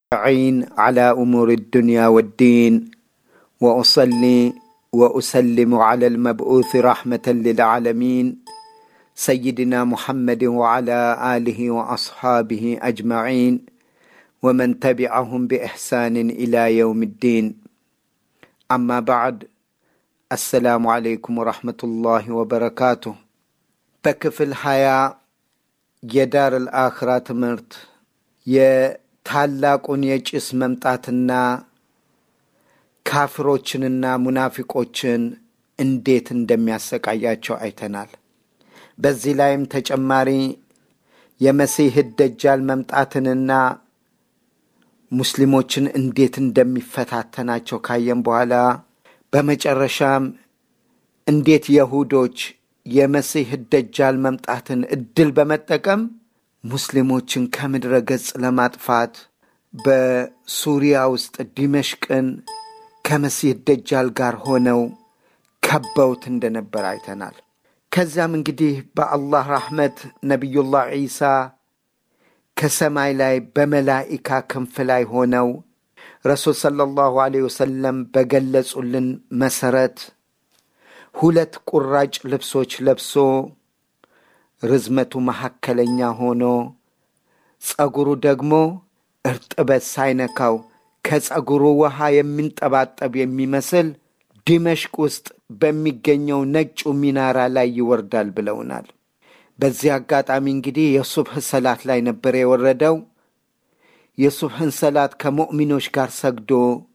عين على امور الدنيا والدين واصلي واسلم على المبعوث رحمه للعالمين سيدنا محمد وعلى اله واصحابه اجمعين ومن تبعهم باحسان الى يوم الدين اما بعد السلام عليكم ورحمه الله وبركاته በክፍል ሀያ የዳር አልአኽራ ትምህርት የታላቁን የጭስ መምጣትና ካፍሮችንና ሙናፊቆችን እንዴት እንደሚያሰቃያቸው አይተናል። በዚህ ላይም ተጨማሪ የመሲህ ደጃል መምጣትንና ሙስሊሞችን እንዴት እንደሚፈታተናቸው ካየን በኋላ በመጨረሻም እንዴት የሁዶች የመሲህ ደጃል መምጣትን እድል በመጠቀም ሙስሊሞችን ከምድረ ገጽ ለማጥፋት በሱሪያ ውስጥ ዲመሽቅን ከመሲህ ደጃል ጋር ሆነው ከበውት እንደነበር አይተናል። ከዚያም እንግዲህ በአላህ ራሕመት ነቢዩላህ ዒሳ ከሰማይ ላይ በመላኢካ ክንፍ ላይ ሆነው ረሱል ሰለላሁ ዐለይሂ ወሰለም በገለጹልን መሰረት ሁለት ቁራጭ ልብሶች ለብሶ ርዝመቱ መካከለኛ ሆኖ ጸጉሩ ደግሞ እርጥበት ሳይነካው ከጸጉሩ ውሃ የሚንጠባጠብ የሚመስል ዲመሽቅ ውስጥ በሚገኘው ነጩ ሚናራ ላይ ይወርዳል ብለውናል። በዚህ አጋጣሚ እንግዲህ የሱብህ ሰላት ላይ ነበር የወረደው። የሱብህን ሰላት ከሙእሚኖች ጋር ሰግዶ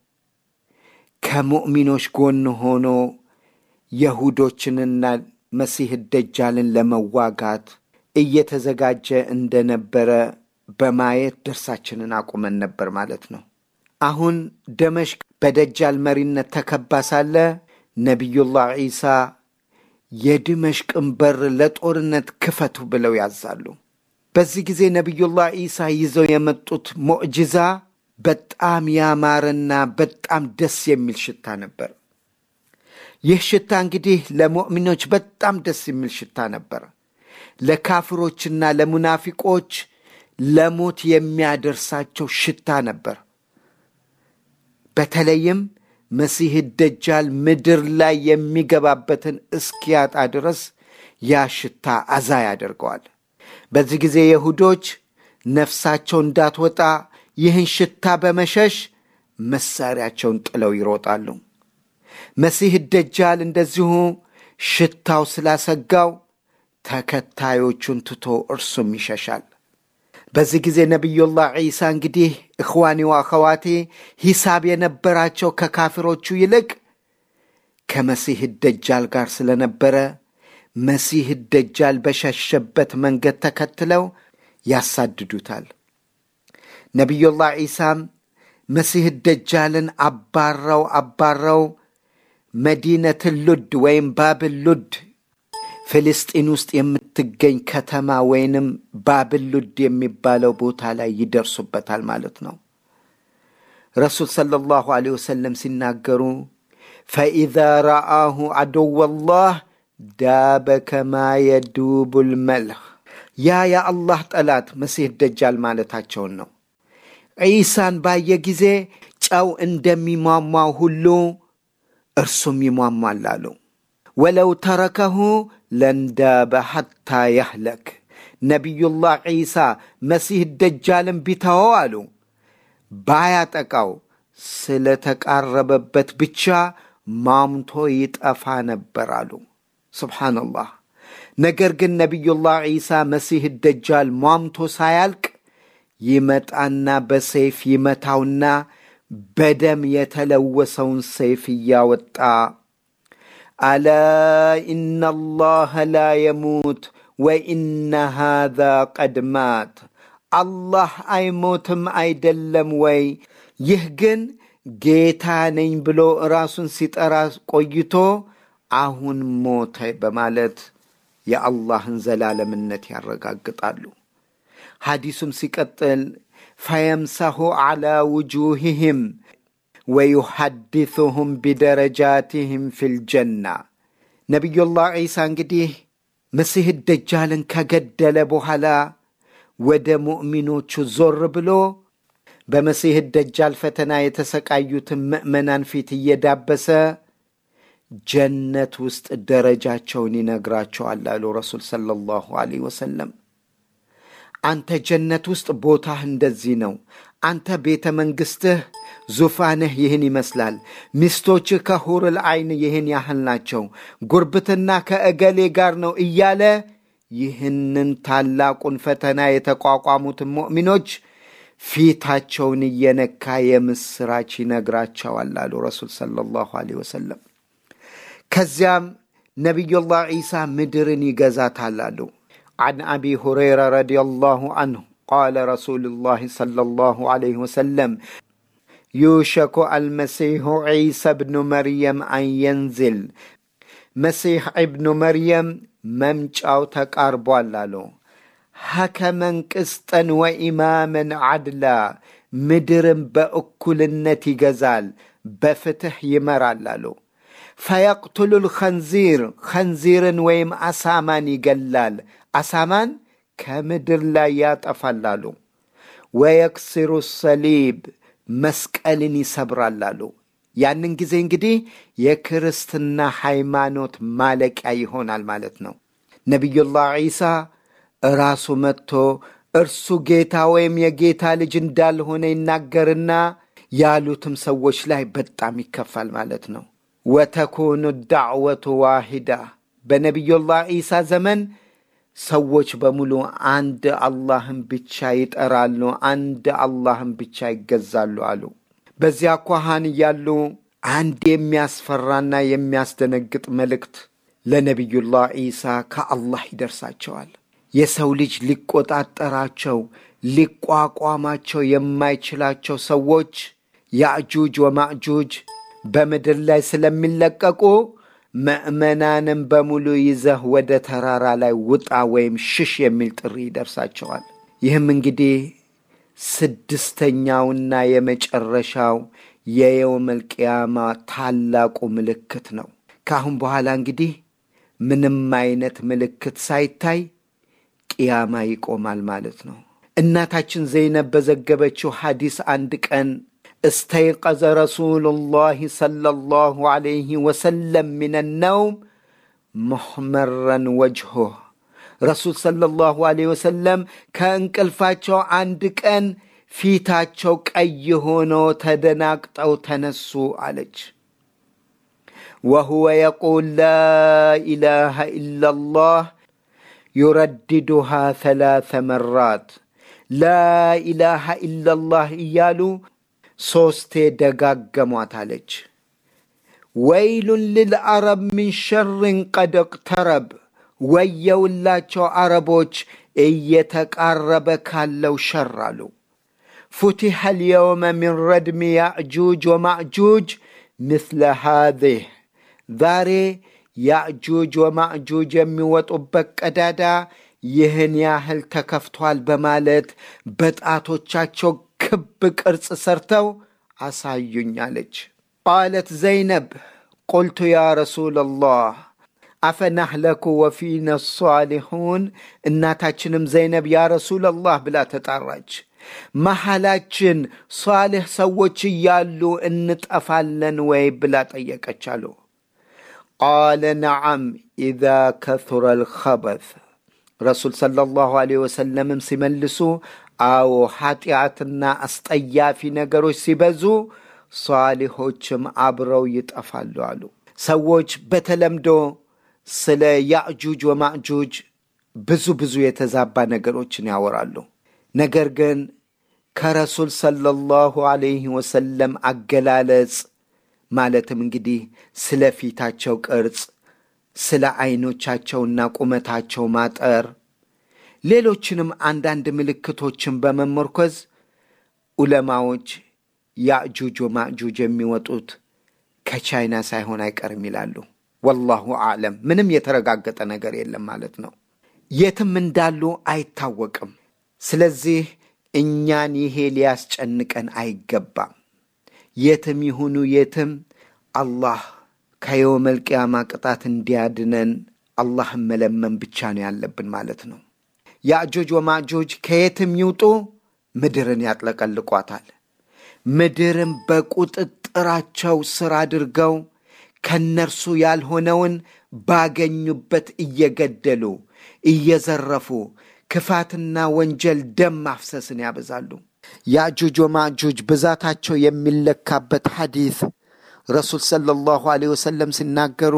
ከሙእሚኖች ጎን ሆኖ የሁዶችንና መሲህ ደጃልን ለመዋጋት እየተዘጋጀ እንደነበረ በማየት ደርሳችንን አቁመን ነበር ማለት ነው። አሁን ደመሽቅ በደጃል መሪነት ተከባ ሳለ ነቢዩላህ ዒሳ የድመሽቅን በር ለጦርነት ክፈቱ ብለው ያዛሉ። በዚህ ጊዜ ነቢዩላህ ዒሳ ይዘው የመጡት ሙዕጅዛ በጣም ያማረና በጣም ደስ የሚል ሽታ ነበር። ይህ ሽታ እንግዲህ ለሙእሚኖች በጣም ደስ የሚል ሽታ ነበር። ለካፍሮችና ለሙናፊቆች ለሞት የሚያደርሳቸው ሽታ ነበር። በተለይም መሲህ ደጃል ምድር ላይ የሚገባበትን እስኪያጣ ድረስ ያ ሽታ አዛ ያደርገዋል። በዚህ ጊዜ የሁዶች ነፍሳቸው እንዳትወጣ ይህን ሽታ በመሸሽ መሳሪያቸውን ጥለው ይሮጣሉ። መሲህ ደጃል እንደዚሁ ሽታው ስላሰጋው ተከታዮቹን ትቶ እርሱም ይሸሻል። በዚህ ጊዜ ነቢዩላህ ዒሳ እንግዲህ እኽዋኒ ወአኸዋቴ ሂሳብ የነበራቸው ከካፊሮቹ ይልቅ ከመሲህ ደጃል ጋር ስለነበረ መሲህ ደጃል በሸሸበት መንገድ ተከትለው ያሳድዱታል። ነቢዩላህ ዒሳም መሲህ ደጃልን አባረው አባረው መዲነትን ሉድ ወይም ባብል ሉድ ፍልስጢን ውስጥ የምትገኝ ከተማ ወይንም ባብል ሉድ የሚባለው ቦታ ላይ ይደርሱበታል ማለት ነው። ረሱል ሰለላሁ ዐለይሂ ወሰለም ሲናገሩ ፈኢዛ ረአሁ ዐዱወላህ ዳበ ከማ የዱቡል መልህ ያ የአላህ ጠላት መሲህ ደጃል ማለታቸውን ነው። ዒሳን ባየ ጊዜ ጨው እንደሚሟሟው ሁሉ እርሱም ይሟሟል አሉ። ወለው ተረከሁ ለንዳበ ሐታ ያህለክ ነቢዩላህ ዒሳ መሲህ ደጃልን ቢተወው አሉ ባያጠቃው ስለተቃረበበት ብቻ ማምቶ ይጠፋ ነበር አሉ። ስብሓንላህ። ነገር ግን ነቢዩላህ ዒሳ መሲህ ደጃል ሟምቶ ሳያልቅ ይመጣና በሰይፍ ይመታውና በደም የተለወሰውን ሰይፍ እያወጣ አላ ኢነ አላህ ላ የሙት ወኢነ ሃዛ ቀድ ማት አላህ አይሞትም አይደለም ወይ? ይህ ግን ጌታ ነኝ ብሎ ራሱን ሲጠራ ቆይቶ አሁን ሞተ በማለት የአላህን ዘላለምነት ያረጋግጣሉ። ሐዲሱም ሲቀጥል ፈየምሰሁ ዐላ ውጁህህም ወዩሐድثሁም ቢደረጃትህም ፊልጀና ነቢዩላህ ዒሳ እንግዲህ መሲህ ደጃልን ከገደለ በኋላ ወደ ሙእሚኖቹ ዞር ብሎ በመሲህ ደጃል ፈተና የተሰቃዩትን ምዕመናን ፊት እየዳበሰ ጀነት ውስጥ ደረጃቸውን ይነግራቸዋል አሉ ረሱል ሰለላሁ ዐለይሂ ወሰለም። አንተ ጀነት ውስጥ ቦታህ እንደዚህ ነው። አንተ ቤተ መንግሥትህ ዙፋንህ ይህን ይመስላል። ሚስቶችህ ከሁርል ዐይን ይህን ያህል ናቸው። ጉርብትና ከእገሌ ጋር ነው እያለ ይህንን ታላቁን ፈተና የተቋቋሙትን ሙእሚኖች ፊታቸውን እየነካ የምስራች ይነግራቸዋል አሉ ረሱል ሰለላሁ ዐለይሂ ወሰለም። ከዚያም ነቢዩላህ ዒሳ ምድርን ይገዛታል አሉ። عن أبي هريرة رضي الله عنه قال رسول الله صلى الله عليه وسلم يوشك المسيح عيسى بن مريم أن ينزل مسيح ابن مريم ممجأو تقاربوا لالو ሐከመን ቅስጠን ወኢማመን ዓድላ ምድርን በእኩልነት ይገዛል፣ በፍትሕ ይመራል አሉ። ፈየቅትሉ ልኸንዚር ኸንዚርን ወይም አሳማን ይገላል፣ አሳማን ከምድር ላይ ያጠፋል አሉ። ወየክስሩ ሰሊብ መስቀልን ይሰብራል አሉ። ያንን ጊዜ እንግዲህ የክርስትና ሃይማኖት ማለቂያ ይሆናል ማለት ነው። ነቢዩላህ ዒሳ ራሱ መጥቶ እርሱ ጌታ ወይም የጌታ ልጅ እንዳልሆነ ይናገርና ያሉትም ሰዎች ላይ በጣም ይከፋል ማለት ነው። ወተኩኑ ዳዕወቱ ዋሂዳ በነቢዩላህ ዒሳ ዘመን ሰዎች በሙሉ አንድ አላህን ብቻ ይጠራሉ፣ አንድ አላህን ብቻ ይገዛሉ አሉ። በዚያ ኳሃን እያሉ አንድ የሚያስፈራና የሚያስደነግጥ መልእክት ለነቢዩላህ ዒሳ ከአላህ ይደርሳቸዋል። የሰው ልጅ ሊቆጣጠራቸው ሊቋቋማቸው የማይችላቸው ሰዎች ያእጁጅ ወማእጁጅ በምድር ላይ ስለሚለቀቁ ምዕመናንም በሙሉ ይዘህ ወደ ተራራ ላይ ውጣ ወይም ሽሽ የሚል ጥሪ ይደርሳቸዋል። ይህም እንግዲህ ስድስተኛውና የመጨረሻው የየውመል ቅያማ ታላቁ ምልክት ነው። ከአሁን በኋላ እንግዲህ ምንም አይነት ምልክት ሳይታይ ቅያማ ይቆማል ማለት ነው። እናታችን ዘይነብ በዘገበችው ሐዲስ አንድ ቀን እስተይቀዘ ረሱሉላህ ሰለላሁ ዐለይሂ ወሰለም ሚነ ነውም ሙሕመረን ወጅሁህ ረሱል ሰለላሁ ዐለይሂ ወሰለም ከእንቅልፋቸው አንድ ቀን ፊታቸው ቀይ ሆኖ ተደናግጠው ተነሱ አለች። ወሁወ የቁል ላ ኢላሃ ኢላላህ ዩረድዱሃ ሰላሰ መራት ላኢላሃ ኢላላህ እያሉ ሦስቴ ደጋገሟት አለች። ወይሉን ልልአረብ ምን ሸርን ቀድ እቅተረብ፣ ወየውላቸው አረቦች እየተቃረበ ካለው ሸር አሉ። ፉቲሐ ልየውመ ሚን ረድሚ ያእጁጅ ወማእጁጅ ምስለ ሃዚህ ዛሬ ያእጁጅ ወማእጁጅ የሚወጡበት ቀዳዳ ይህን ያህል ተከፍቷል በማለት በጣቶቻቸው ክብ ቅርጽ ሰርተው አሳዩኝ አለች። ቃለት ዘይነብ ቁልቱ ያ ረሱለላህ አፈናህለኩ ወፊነ ሳሊሑን። እናታችንም ዘይነብ ያ ረሱለላህ ብላ ተጣራች። መሐላችን ሷልሕ ሰዎች እያሉ እንጠፋለን ወይ ብላ ጠየቀች አሉ። ቃለ ነዓም ኢዛ ከثረ ልኸበث ረሱል ሰለላሁ ዐለይሂ ወሰለምም ሲመልሱ አዎ ኃጢአትና አስጠያፊ ነገሮች ሲበዙ ሷሊሖችም አብረው ይጠፋሉ አሉ። ሰዎች በተለምዶ ስለ ያእጁጅ ወማእጁጅ ብዙ ብዙ የተዛባ ነገሮችን ያወራሉ። ነገር ግን ከረሱል ሰለላሁ ዐለይሂ ወሰለም አገላለጽ ማለትም እንግዲህ ስለ ፊታቸው ቅርጽ፣ ስለ ዐይኖቻቸውና ቁመታቸው ማጠር፣ ሌሎችንም አንዳንድ ምልክቶችን በመመርኮዝ ዑለማዎች ያእጁጅ ወማእጁጅ የሚወጡት ከቻይና ሳይሆን አይቀርም ይላሉ። ወላሁ አዕለም። ምንም የተረጋገጠ ነገር የለም ማለት ነው። የትም እንዳሉ አይታወቅም። ስለዚህ እኛን ይሄ ሊያስጨንቀን አይገባም። የትም ይሁኑ የትም አላህ ከየውመል ቅያማ ቅጣት እንዲያድነን አላህን መለመን ብቻ ነው ያለብን ማለት ነው። ያእጆጅ ወማእጆጅ ከየትም ይውጡ ምድርን ያጥለቀልቋታል። ምድርን በቁጥጥራቸው ስር አድርገው ከነርሱ ያልሆነውን ባገኙበት እየገደሉ እየዘረፉ ክፋትና ወንጀል ደም ማፍሰስን ያበዛሉ። ያእጁጅ ወማእጁጅ ብዛታቸው የሚለካበት ሐዲስ ረሱል ሰለላሁ ዐለይሂ ወሰለም ሲናገሩ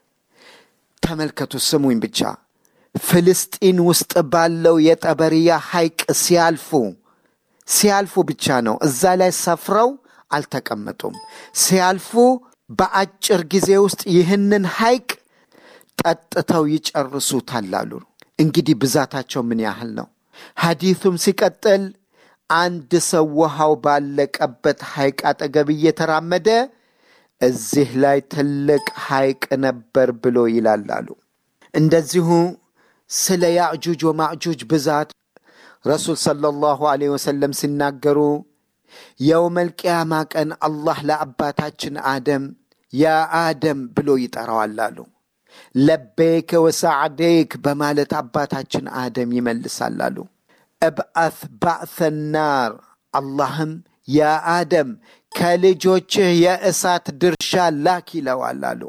ተመልከቱ፣ ስሙኝ ብቻ። ፍልስጢን ውስጥ ባለው የጠበሪያ ሐይቅ ሲያልፉ ሲያልፉ ብቻ ነው። እዛ ላይ ሰፍረው አልተቀመጡም። ሲያልፉ በአጭር ጊዜ ውስጥ ይህንን ሐይቅ ጠጥተው ይጨርሱታል አሉ። እንግዲህ ብዛታቸው ምን ያህል ነው? ሐዲሱም ሲቀጥል አንድ ሰው ውሃው ባለቀበት ሐይቅ አጠገብ እየተራመደ እዚህ ላይ ትልቅ ሐይቅ ነበር ብሎ ይላል አሉ። እንደዚሁ ስለ ያእጁጅ ወማእጁጅ ብዛት ረሱል ሰለላሁ ዐለይሂ ወሰለም ሲናገሩ የውመል ቅያማ ቀን አላህ ለአባታችን አደም ያ አደም ብሎ ይጠራዋል አሉ። ለቤክ ወሰዓዴክ በማለት አባታችን አደም ይመልሳል አሉ። እብአት ባዕተ ናር አላህም ያ አደም ከልጆችህ የእሳት ድርሻ ላክ ይለዋል አሉ።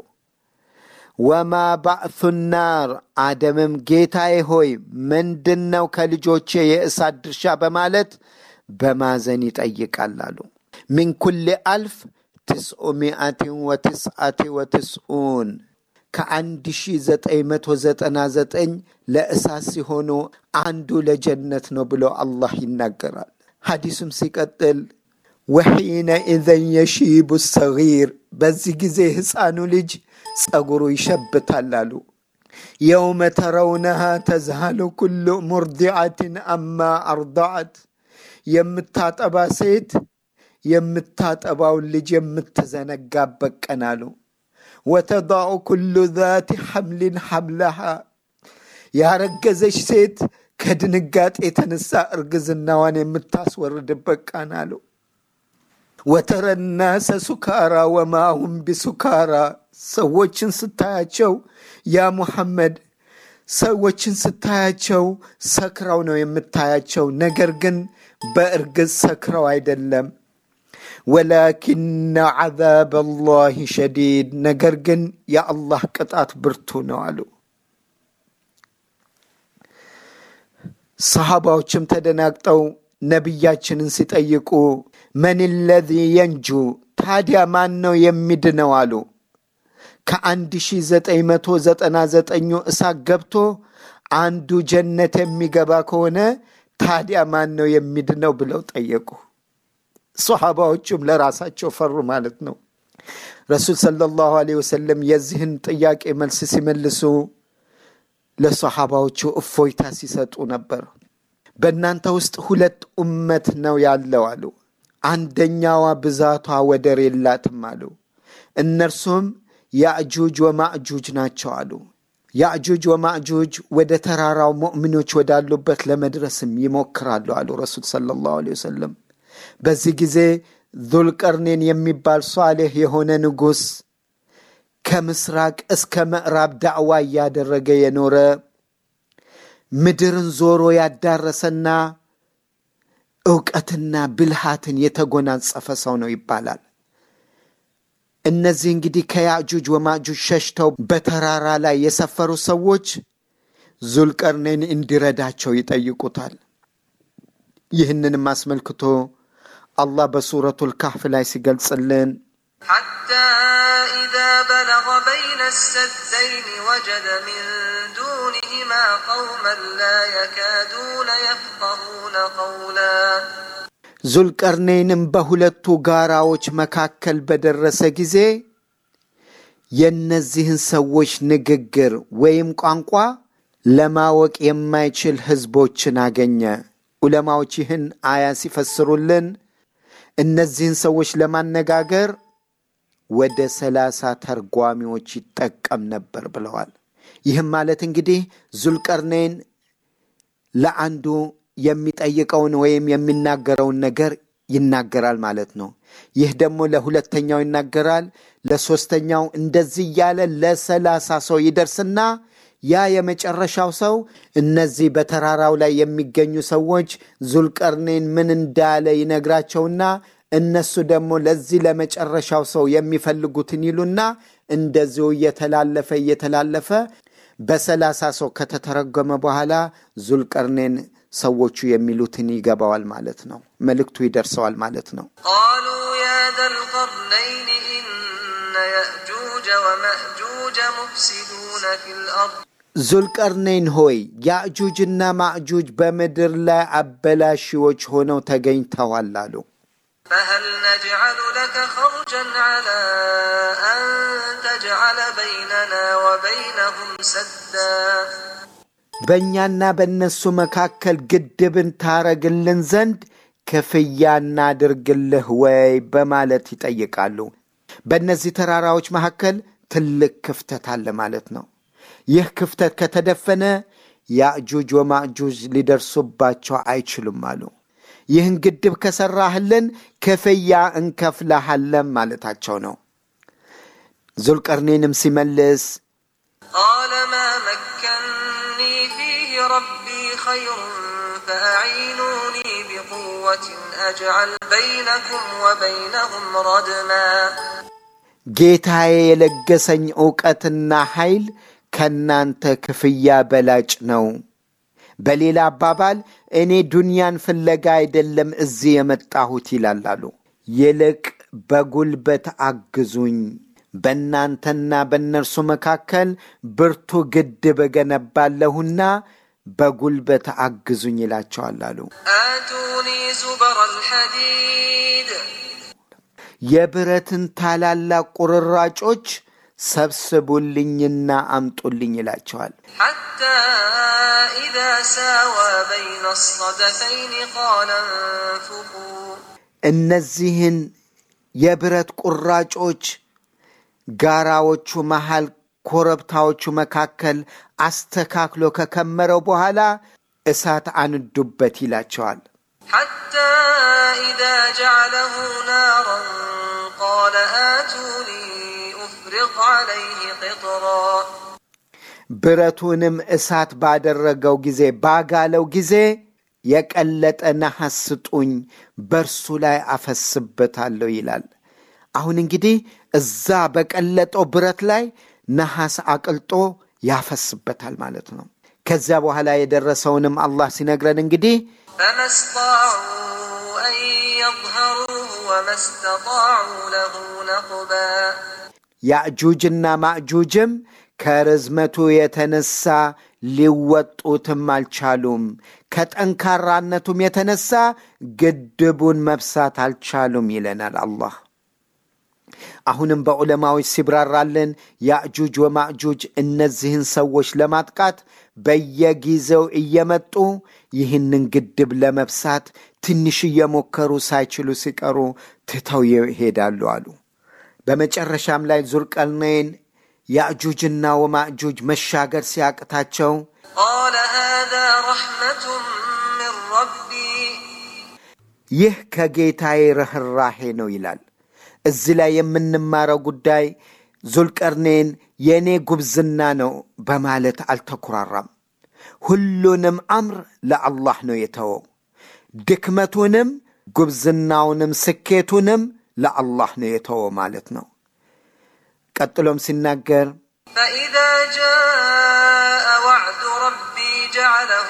ወማ ባዕቱ ናር አደምም ጌታዬ ሆይ ምንድን ነው ከልጆቼ የእሳት ድርሻ በማለት በማዘን ይጠይቃል አሉ። ሚን ኩል አልፍ ትስዑ ሚአትን ወትስዓቲ ወትስኡን ከአንድ ሺ ዘጠኝ መቶ ዘጠና ዘጠኝ ለእሳት ሲሆኑ አንዱ ለጀነት ነው ብሎ አላህ ይናገራል። ሐዲሱም ሲቀጥል ወሒነ ኢዘን የሺቡ ሰጊር በዚህ ጊዜ ሕፃኑ ልጅ ጸጉሩ ይሸብታል አሉ። የውመ ተረውነሃ ተዝሃሉ ኩሉ ሙርዲዓትን አማ አርዳዓት የምታጠባ ሴት የምታጠባውን ልጅ የምትዘነጋበት ቀን አሉ። ወተዳዑ ኩሉ ዛቲ ሐምሊን ሐምለሃ ያረገዘች ሴት ከድንጋጤ የተነሳ እርግዝናዋን የምታስወርድበት ቀን አሉ። ወተረ ናሰ ሱካራ ወማሁም ቢሱካራ ሰዎችን ስታያቸው ያ ሙሐመድ ሰዎችን ስታያቸው ሰክረው ነው የምታያቸው፣ ነገር ግን በእርግጥ ሰክረው አይደለም። ወላኪነ ዐዛብ አላህ ሸዲድ፣ ነገር ግን የአላህ ቅጣት ብርቱ ነው አሉ። ሰሃባዎችም ተደናግጠው ነቢያችንን ሲጠይቁ መን ለዚ የንጁ ታዲያ ማን ነው የሚድነው አሉ። ከአንድ ሺ ዘጠኝ መቶ ዘጠና ዘጠኙ እሳት ገብቶ አንዱ ጀነት የሚገባ ከሆነ ታዲያ ማን ነው የሚድነው ብለው ጠየቁ። ሰሓባዎቹም ለራሳቸው ፈሩ ማለት ነው። ረሱል ሰለላሁ ዐለይሂ ወሰለም የዚህን ጥያቄ መልስ ሲመልሱ ለሰሓባዎቹ እፎይታ ሲሰጡ ነበር። በእናንተ ውስጥ ሁለት ኡመት ነው ያለው አሉ። አንደኛዋ ብዛቷ ወደር የላትም አሉ። እነርሱም ያእጁጅ ወማእጁጅ ናቸው አሉ። ያእጁጅ ወማእጁጅ ወደ ተራራው ሙእሚኖች ወዳሉበት ለመድረስም ይሞክራሉ አሉ ረሱል ሰለላሁ ዐለይሂ ወሰለም። በዚህ ጊዜ ዙልቀርኔን የሚባል ሷሌህ የሆነ ንጉሥ ከምስራቅ እስከ ምዕራብ ዳዕዋ እያደረገ የኖረ ምድርን ዞሮ ያዳረሰና እውቀትና ብልሃትን የተጎናጸፈ ሰው ነው ይባላል። እነዚህ እንግዲህ ከያእጁጅ ወማእጁጅ ሸሽተው በተራራ ላይ የሰፈሩ ሰዎች ዙልቀርኔን እንዲረዳቸው ይጠይቁታል። ይህንንም አስመልክቶ አላህ በሱረቱል ካህፍ ላይ ሲገልጽልን حتى إذا بلغ بين السدين وجد من دونهما قوما لا يكادون يفقهون قولا ዙልቀርኔንም በሁለቱ ጋራዎች መካከል በደረሰ ጊዜ የእነዚህን ሰዎች ንግግር ወይም ቋንቋ ለማወቅ የማይችል ህዝቦችን አገኘ። ዑለማዎች ይህን አያ ሲፈስሩልን እነዚህን ሰዎች ለማነጋገር ወደ ሰላሳ ተርጓሚዎች ይጠቀም ነበር ብለዋል። ይህም ማለት እንግዲህ ዙልቀርኔን ለአንዱ የሚጠይቀውን ወይም የሚናገረውን ነገር ይናገራል ማለት ነው። ይህ ደግሞ ለሁለተኛው ይናገራል፣ ለሶስተኛው እንደዚህ እያለ ለሰላሳ ሰው ይደርስና ያ የመጨረሻው ሰው እነዚህ በተራራው ላይ የሚገኙ ሰዎች ዙልቀርኔን ምን እንዳለ ይነግራቸውና እነሱ ደግሞ ለዚህ ለመጨረሻው ሰው የሚፈልጉትን ይሉና እንደዚሁ እየተላለፈ እየተላለፈ በሰላሳ ሰው ከተተረጎመ በኋላ ዙልቀርኔን ሰዎቹ የሚሉትን ይገባዋል ማለት ነው። መልእክቱ ይደርሰዋል ማለት ነው። قالوا يا ذا القرنين إن يأجوج ومأجوج مفسدون في الأرض ዙልቀርኔን ሆይ ያእጁጅና ማእጁጅ በምድር ላይ አበላሺዎች ሆነው ተገኝተዋል አሉ። فهل نجعل لك خرجا على أن تجعل بيننا وبينهم سدا በእኛና በእነሱ መካከል ግድብን ታረግልን ዘንድ ክፍያ እናድርግልህ ወይ በማለት ይጠይቃሉ። በእነዚህ ተራራዎች መካከል ትልቅ ክፍተት አለ ማለት ነው። ይህ ክፍተት ከተደፈነ ያእጁጅ ወማእጁጅ ሊደርሱባቸው አይችሉም አሉ። ይህን ግድብ ከሰራህልን ክፍያ እንከፍልሃለን ማለታቸው ነው። ዙልቀርኔንም ሲመልስ قال ما مكني فيه ربي خير فأعينوني بقوة أجعل بينكم وبينهم ردما ጌታዬ የለገሰኝ ዕውቀትና ኃይል ከእናንተ ክፍያ በላጭ ነው። በሌላ አባባል እኔ ዱንያን ፍለጋ አይደለም እዚህ የመጣሁት ይላላሉ። ይልቅ በጉልበት አግዙኝ፣ በእናንተና በእነርሱ መካከል ብርቱ ግድብ እገነባለሁና በጉልበት አግዙኝ ይላቸዋል አሉ። آتوني زبر الحديد የብረትን ታላላቅ ቁርራጮች ሰብስቡልኝና አምጡልኝ ይላቸዋል። حتى إذا ساوى بين الصدفين قال انفخوا እነዚህን የብረት ቁራጮች ጋራዎቹ መሃል ኮረብታዎቹ መካከል አስተካክሎ ከከመረው በኋላ እሳት አንዱበት ይላቸዋል። حتى إذا جعله نارا قال آتوني أفرغ عليه قطرا ብረቱንም እሳት ባደረገው ጊዜ ባጋለው ጊዜ የቀለጠ ነሐስ ስጡኝ፣ በእርሱ ላይ አፈስበታለሁ ይላል። አሁን እንግዲህ እዛ በቀለጠው ብረት ላይ ነሐስ አቅልጦ ያፈስበታል ማለት ነው። ከዚያ በኋላ የደረሰውንም አላህ ሲነግረን እንግዲህ فما استطاعوا أن يظهروه وما استطاعوا له نقبا ያእጁጅና ማእጁጅም ከርዝመቱ የተነሳ ሊወጡትም አልቻሉም። ከጠንካራነቱም የተነሳ ግድቡን መብሳት አልቻሉም ይለናል አላህ። አሁንም በዑለማዎች ሲብራራልን ያእጁጅ ወማእጁጅ እነዚህን ሰዎች ለማጥቃት በየጊዜው እየመጡ ይህንን ግድብ ለመብሳት ትንሽ እየሞከሩ ሳይችሉ ሲቀሩ ትተው ይሄዳሉ አሉ። በመጨረሻም ላይ ዙልቀርነይን ያእጁጅና ወማእጁጅ መሻገር ሲያቅታቸው قال هذا رحمة من ربي ይህ ከጌታዬ ርኅራሄ ነው ይላል። እዚህ ላይ የምንማረው ጉዳይ ዙልቀርኔን የእኔ ጉብዝና ነው በማለት አልተኩራራም። ሁሉንም አምር ለአላህ ነው የተወው። ድክመቱንም ጉብዝናውንም ስኬቱንም ለአላህ ነው የተወው ማለት ነው። ቀጥሎም ሲናገር فإذا جاء وعد ربي جعله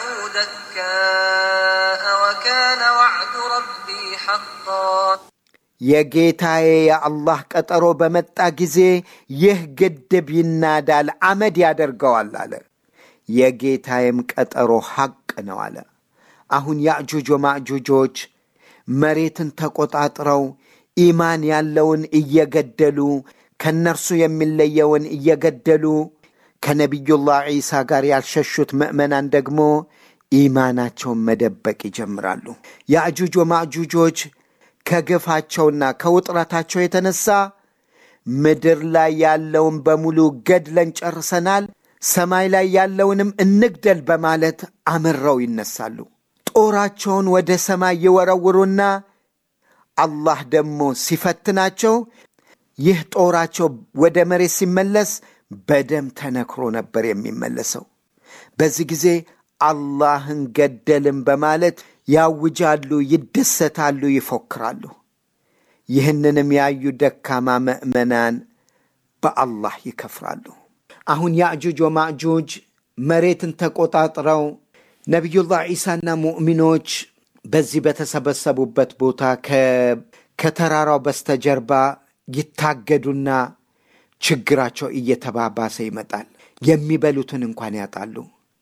دكاء وكان وعد ربي حقا የጌታዬ የአላህ ቀጠሮ በመጣ ጊዜ ይህ ግድብ ይናዳል፣ አመድ ያደርገዋል አለ። የጌታዬም ቀጠሮ ሐቅ ነው አለ። አሁን ያእጁጅ ወማእጁጆች መሬትን ተቆጣጥረው ኢማን ያለውን እየገደሉ ከነርሱ የሚለየውን እየገደሉ ከነቢዩላህ ዒሳ ጋር ያልሸሹት ምዕመናን ደግሞ ኢማናቸውን መደበቅ ይጀምራሉ። ያእጁጅ ወማእጁጆች ከግፋቸውና ከውጥረታቸው የተነሳ ምድር ላይ ያለውን በሙሉ ገድለን ጨርሰናል፣ ሰማይ ላይ ያለውንም እንግደል በማለት አምረው ይነሳሉ። ጦራቸውን ወደ ሰማይ ይወረውሩና አላህ ደግሞ ሲፈትናቸው ይህ ጦራቸው ወደ መሬት ሲመለስ በደም ተነክሮ ነበር የሚመለሰው። በዚህ ጊዜ አላህን ገደልን በማለት ያውጃሉ፣ ይደሰታሉ፣ ይፎክራሉ። ይህንንም ያዩ ደካማ ምዕመናን በአላህ ይከፍራሉ። አሁን ያእጁጅ ወማእጁጅ መሬትን ተቆጣጥረው ነቢዩላህ ዒሳና ሙእሚኖች በዚህ በተሰበሰቡበት ቦታ ከተራራው በስተጀርባ ይታገዱና ችግራቸው እየተባባሰ ይመጣል። የሚበሉትን እንኳን ያጣሉ።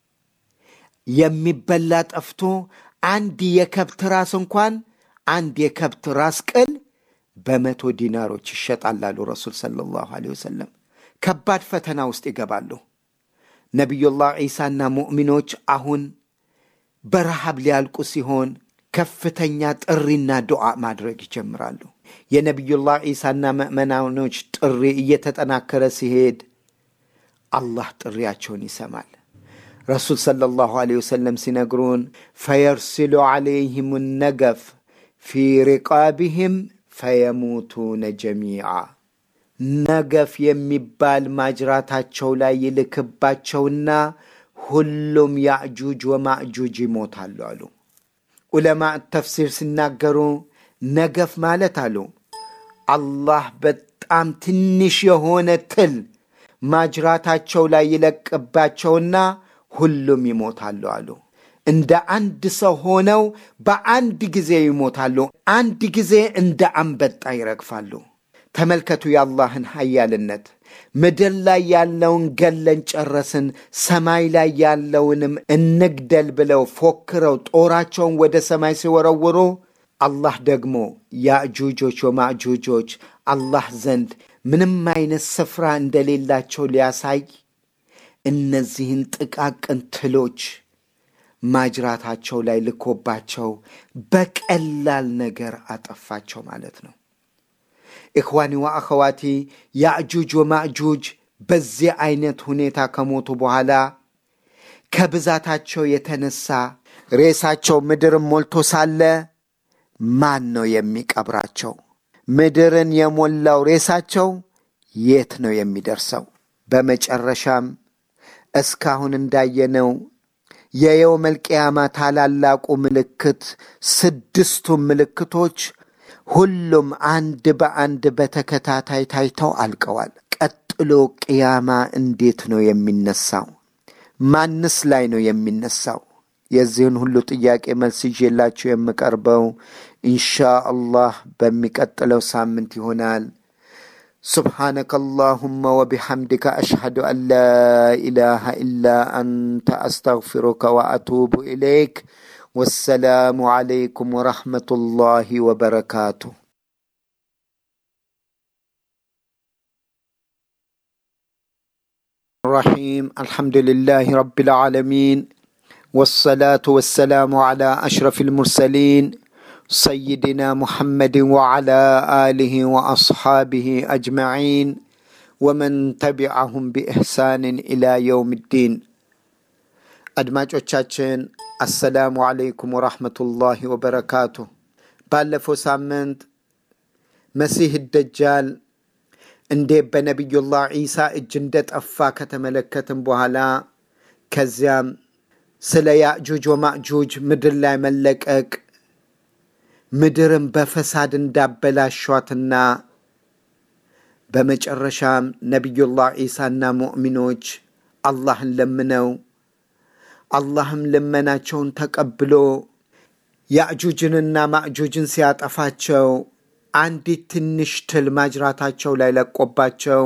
የሚበላ ጠፍቶ አንድ የከብት ራስ እንኳን አንድ የከብት ራስ ቅል በመቶ ዲናሮች ይሸጣል አሉ ረሱል ሰለላሁ ዐለይሂ ወሰለም። ከባድ ፈተና ውስጥ ይገባሉ። ነቢዩላህ ዒሳና ሙእሚኖች አሁን በረሃብ ሊያልቁ ሲሆን ከፍተኛ ጥሪና ዱዓ ማድረግ ይጀምራሉ። የነቢዩላህ ዒሳና ምዕመናኖች ጥሪ እየተጠናከረ ሲሄድ አላህ ጥሪያቸውን ይሰማል። ረሱል ሰለላሁ ዐለይሂ ወሰለም ሲነግሩን ፈየርሲሉ ዐለይህም ነገፍ ፊ ሪቃቢህም ፈየሙቱነ ጀሚዓ ነገፍ የሚባል ማጅራታቸው ላይ ይልክባቸውና ሁሉም ያእጁጅ ወማእጁጅ ይሞታሉ አሉ። ዑለማ ተፍሲር ሲናገሩ ነገፍ ማለት አሉ አላህ በጣም ትንሽ የሆነ ትል ማጅራታቸው ላይ ይለቅባቸውና ሁሉም ይሞታሉ አሉ። እንደ አንድ ሰው ሆነው በአንድ ጊዜ ይሞታሉ። አንድ ጊዜ እንደ አንበጣ ይረግፋሉ። ተመልከቱ የአላህን ሀያልነት። ምድር ላይ ያለውን ገለን ጨረስን፣ ሰማይ ላይ ያለውንም እንግደል ብለው ፎክረው ጦራቸውን ወደ ሰማይ ሲወረውሩ አላህ ደግሞ ያእጁጆች ወማእጁጆች አላህ ዘንድ ምንም አይነት ስፍራ እንደሌላቸው ሊያሳይ እነዚህን ጥቃቅን ትሎች ማጅራታቸው ላይ ልኮባቸው በቀላል ነገር አጠፋቸው ማለት ነው። ኢኽዋኒ ወአኸዋቲ ያእጁጅ ወማእጁጅ በዚህ አይነት ሁኔታ ከሞቱ በኋላ ከብዛታቸው የተነሳ ሬሳቸው ምድርን ሞልቶ ሳለ ማን ነው የሚቀብራቸው? ምድርን የሞላው ሬሳቸው የት ነው የሚደርሰው? በመጨረሻም እስካሁን እንዳየነው የየውመል ቅያማ ታላላቁ ምልክት ስድስቱ ምልክቶች ሁሉም አንድ በአንድ በተከታታይ ታይተው አልቀዋል። ቀጥሎ ቅያማ እንዴት ነው የሚነሳው? ማንስ ላይ ነው የሚነሳው? የዚህን ሁሉ ጥያቄ መልስ ይዤላችሁ የምቀርበው ኢንሻ አላህ በሚቀጥለው ሳምንት ይሆናል። سبحانك اللهم وبحمدك أشهد أن لا إله إلا أنت أستغفرك وأتوب إليك والسلام عليكم ورحمة الله وبركاته الرحيم الحمد لله رب العالمين والصلاة والسلام على أشرف المرسلين سيدنا محمد وعلى آله وأصحابه أجمعين ومن تبعهم بإحسان إلى يوم الدين አድማጮቻችን አሰላሙ አለይኩም ወራህመቱላሂ ወበረካቱ። ባለፈው ሳምንት መሲህ ደጃል እንዴት በነቢዩላህ ዒሳ እጅ እንደጠፋ ከተመለከትም በኋላ ከዚያም ስለ ያእጁጅ ወማእጁጅ ምድር ላይ መለቀቅ ምድርን በፈሳድ እንዳበላሿትና በመጨረሻም ነቢዩላህ ዒሳና ሙእሚኖች አላህን ለምነው አላህም ልመናቸውን ተቀብሎ ያእጁጅንና ማእጁጅን ሲያጠፋቸው አንዲት ትንሽ ትል ማጅራታቸው ላይ ለቆባቸው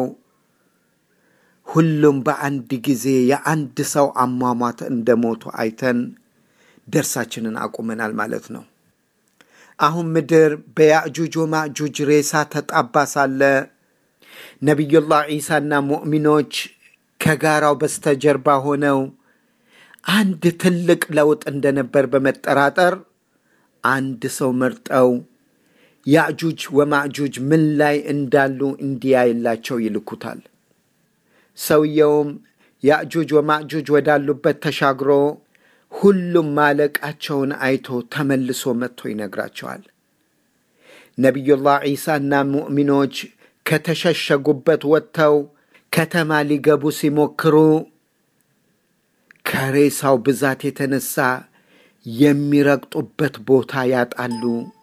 ሁሉም በአንድ ጊዜ የአንድ ሰው አሟሟት እንደሞቱ አይተን ደርሳችንን አቁመናል ማለት ነው። አሁን ምድር በያእጁጅ ወማእጁጅ ሬሳ ተጣባ ሳለ ነቢዩላህ ዒሳና ሙእሚኖች ከጋራው በስተጀርባ ሆነው አንድ ትልቅ ለውጥ እንደነበር በመጠራጠር አንድ ሰው መርጠው ያእጁጅ ወማእጁጅ ምን ላይ እንዳሉ እንዲያይላቸው ይልኩታል። ሰውየውም ያእጁጅ ወማእጁጅ ወዳሉበት ተሻግሮ ሁሉም ማለቃቸውን አይቶ ተመልሶ መጥቶ ይነግራቸዋል። ነቢዩላህ ዒሳና ሙእሚኖች ከተሸሸጉበት ወጥተው ከተማ ሊገቡ ሲሞክሩ ከሬሳው ብዛት የተነሳ የሚረግጡበት ቦታ ያጣሉ።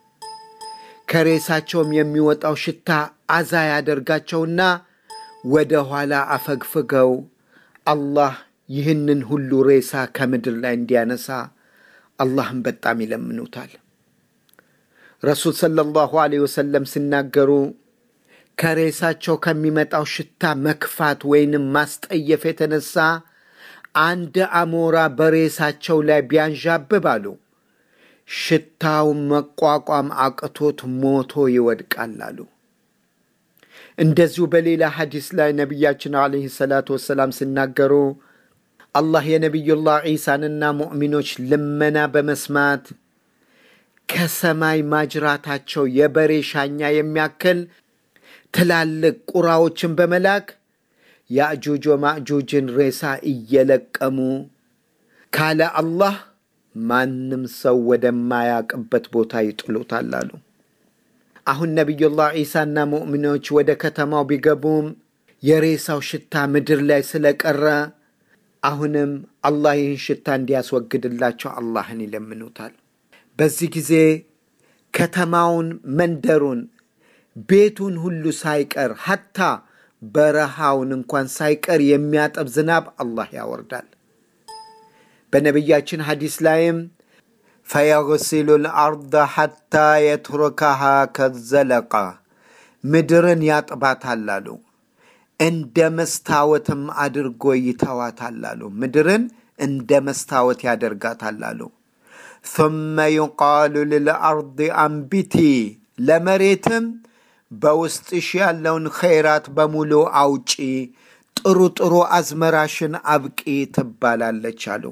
ከሬሳቸውም የሚወጣው ሽታ አዛ ያደርጋቸውና ወደ ኋላ አፈግፍገው አላህ ይህንን ሁሉ ሬሳ ከምድር ላይ እንዲያነሳ አላህም በጣም ይለምኑታል። ረሱል ሰለላሁ ዐለይሂ ወሰለም ሲናገሩ ከሬሳቸው ከሚመጣው ሽታ መክፋት ወይንም ማስጠየፍ የተነሳ አንድ አሞራ በሬሳቸው ላይ ቢያንዣብብ አሉ ሽታው መቋቋም አቅቶት ሞቶ ይወድቃል አሉ። እንደዚሁ በሌላ ሐዲስ ላይ ነቢያችን ዓለይሂ ሰላቱ ወሰላም ሲናገሩ አላህ የነቢዩላህ ዒሳንና ሙእሚኖች ልመና በመስማት ከሰማይ ማጅራታቸው የበሬ ሻኛ የሚያክል ትላልቅ ቁራዎችን በመላክ ያእጁጅ ወማእጁጅን ሬሳ እየለቀሙ ካለ አላህ ማንም ሰው ወደማያቅበት ቦታ ይጥሉታል አሉ። አሁን ነቢዩላህ ዒሳና ሙእሚኖች ወደ ከተማው ቢገቡም የሬሳው ሽታ ምድር ላይ ስለቀረ አሁንም አላህ ይህን ሽታ እንዲያስወግድላቸው አላህን ይለምኑታል። በዚህ ጊዜ ከተማውን፣ መንደሩን፣ ቤቱን ሁሉ ሳይቀር ሐታ በረሃውን እንኳን ሳይቀር የሚያጠብ ዝናብ አላህ ያወርዳል። በነቢያችን ሐዲስ ላይም ፈየግሲሉ ልአርض ሐታ የትሩከሃ ከዘለቃ ምድርን ያጥባታል አሉ። እንደ መስታወትም አድርጎ ይተዋታል አሉ። ምድርን እንደ መስታወት ያደርጋታል አሉ። ثመ ዩቃሉ ልልአርض አንቢቲ ለመሬትም በውስጥሽ ያለውን ኸይራት በሙሉ አውጪ፣ ጥሩ ጥሩ አዝመራሽን አብቂ ትባላለች አሉ።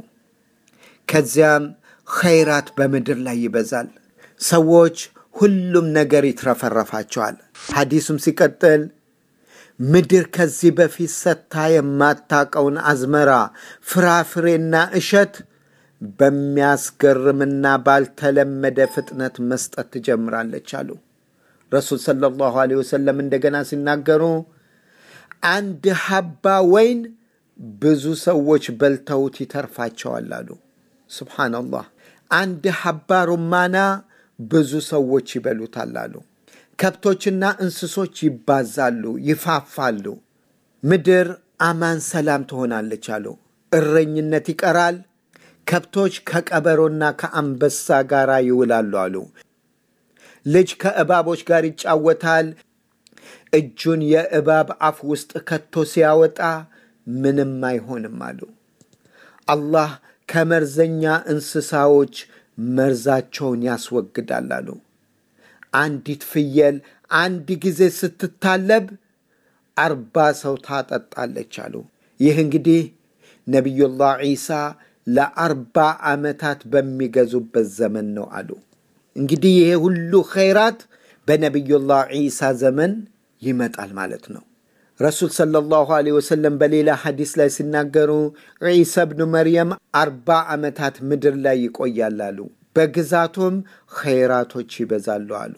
ከዚያም ኸይራት በምድር ላይ ይበዛል። ሰዎች ሁሉም ነገር ይትረፈረፋቸዋል። ሐዲሱም ሲቀጥል ምድር ከዚህ በፊት ሰጥታ የማታቀውን አዝመራ ፍራፍሬና እሸት በሚያስገርምና ባልተለመደ ፍጥነት መስጠት ትጀምራለች አሉ። ረሱል ሰለላሁ ዐለይሂ ወሰለም እንደገና ሲናገሩ አንድ ሀባ ወይን ብዙ ሰዎች በልተውት ይተርፋቸዋል አሉ። ሱብሓነላህ። አንድ ሀባ ሩማና ብዙ ሰዎች ይበሉታል አሉ። ከብቶችና እንስሶች ይባዛሉ፣ ይፋፋሉ። ምድር አማን ሰላም ትሆናለች አሉ። እረኝነት ይቀራል። ከብቶች ከቀበሮና ከአንበሳ ጋር ይውላሉ አሉ። ልጅ ከእባቦች ጋር ይጫወታል። እጁን የእባብ አፍ ውስጥ ከቶ ሲያወጣ ምንም አይሆንም አሉ። አላህ ከመርዘኛ እንስሳዎች መርዛቸውን ያስወግዳል አሉ። አንዲት ፍየል አንድ ጊዜ ስትታለብ አርባ ሰው ታጠጣለች አሉ። ይህ እንግዲህ ነቢዩላህ ዒሳ ለአርባ ዓመታት በሚገዙበት ዘመን ነው አሉ። እንግዲህ ይሄ ሁሉ ኸይራት በነቢዩላህ ዒሳ ዘመን ይመጣል ማለት ነው። ረሱል ሰለላሁ ዐለይሂ ወሰለም በሌላ ሐዲስ ላይ ሲናገሩ ዒሳ ብኑ መርየም አርባ ዓመታት ምድር ላይ ይቆያል አሉ። በግዛቱም ኸይራቶች ይበዛሉ አሉ።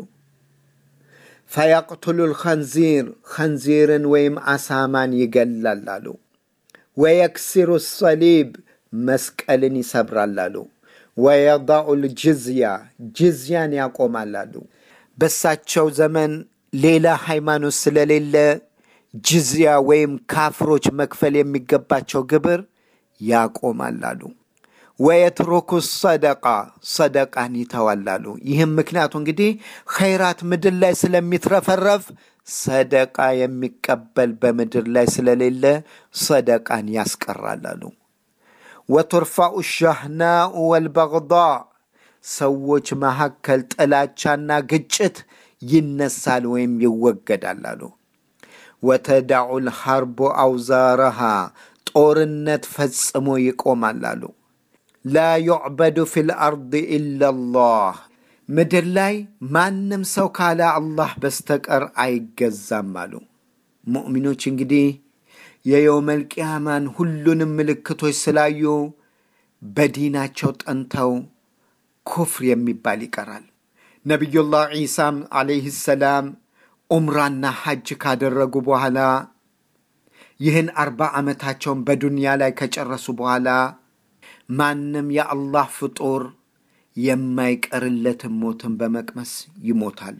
ፈየቅቱሉ ልኸንዚር ኸንዚርን ወይም አሳማን ይገላል አሉ። ወየክሲሩ ሰሊብ መስቀልን ይሰብራል አሉ። ወየዳዑ ልጅዝያ ጅዝያን ያቆማል አሉ። በሳቸው ዘመን ሌላ ሃይማኖት ስለሌለ ጅዝያ ወይም ካፍሮች መክፈል የሚገባቸው ግብር ያቆማል አሉ። ወየትሩኩ ሰደቃ ሰደቃን ይተዋላሉ። ይህም ምክንያቱ እንግዲህ ኸይራት ምድር ላይ ስለሚትረፈረፍ ሰደቃ የሚቀበል በምድር ላይ ስለሌለ ሰደቃን ያስቀራላሉ። ወቱርፋኡ ሻህናኡ ወልበግዳ ሰዎች መካከል ጥላቻና ግጭት ይነሳል ወይም ይወገዳል አሉ። ወተዳዑ ልሐርቡ አውዛረሃ ጦርነት ፈጽሞ ይቆማል አሉ። ላ ዩዕበዱ ፊ ልአርድ ኢላላህ ምድር ላይ ማንም ሰው ካለ አላህ በስተቀር አይገዛም አሉ። ሙእሚኖች እንግዲህ የየውመል ቅያማን ሁሉንም ምልክቶች ስላዩ በዲናቸው ጠንተው ኩፍር የሚባል ይቀራል። ነቢዩላህ ዒሳም ዓለይህ ሰላም ዑምራና ሐጅ ካደረጉ በኋላ ይህን አርባ ዓመታቸውን በዱንያ ላይ ከጨረሱ በኋላ ማንም የአላህ ፍጡር የማይቀርለትን ሞትን በመቅመስ ይሞታሉ።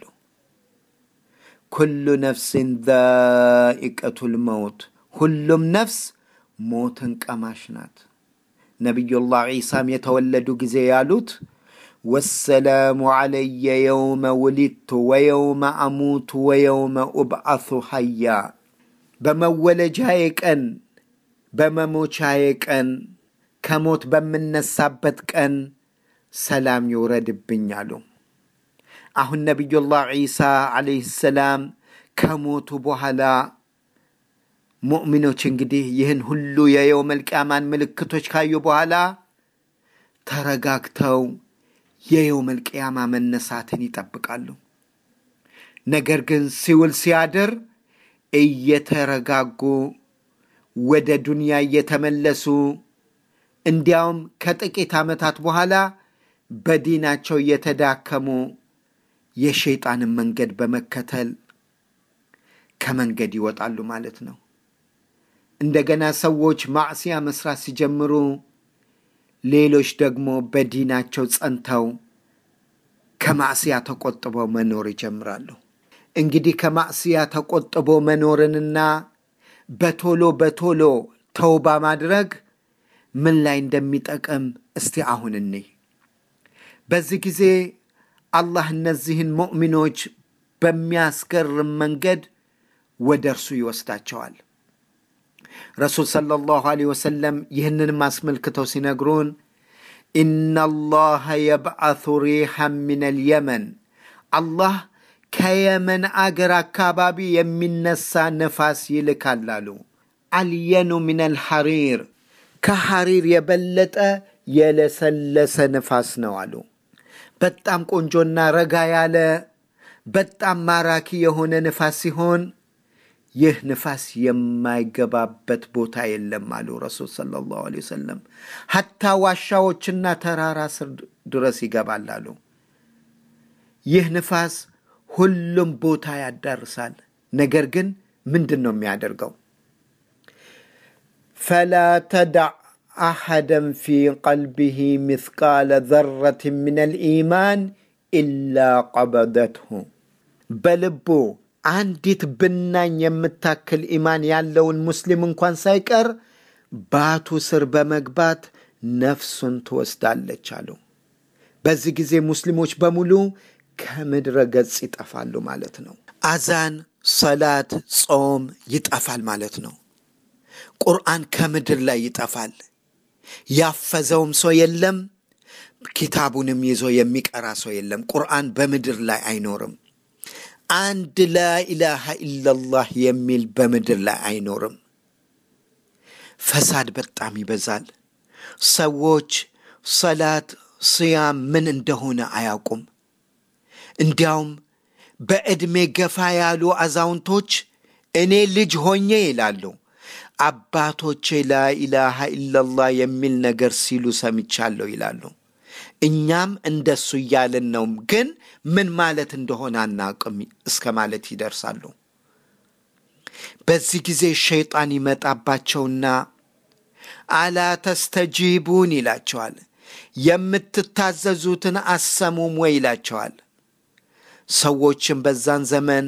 ኩሉ ነፍስን ዛኢቀቱል መውት፣ ሁሉም ነፍስ ሞትን ቀማሽ ናት። ነቢዩላህ ዒሳም የተወለዱ ጊዜ ያሉት ወሰላሙ ዓለየ የውመ ውሊድቱ ወየውመ አሙቱ ወየውመ ኡብዓሱ ሐያ በመወለጃዬ ቀን በመሞቻዬ ቀን ከሞት በምነሳበት ቀን ሰላም ይውረድብኝ አሉ። አሁን ነቢዩላህ ዒሳ ዓለይህ ሰላም ከሞቱ በኋላ ሙእሚኖች እንግዲህ ይህን ሁሉ የየውመል ቂያማን ምልክቶች ካዩ በኋላ ተረጋግተው የየውመል ቂያማ መነሳትን ይጠብቃሉ። ነገር ግን ሲውል ሲያድር እየተረጋጉ ወደ ዱንያ እየተመለሱ እንዲያውም ከጥቂት ዓመታት በኋላ በዲናቸው እየተዳከሙ የሸይጣንን መንገድ በመከተል ከመንገድ ይወጣሉ ማለት ነው። እንደገና ሰዎች ማዕስያ መስራት ሲጀምሩ፣ ሌሎች ደግሞ በዲናቸው ጸንተው ከማዕስያ ተቆጥበው መኖር ይጀምራሉ። እንግዲህ ከማዕስያ ተቆጥቦ መኖርንና በቶሎ በቶሎ ተውባ ማድረግ ምን ላይ እንደሚጠቅም እስቲ አሁን እኔ በዚህ ጊዜ አላህ እነዚህን ሙእሚኖች በሚያስገርም መንገድ ወደ እርሱ ይወስዳቸዋል። ረሱል ሰለላሁ ዐለይሂ ወሰለም ይህንንም አስመልክተው ሲነግሩን ኢነላሃ የብዓቱ ሪሐን ሚነል የመን አላህ ከየመን አገር አካባቢ የሚነሳ ነፋስ ይልካል አሉ። አልየኑ ሚነል ሐሪር ከሐሪር የበለጠ የለሰለሰ ነፋስ ነው አሉ። በጣም ቆንጆና ረጋ ያለ በጣም ማራኪ የሆነ ንፋስ ሲሆን ይህ ንፋስ የማይገባበት ቦታ የለም አሉ ረሱል ሰለላሁ ዐለይሂ ወሰለም። ሐታ ዋሻዎችና ተራራ ስር ድረስ ይገባል አሉ። ይህ ንፋስ ሁሉም ቦታ ያዳርሳል። ነገር ግን ምንድን ነው የሚያደርገው? ፈላ ተዳዕ አሐደን ፊ ቀልቢሂ ምትቃለ ዘረት ምን ልኢማን ኢላ ቀበደትሁ በልቡ አንዲት ብናኝ የምታክል ኢማን ያለውን ሙስሊም እንኳን ሳይቀር ባቱ ስር በመግባት ነፍሱን ትወስዳለች አሉ። በዚህ ጊዜ ሙስሊሞች በሙሉ ከምድረ ገጽ ይጠፋሉ ማለት ነው። አዛን፣ ሰላት፣ ጾም ይጠፋል ማለት ነው። ቁርአን ከምድር ላይ ይጠፋል። ያፈዘውም ሰው የለም። ኪታቡንም ይዞ የሚቀራ ሰው የለም። ቁርአን በምድር ላይ አይኖርም። አንድ ላኢላሃ ኢላላህ የሚል በምድር ላይ አይኖርም። ፈሳድ በጣም ይበዛል። ሰዎች ሰላት፣ ስያም ምን እንደሆነ አያውቁም። እንዲያውም በዕድሜ ገፋ ያሉ አዛውንቶች እኔ ልጅ ሆኜ ይላሉ አባቶቼ ላኢላሃ ኢላላህ የሚል ነገር ሲሉ ሰምቻለሁ ይላሉ። እኛም እንደሱ እያልን ነው፣ ግን ምን ማለት እንደሆነ አናውቅም እስከ ማለት ይደርሳሉ። በዚህ ጊዜ ሸይጣን ይመጣባቸውና አላ ተስተጂቡን ይላቸዋል። የምትታዘዙትን አሰሙም ወይ ይላቸዋል። ሰዎችም በዛን ዘመን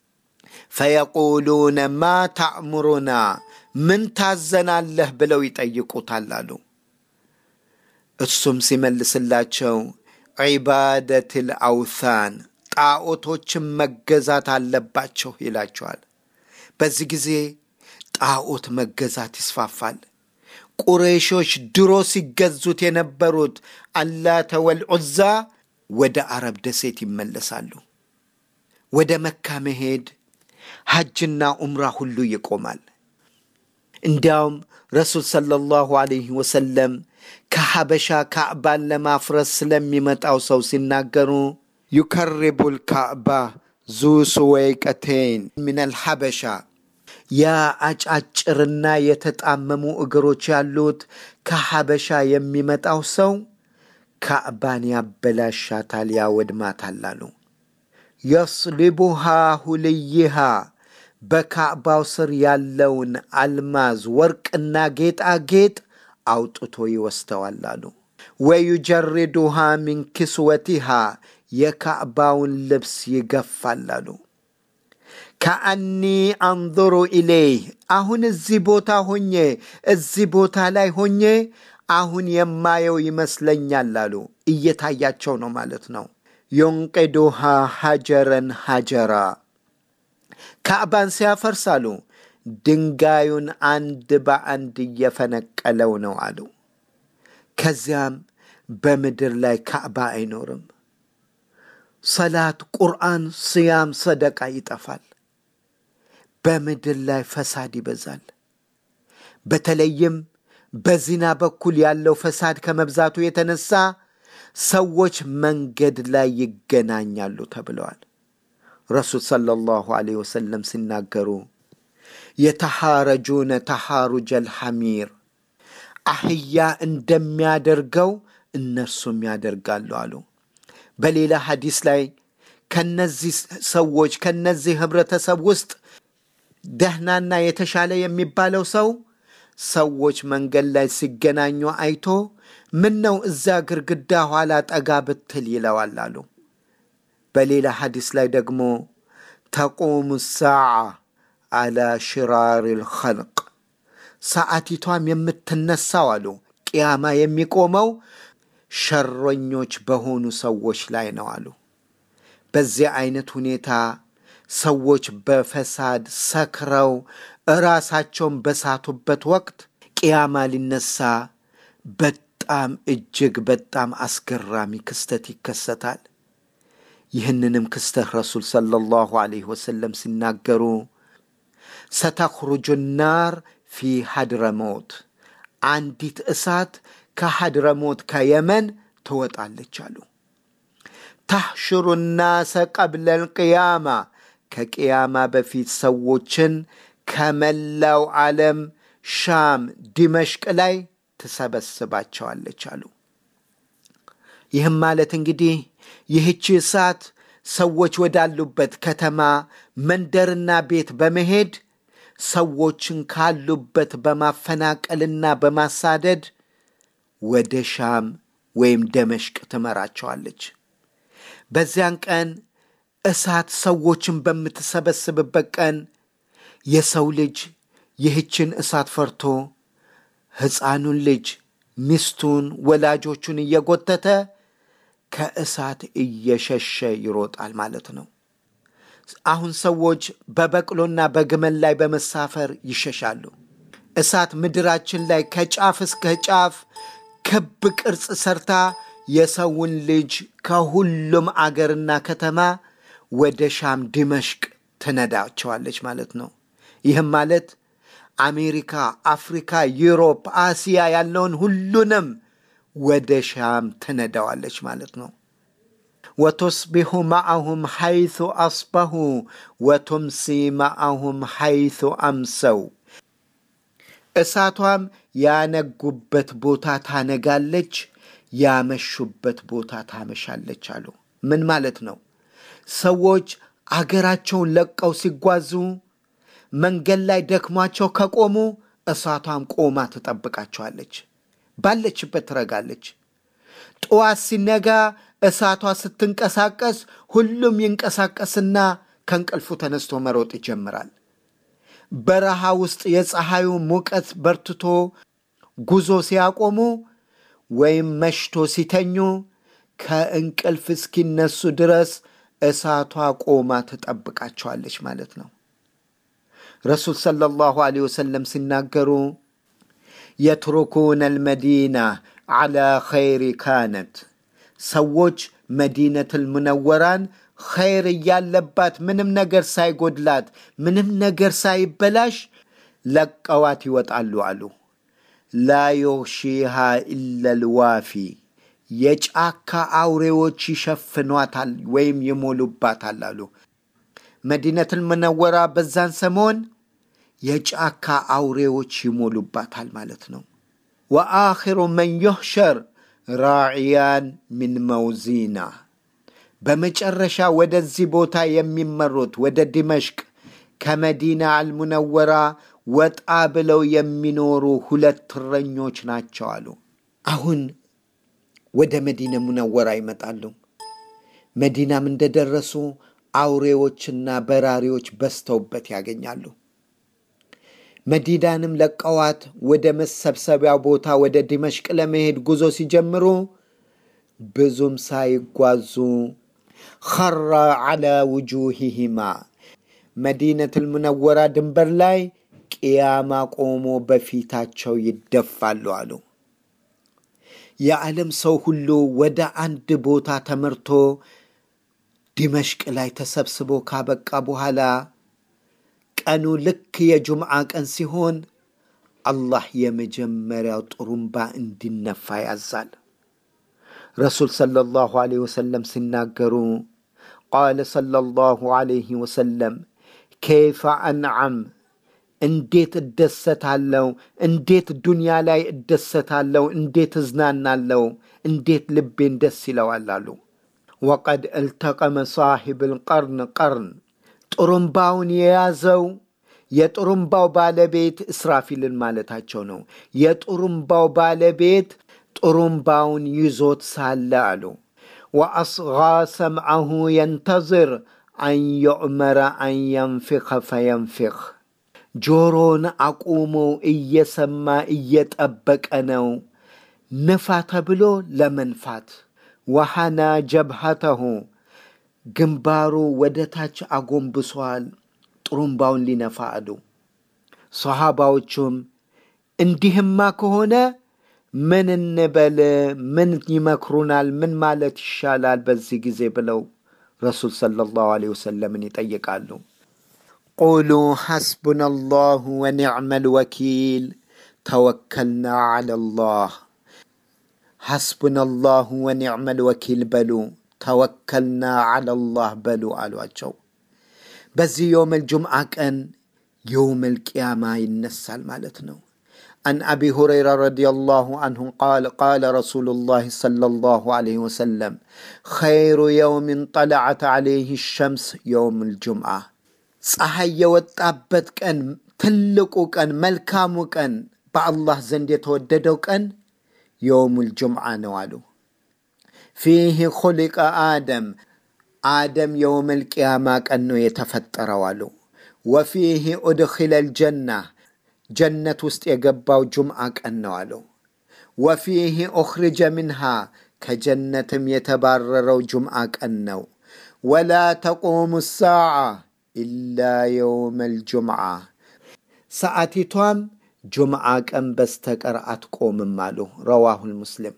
ፈየቁሉነ ማ ታእሙሩና ምን ታዘናለህ ብለው ይጠይቁታል አሉ። እሱም ሲመልስላቸው ዒባደትል አውታን ጣዖቶችን መገዛት አለባቸው ይላቸዋል። በዚህ ጊዜ ጣዖት መገዛት ይስፋፋል። ቁረይሾች ድሮ ሲገዙት የነበሩት አላተ ወልዑዛ ወደ አረብ ደሴት ይመለሳሉ። ወደ መካ መሄድ ሐጅና ዑምራ ሁሉ ይቆማል። እንዲያውም ረሱል ሰለላሁ ዐለይሂ ወሰለም ከሐበሻ ካዕባን ለማፍረስ ስለሚመጣው ሰው ሲናገሩ ዩከሪቡል ካዕባ ዙ ሱወይቀቴን ሚነል ሐበሻ ያ አጫጭርና የተጣመሙ እግሮች ያሉት ከሐበሻ የሚመጣው ሰው ካዕባን ያበላሻታል፣ ያወድማታል አሉ። የስሊቡሃ ሁልይሃ በካዕባው ስር ያለውን አልማዝ ወርቅና ጌጣጌጥ አውጥቶ ይወስደዋል አሉ። ወዩጀሪዱሃ ሚን ክስወቲሃ የካዕባውን ልብስ ይገፋል አሉ። ከአኒ አንظሩ ኢሌይህ አሁን እዚህ ቦታ ሆኜ እዚህ ቦታ ላይ ሆኜ አሁን የማየው ይመስለኛል አሉ። እየታያቸው ነው ማለት ነው። ዩንቅዱሃ ሐጀረን ሐጀራ ካዕባን ሲያፈርስ አሉ ድንጋዩን አንድ በአንድ እየፈነቀለው ነው አሉ። ከዚያም በምድር ላይ ካዕባ አይኖርም። ሰላት፣ ቁርአን፣ ስያም፣ ሰደቃ ይጠፋል። በምድር ላይ ፈሳድ ይበዛል። በተለይም በዚና በኩል ያለው ፈሳድ ከመብዛቱ የተነሳ ሰዎች መንገድ ላይ ይገናኛሉ ተብለዋል። ረሱል ሰለላሁ ዐለይሂ ወሰለም ሲናገሩ የተሐረጁነ ተሐሩጀል ሐሚር አህያ እንደሚያደርገው እነርሱም ያደርጋሉ አሉ። በሌላ ሐዲስ ላይ ከነዚህ ሰዎች ከነዚህ ህብረተሰብ ውስጥ ደህናና የተሻለ የሚባለው ሰው ሰዎች መንገድ ላይ ሲገናኙ አይቶ ምን ነው እዛ ግርግዳ ኋላ ጠጋ ብትል ይለዋል አሉ። በሌላ ሐዲስ ላይ ደግሞ ተቁሙ ሳዓ አላ ሽራር ልኸልቅ ሰዓቲቷም የምትነሳው አሉ ቅያማ የሚቆመው ሸረኞች በሆኑ ሰዎች ላይ ነው አሉ። በዚህ አይነት ሁኔታ ሰዎች በፈሳድ ሰክረው እራሳቸውን በሳቱበት ወቅት ቅያማ ሊነሳ በጣም እጅግ በጣም አስገራሚ ክስተት ይከሰታል። ይህንንም ክስተት ረሱል ሰለላሁ ዐለይሂ ወሰለም ሲናገሩ ሰተኽሩጁ ናር ፊ ሀድረሞት አንዲት እሳት ከሀድረሞት ከየመን ትወጣለች አሉ። ታሕሽሩ ናሰ ቀብለል ቅያማ ከቅያማ በፊት ሰዎችን ከመላው ዓለም ሻም፣ ዲመሽቅ ላይ ትሰበስባቸዋለች አሉ። ይህም ማለት እንግዲህ ይህቺ እሳት ሰዎች ወዳሉበት ከተማ መንደርና ቤት በመሄድ ሰዎችን ካሉበት በማፈናቀልና በማሳደድ ወደ ሻም ወይም ደመሽቅ ትመራቸዋለች። በዚያን ቀን እሳት ሰዎችን በምትሰበስብበት ቀን የሰው ልጅ ይህችን እሳት ፈርቶ ሕፃኑን ልጅ ሚስቱን፣ ወላጆቹን እየጎተተ ከእሳት እየሸሸ ይሮጣል ማለት ነው። አሁን ሰዎች በበቅሎና በግመል ላይ በመሳፈር ይሸሻሉ። እሳት ምድራችን ላይ ከጫፍ እስከ ጫፍ ክብ ቅርጽ ሰርታ የሰውን ልጅ ከሁሉም አገርና ከተማ ወደ ሻም ዲመሽቅ ትነዳቸዋለች ማለት ነው። ይህም ማለት አሜሪካ፣ አፍሪካ፣ ዩሮፕ፣ አሲያ ያለውን ሁሉንም ወደ ሻም ትነዳዋለች ማለት ነው። ወቱስቢሑ ማዓሁም ሐይቱ አስበሁ ወቱምሲ ማዓሁም ሐይቱ አምሰው እሳቷም ያነጉበት ቦታ ታነጋለች፣ ያመሹበት ቦታ ታመሻለች አሉ። ምን ማለት ነው? ሰዎች አገራቸውን ለቀው ሲጓዙ መንገድ ላይ ደክሟቸው ከቆሙ እሳቷም ቆማ ትጠብቃቸዋለች። ባለችበት ትረጋለች። ጠዋት ሲነጋ እሳቷ ስትንቀሳቀስ ሁሉም ይንቀሳቀስና ከእንቅልፉ ተነስቶ መሮጥ ይጀምራል። በረሃ ውስጥ የፀሐዩ ሙቀት በርትቶ ጉዞ ሲያቆሙ ወይም መሽቶ ሲተኙ ከእንቅልፍ እስኪነሱ ድረስ እሳቷ ቆማ ትጠብቃቸዋለች ማለት ነው። ረሱል ሰለላሁ ዐለይሂ ወሰለም ሲናገሩ የትሩኩነ አልመዲና ዐላ ኸይሪ ካነት ሰዎች መዲነቱል ሙነወራን ኸይር እያለባት ምንም ነገር ሳይጎድላት ምንም ነገር ሳይበላሽ ለቀዋት ይወጣሉ አሉ። ላ ዩግሺሃ ኢለል ዋፊ የጫካ አውሬዎች ይሸፍኗታል ወይም ይሞሉባታል አሉ። መዲነቱል ሙነወራ በዛን ሰሞን የጫካ አውሬዎች ይሞሉባታል ማለት ነው። ወአኺሩ መን ዩሕሸር ራዕያን ሚን መውዚና በመጨረሻ ወደዚህ ቦታ የሚመሩት ወደ ዲመሽቅ ከመዲና አልሙነወራ ወጣ ብለው የሚኖሩ ሁለት እረኞች ናቸው አሉ። አሁን ወደ መዲና ሙነወራ ይመጣሉ። መዲናም እንደደረሱ አውሬዎችና በራሪዎች በዝተውበት ያገኛሉ። መዲናንም ለቀዋት ወደ መሰብሰቢያው ቦታ ወደ ዲመሽቅ ለመሄድ ጉዞ ሲጀምሩ ብዙም ሳይጓዙ ኸራ ዐላ ውጁሂሂማ መዲነቱል ሙነወራ ድንበር ላይ ቅያማ ቆሞ በፊታቸው ይደፋሉ አሉ። የዓለም ሰው ሁሉ ወደ አንድ ቦታ ተመርቶ ዲመሽቅ ላይ ተሰብስቦ ካበቃ በኋላ ቀኑ ልክ የጁምዓ ቀን ሲሆን አላህ የመጀመሪያው ጥሩምባ እንዲነፋ ያዛል። ረሱል ሰለላሁ ዐለይሂ ወሰለም ሲናገሩ ቃለ ሰለላሁ ዐለይሂ ወሰለም ከይፈ አንዓም እንዴት እደሰታለሁ፣ እንዴት ዱንያ ላይ እደሰታለሁ፣ እንዴት እዝናናለሁ፣ እንዴት ልቤን ደስ ይለዋል አሉ። ወቀድ እልተቀመ ሳሒብ ልቀርን ቀርን ጥሩምባውን የያዘው የጥሩምባው ባለቤት እስራፊልን ማለታቸው ነው። የጥሩምባው ባለቤት ጥሩምባውን ይዞት ሳለ አሉ ወአስጋ ሰምዐሁ የንተዝር አን ዩዕመረ አን የንፊኸ ፈየንፊኽ ጆሮን አቁሞ እየሰማ እየጠበቀ ነው ንፋ ተብሎ ለመንፋት ወሐና ጀብሃተሁ ግንባሩ ወደ ታች አጎንብሷል ጥሩምባውን ሊነፋ አሉ። ሰሃባዎቹም እንዲህማ ከሆነ ምን እንበል? ምን ይመክሩናል? ምን ማለት ይሻላል በዚህ ጊዜ ብለው ረሱል ሰለላሁ ዐለይሂ ወሰለምን ይጠይቃሉ። ቁሉ ሐስቡና አላሁ ወኒዕመል ወኪል ተወከልና ዐለላህ። ሐስቡና አላሁ ወኒዕመል ወኪል በሉ ተወከልና ዐለላህ በሉ አሏቸው። በዚህ የውመል ጁምዓ ቀን የውመል ቅያማ ይነሳል ማለት ነው። عن أبي هريرة رضي الله عنه قال قال رسول الله صلى الله عليه وسلم خير يوم طلعت عليه الشمس يوم الجمعة ፀሐይ የወጣበት ቀን ትልቁ ቀን መልካሙ ቀን በአላህ ዘንድ የተወደደው ቀን የውሙል ጁምዓ ነው አሉ። ፊህ ኹሊቀ አደም አደም የውመል ቅያማ ቀን ነው የተፈጠረው አሉ። ወፊህ ኡድኺለ ልጀና ጀነት ውስጥ የገባው ጁምዓ ቀን ነው አሉ። ወፊህ ኡኽሪጀ ምንሃ ከጀነትም የተባረረው ጁምዓ ቀን ነው። ወላ ተቁሙ ሳዓ ኢላ የውመል ጁምዓ ሰዓቲቷም ጁምዓ ቀን በስተቀር አትቆምም አሉ። ረዋሁል ሙስሊም።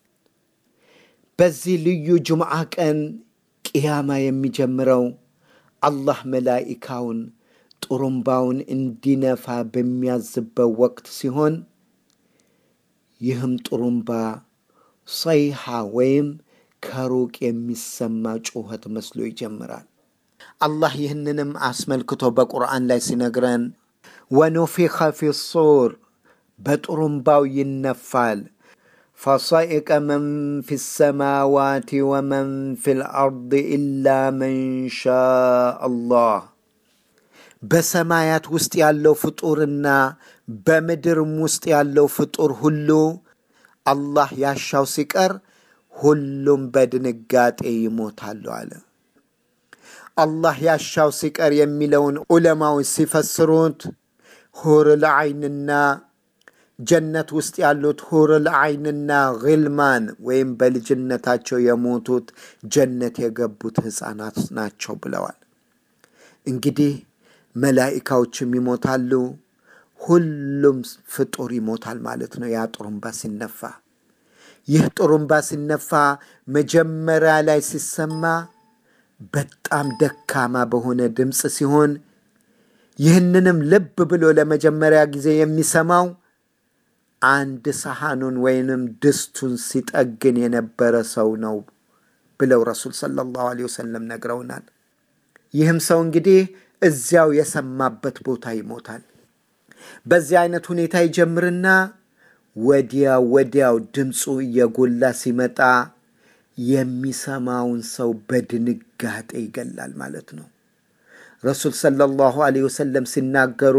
በዚህ ልዩ ጁምዓ ቀን ቅያማ የሚጀምረው አላህ መላኢካውን ጥሩምባውን እንዲነፋ በሚያዝበት ወቅት ሲሆን ይህም ጥሩምባ ሰይሃ ወይም ከሩቅ የሚሰማ ጩኸት መስሎ ይጀምራል። አላህ ይህንንም አስመልክቶ በቁርአን ላይ ሲነግረን ወኑፊኸ ፊ ሱር በጥሩምባው ይነፋል ፈሰኢቀ መን ፊ ሰማዋት ወመን ፊ ልአርድ ኢላ መን ሻእ አላህ በሰማያት ውስጥ ያለው ፍጡርና በምድርም ውስጥ ያለው ፍጡር ሁሉ አላህ ያሻው ሲቀር ሁሉም በድንጋጤ ይሞታሉ አለ። አላህ ያሻው ሲቀር የሚለውን ዑለማዎች ሲፈስሩት ሁርል ዐይንና ጀነት ውስጥ ያሉት ሁርል ዐይንና ግልማን ወይም በልጅነታቸው የሞቱት ጀነት የገቡት ሕፃናት ናቸው ብለዋል። እንግዲህ መላኢካዎችም ይሞታሉ፣ ሁሉም ፍጡር ይሞታል ማለት ነው። ያ ጥሩምባ ሲነፋ ይህ ጥሩምባ ሲነፋ መጀመሪያ ላይ ሲሰማ በጣም ደካማ በሆነ ድምፅ ሲሆን ይህንንም ልብ ብሎ ለመጀመሪያ ጊዜ የሚሰማው አንድ ሰሐኑን ወይንም ድስቱን ሲጠግን የነበረ ሰው ነው ብለው ረሱል ሰለላሁ ዐለይሂ ወሰለም ነግረውናል። ይህም ሰው እንግዲህ እዚያው የሰማበት ቦታ ይሞታል። በዚህ አይነት ሁኔታ ይጀምርና ወዲያው ወዲያው ድምፁ እየጎላ ሲመጣ የሚሰማውን ሰው በድንጋጤ ይገላል ማለት ነው። ረሱል ሰለላሁ ዐለይሂ ወሰለም ሲናገሩ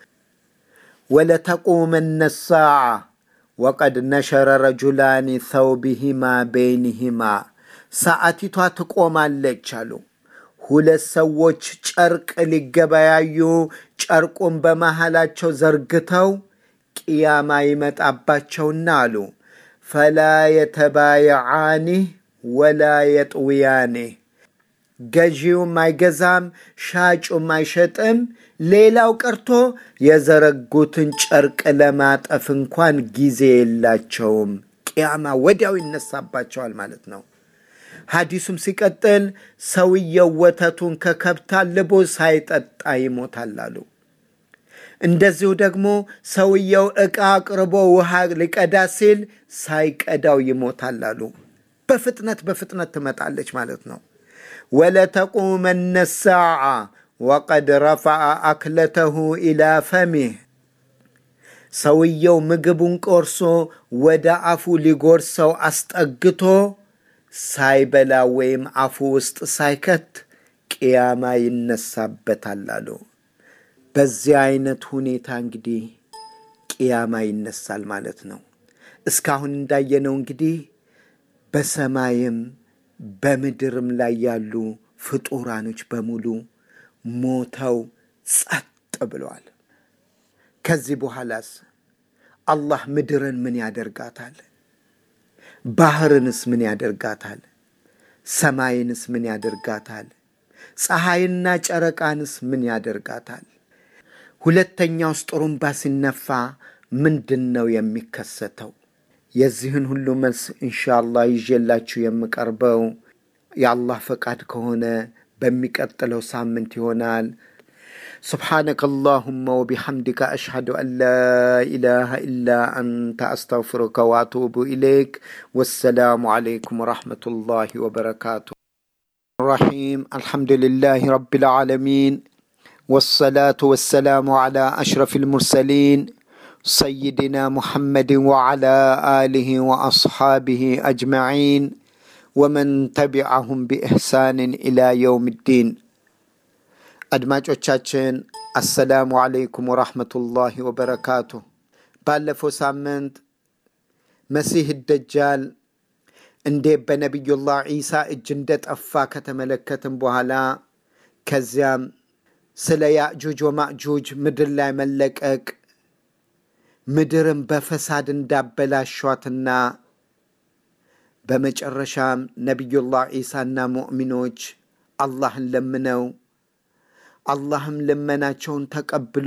ወለተቁመነ ሳዓ ወቀድ ነሸረ ረጁላኒ ተውቢሂማ በይንሂማ ሰዓቲቷ ትቆማለች አሉ። ሁለት ሰዎች ጨርቅ ሊገበያዩ ጨርቁን በመሃላቸው ዘርግተው ቅያማ ይመጣባቸውና አሉ ፈላ የተባየዓኒህ ወላ የጥውያኔህ ገዢውም አይገዛም፣ ሻጩም አይሸጥም። ሌላው ቀርቶ የዘረጉትን ጨርቅ ለማጠፍ እንኳን ጊዜ የላቸውም። ቅያማ ወዲያው ይነሳባቸዋል ማለት ነው። ሐዲሱም ሲቀጥል ሰውየው ወተቱን ከከብት አልቦ ሳይጠጣ ይሞታል አሉ። እንደዚሁ ደግሞ ሰውየው ዕቃ አቅርቦ ውሃ ሊቀዳ ሲል ሳይቀዳው ይሞታል አሉ። በፍጥነት በፍጥነት ትመጣለች ማለት ነው። ወለተቁመነ ሳዓ ወቀድ ረፈዐ አክለተሁ ኢላ ፈሚህ ሰውየው ምግቡን ቆርሶ ወደ አፉ ሊጎርሰው አስጠግቶ ሳይበላ ወይም አፉ ውስጥ ሳይከት ቅያማ ይነሳበታል አሉ። በዚህ አይነት ሁኔታ እንግዲህ ቅያማ ይነሳል ማለት ነው። እስካሁን እንዳየነው እንግዲህ በሰማይም በምድርም ላይ ያሉ ፍጡራኖች በሙሉ ሞተው ጸጥ ብለዋል። ከዚህ በኋላስ አላህ ምድርን ምን ያደርጋታል? ባህርንስ ምን ያደርጋታል? ሰማይንስ ምን ያደርጋታል? ፀሐይና ጨረቃንስ ምን ያደርጋታል? ሁለተኛውስ ጥሩምባ ሲነፋ ምንድን ነው የሚከሰተው? የዚህን ሁሉ መልስ ኢንሻአላህ ይዤላችሁ የምቀርበው የአላህ ፈቃድ ከሆነ በሚቀጥለው ሳምንት ይሆናል። سبحانك اللهم وبحمدك أشهد أن لا إله إلا أنت أستغفرك وأتوب إليك والسلام عليكم ورحمة الله وبركاته الرحيم الحمد لله رب العالمين والصلاة والسلام على أشرف المرسلين سيدنا محمد وعلى آله وأصحابه أجمعين ومن تبعهم بإحسان إلى يوم الدين አድማጮቻችን አሰላሙ አለይኩም ወራህመቱላሂ ወበረካቱ። ባለፈው ሳምንት መሲህ ደጃል እንዴት በነቢዩላህ ዒሳ እጅ እንደጠፋ ከተመለከትም በኋላ ከዚያም ስለ ያእጁጅ ወማእጁጅ ምድር ላይ መለቀቅ ምድርን በፈሳድ እንዳበላሿትና በመጨረሻም ነቢዩላህ ዒሳና ሙእሚኖች አላህን ለምነው አላህም ልመናቸውን ተቀብሎ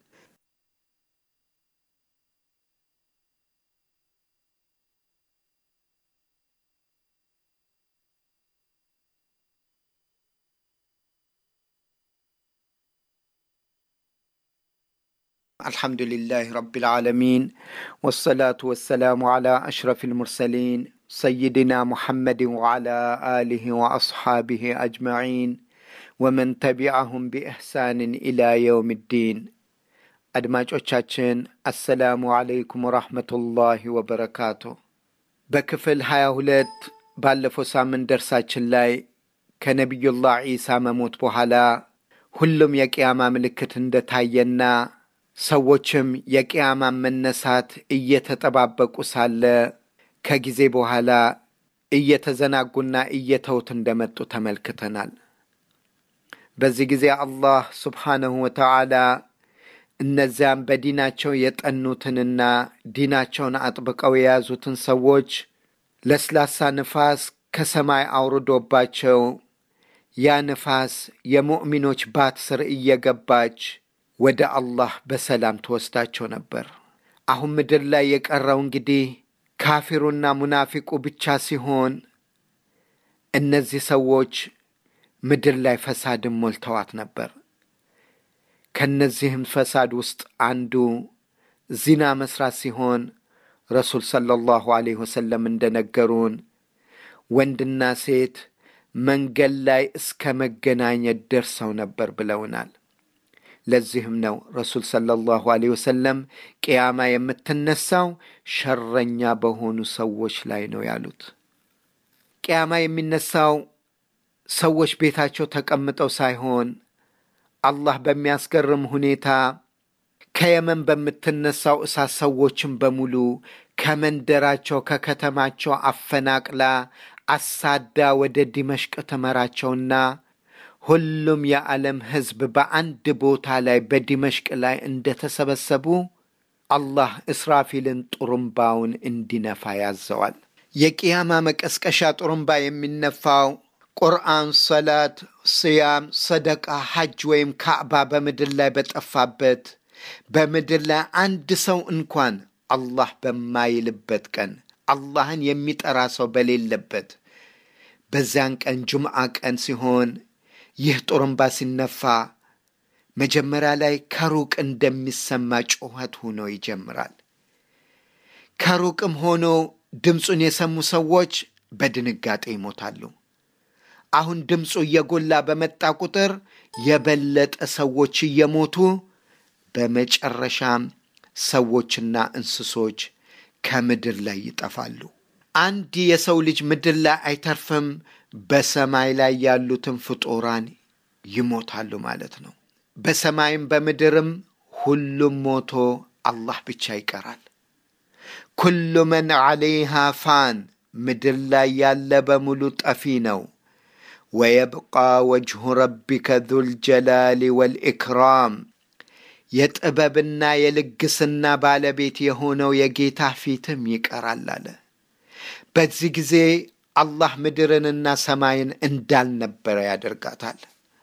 الحمد لله رب العالمين والصلاة والسلام على أشرف المرسلين سيدنا محمد وعلى آله وأصحابه أجمعين ወመን ተቢዐሁም ቢኢሕሳንን ኢላ የውም ዲን። አድማጮቻችን አሰላሙ አለይኩም ወራህመቱላሂ ወበረካቱ። በክፍል ሀያ ሁለት ባለፈው ሳምንት ደርሳችን ላይ ከነቢዩላህ ዒሳ መሞት በኋላ ሁሉም የቅያማ ምልክት እንደታየና ሰዎችም የቅያማ መነሳት እየተጠባበቁ ሳለ ከጊዜ በኋላ እየተዘናጉና እየተውት እንደመጡ ተመልክተናል። በዚህ ጊዜ አላህ ስብሓነሁ ወተዓላ እነዚያም በዲናቸው የጠኑትንና ዲናቸውን አጥብቀው የያዙትን ሰዎች ለስላሳ ንፋስ ከሰማይ አውርዶባቸው ያ ንፋስ የሙእሚኖች ባት ስር እየገባች ወደ አላህ በሰላም ትወስዳቸው ነበር። አሁን ምድር ላይ የቀረው እንግዲህ ካፊሩና ሙናፊቁ ብቻ ሲሆን እነዚህ ሰዎች ምድር ላይ ፈሳድን ሞልተዋት ነበር። ከነዚህም ፈሳድ ውስጥ አንዱ ዚና መስራት ሲሆን ረሱል ሰለላሁ ዐለይሂ ወሰለም እንደነገሩን ወንድና ሴት መንገድ ላይ እስከ መገናኘት ደርሰው ነበር ብለውናል። ለዚህም ነው ረሱል ሰለላሁ ዐለይሂ ወሰለም ቅያማ የምትነሳው ሸረኛ በሆኑ ሰዎች ላይ ነው ያሉት። ቅያማ የሚነሳው ሰዎች ቤታቸው ተቀምጠው ሳይሆን አላህ በሚያስገርም ሁኔታ ከየመን በምትነሳው እሳት ሰዎችን በሙሉ ከመንደራቸው ከከተማቸው አፈናቅላ አሳዳ ወደ ዲመሽቅ ትመራቸውና ሁሉም የዓለም ሕዝብ በአንድ ቦታ ላይ በዲመሽቅ ላይ እንደተሰበሰቡ አላህ እስራፊልን ጡሩምባውን እንዲነፋ ያዘዋል። የቅያማ መቀስቀሻ ጡሩምባ የሚነፋው ቁርአን፣ ሰላት፣ ስያም፣ ሰደቃ፣ ሐጅ ወይም ካዕባ በምድር ላይ በጠፋበት በምድር ላይ አንድ ሰው እንኳን አላህ በማይልበት ቀን አላህን የሚጠራ ሰው በሌለበት በዚያን ቀን ጁምዓ ቀን ሲሆን ይህ ጡሩምባ ሲነፋ መጀመሪያ ላይ ከሩቅ እንደሚሰማ ጩኸት ሆኖ ይጀምራል። ከሩቅም ሆኖ ድምፁን የሰሙ ሰዎች በድንጋጤ ይሞታሉ። አሁን ድምፁ እየጎላ በመጣ ቁጥር የበለጠ ሰዎች እየሞቱ በመጨረሻም ሰዎችና እንስሶች ከምድር ላይ ይጠፋሉ። አንድ የሰው ልጅ ምድር ላይ አይተርፍም። በሰማይ ላይ ያሉትን ፍጡራን ይሞታሉ ማለት ነው። በሰማይም በምድርም ሁሉም ሞቶ አላህ ብቻ ይቀራል። ኩሉ መን ዐለይሃ ፋን፣ ምድር ላይ ያለ በሙሉ ጠፊ ነው። ወየብቃ ወጅሁ ረቢከ ዙል ጀላሊ ወልኢክራም የጥበብና የልግስና ባለቤት የሆነው የጌታ ፊትም ይቀራል አለ። በዚህ ጊዜ አላህ ምድርንና ሰማይን እንዳልነበረ ያደርጋታል።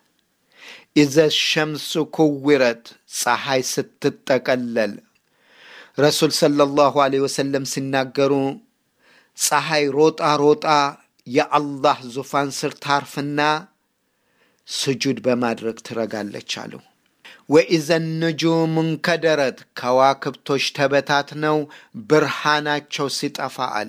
ኢዘ ሸምሱ ኩዊረት ፀሐይ ስትጠቀለል ረሱል ሰለላሁ ዐለይሂ ወሰለም ሲናገሩ ፀሐይ ሮጣ ሮጣ የአላህ ዙፋን ስር ታርፍና ስጁድ በማድረግ ትረጋለች አሉ። ወኢዘ ንጁም እንከደረት ከዋክብቶች ተበታትነው ብርሃናቸው ሲጠፋ አለ።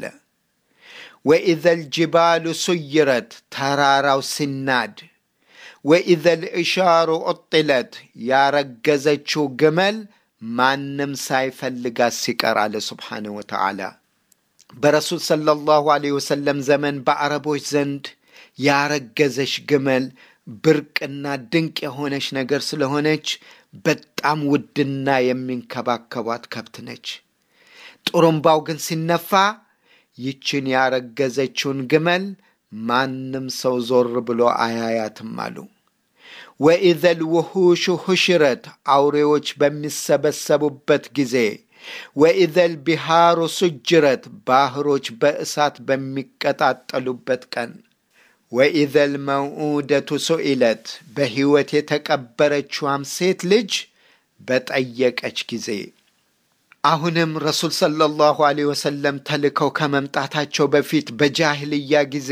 ወኢዘ ልጅባሉ ሱይረት ተራራው ሲናድ፣ ወኢዘ ልእሻሩ ዑጥለት ያረገዘችው ግመል ማንም ሳይፈልጋት ሲቀር አለ ስብሓነ ወተዓላ። በረሱል ሰለላሁ ዐለይሂ ወሰለም ዘመን በአረቦች ዘንድ ያረገዘች ግመል ብርቅና ድንቅ የሆነች ነገር ስለሆነች በጣም ውድና የሚንከባከቧት ከብት ነች። ጡሩምባው ግን ሲነፋ ይችን ያረገዘችውን ግመል ማንም ሰው ዞር ብሎ አያያትም አሉ። ወኢዘል ውሑሹ ሁሽረት አውሬዎች በሚሰበሰቡበት ጊዜ ወኢዘል ቢሃሩ ሱጅረት ባህሮች በእሳት በሚቀጣጠሉበት ቀን ወኢዘል መውዑደቱ ሱኢለት በሕይወት የተቀበረችዋም ሴት ልጅ በጠየቀች ጊዜ አሁንም ረሱል ሰለላሁ ዐለይሂ ወሰለም ተልከው ከመምጣታቸው በፊት በጃህልያ ጊዜ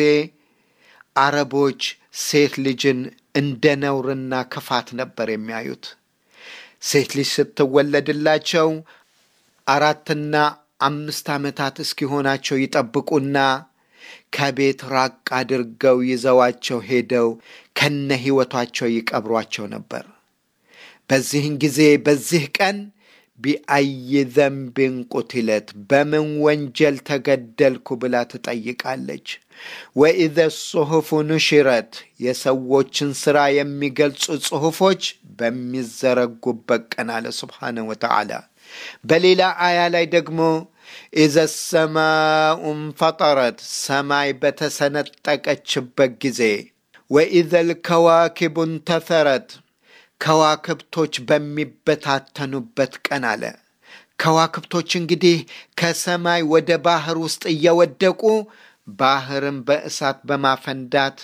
አረቦች ሴት ልጅን እንደ ነውርና ክፋት ነበር የሚያዩት። ሴት ልጅ ስትወለድላቸው አራትና አምስት ዓመታት እስኪሆናቸው ይጠብቁና ከቤት ራቅ አድርገው ይዘዋቸው ሄደው ከነ ሕይወቷቸው ይቀብሯቸው ነበር። በዚህን ጊዜ በዚህ ቀን ቢአይ ዘንብን ቁትለት በምን ወንጀል ተገደልኩ ብላ ትጠይቃለች። ወኢዘ ጽሑፉ ኑሽረት የሰዎችን ሥራ የሚገልጹ ጽሑፎች በሚዘረጉበት ቀን አለ ስብሓነ ወተዓላ። በሌላ አያ ላይ ደግሞ ኢዘ ሰማኡ እንፈጠረት ሰማይ በተሰነጠቀችበት ጊዜ ወኢዘ ልከዋኪቡ እንተፈረት ከዋክብቶች በሚበታተኑበት ቀን አለ። ከዋክብቶች እንግዲህ ከሰማይ ወደ ባህር ውስጥ እየወደቁ ባህርን በእሳት በማፈንዳት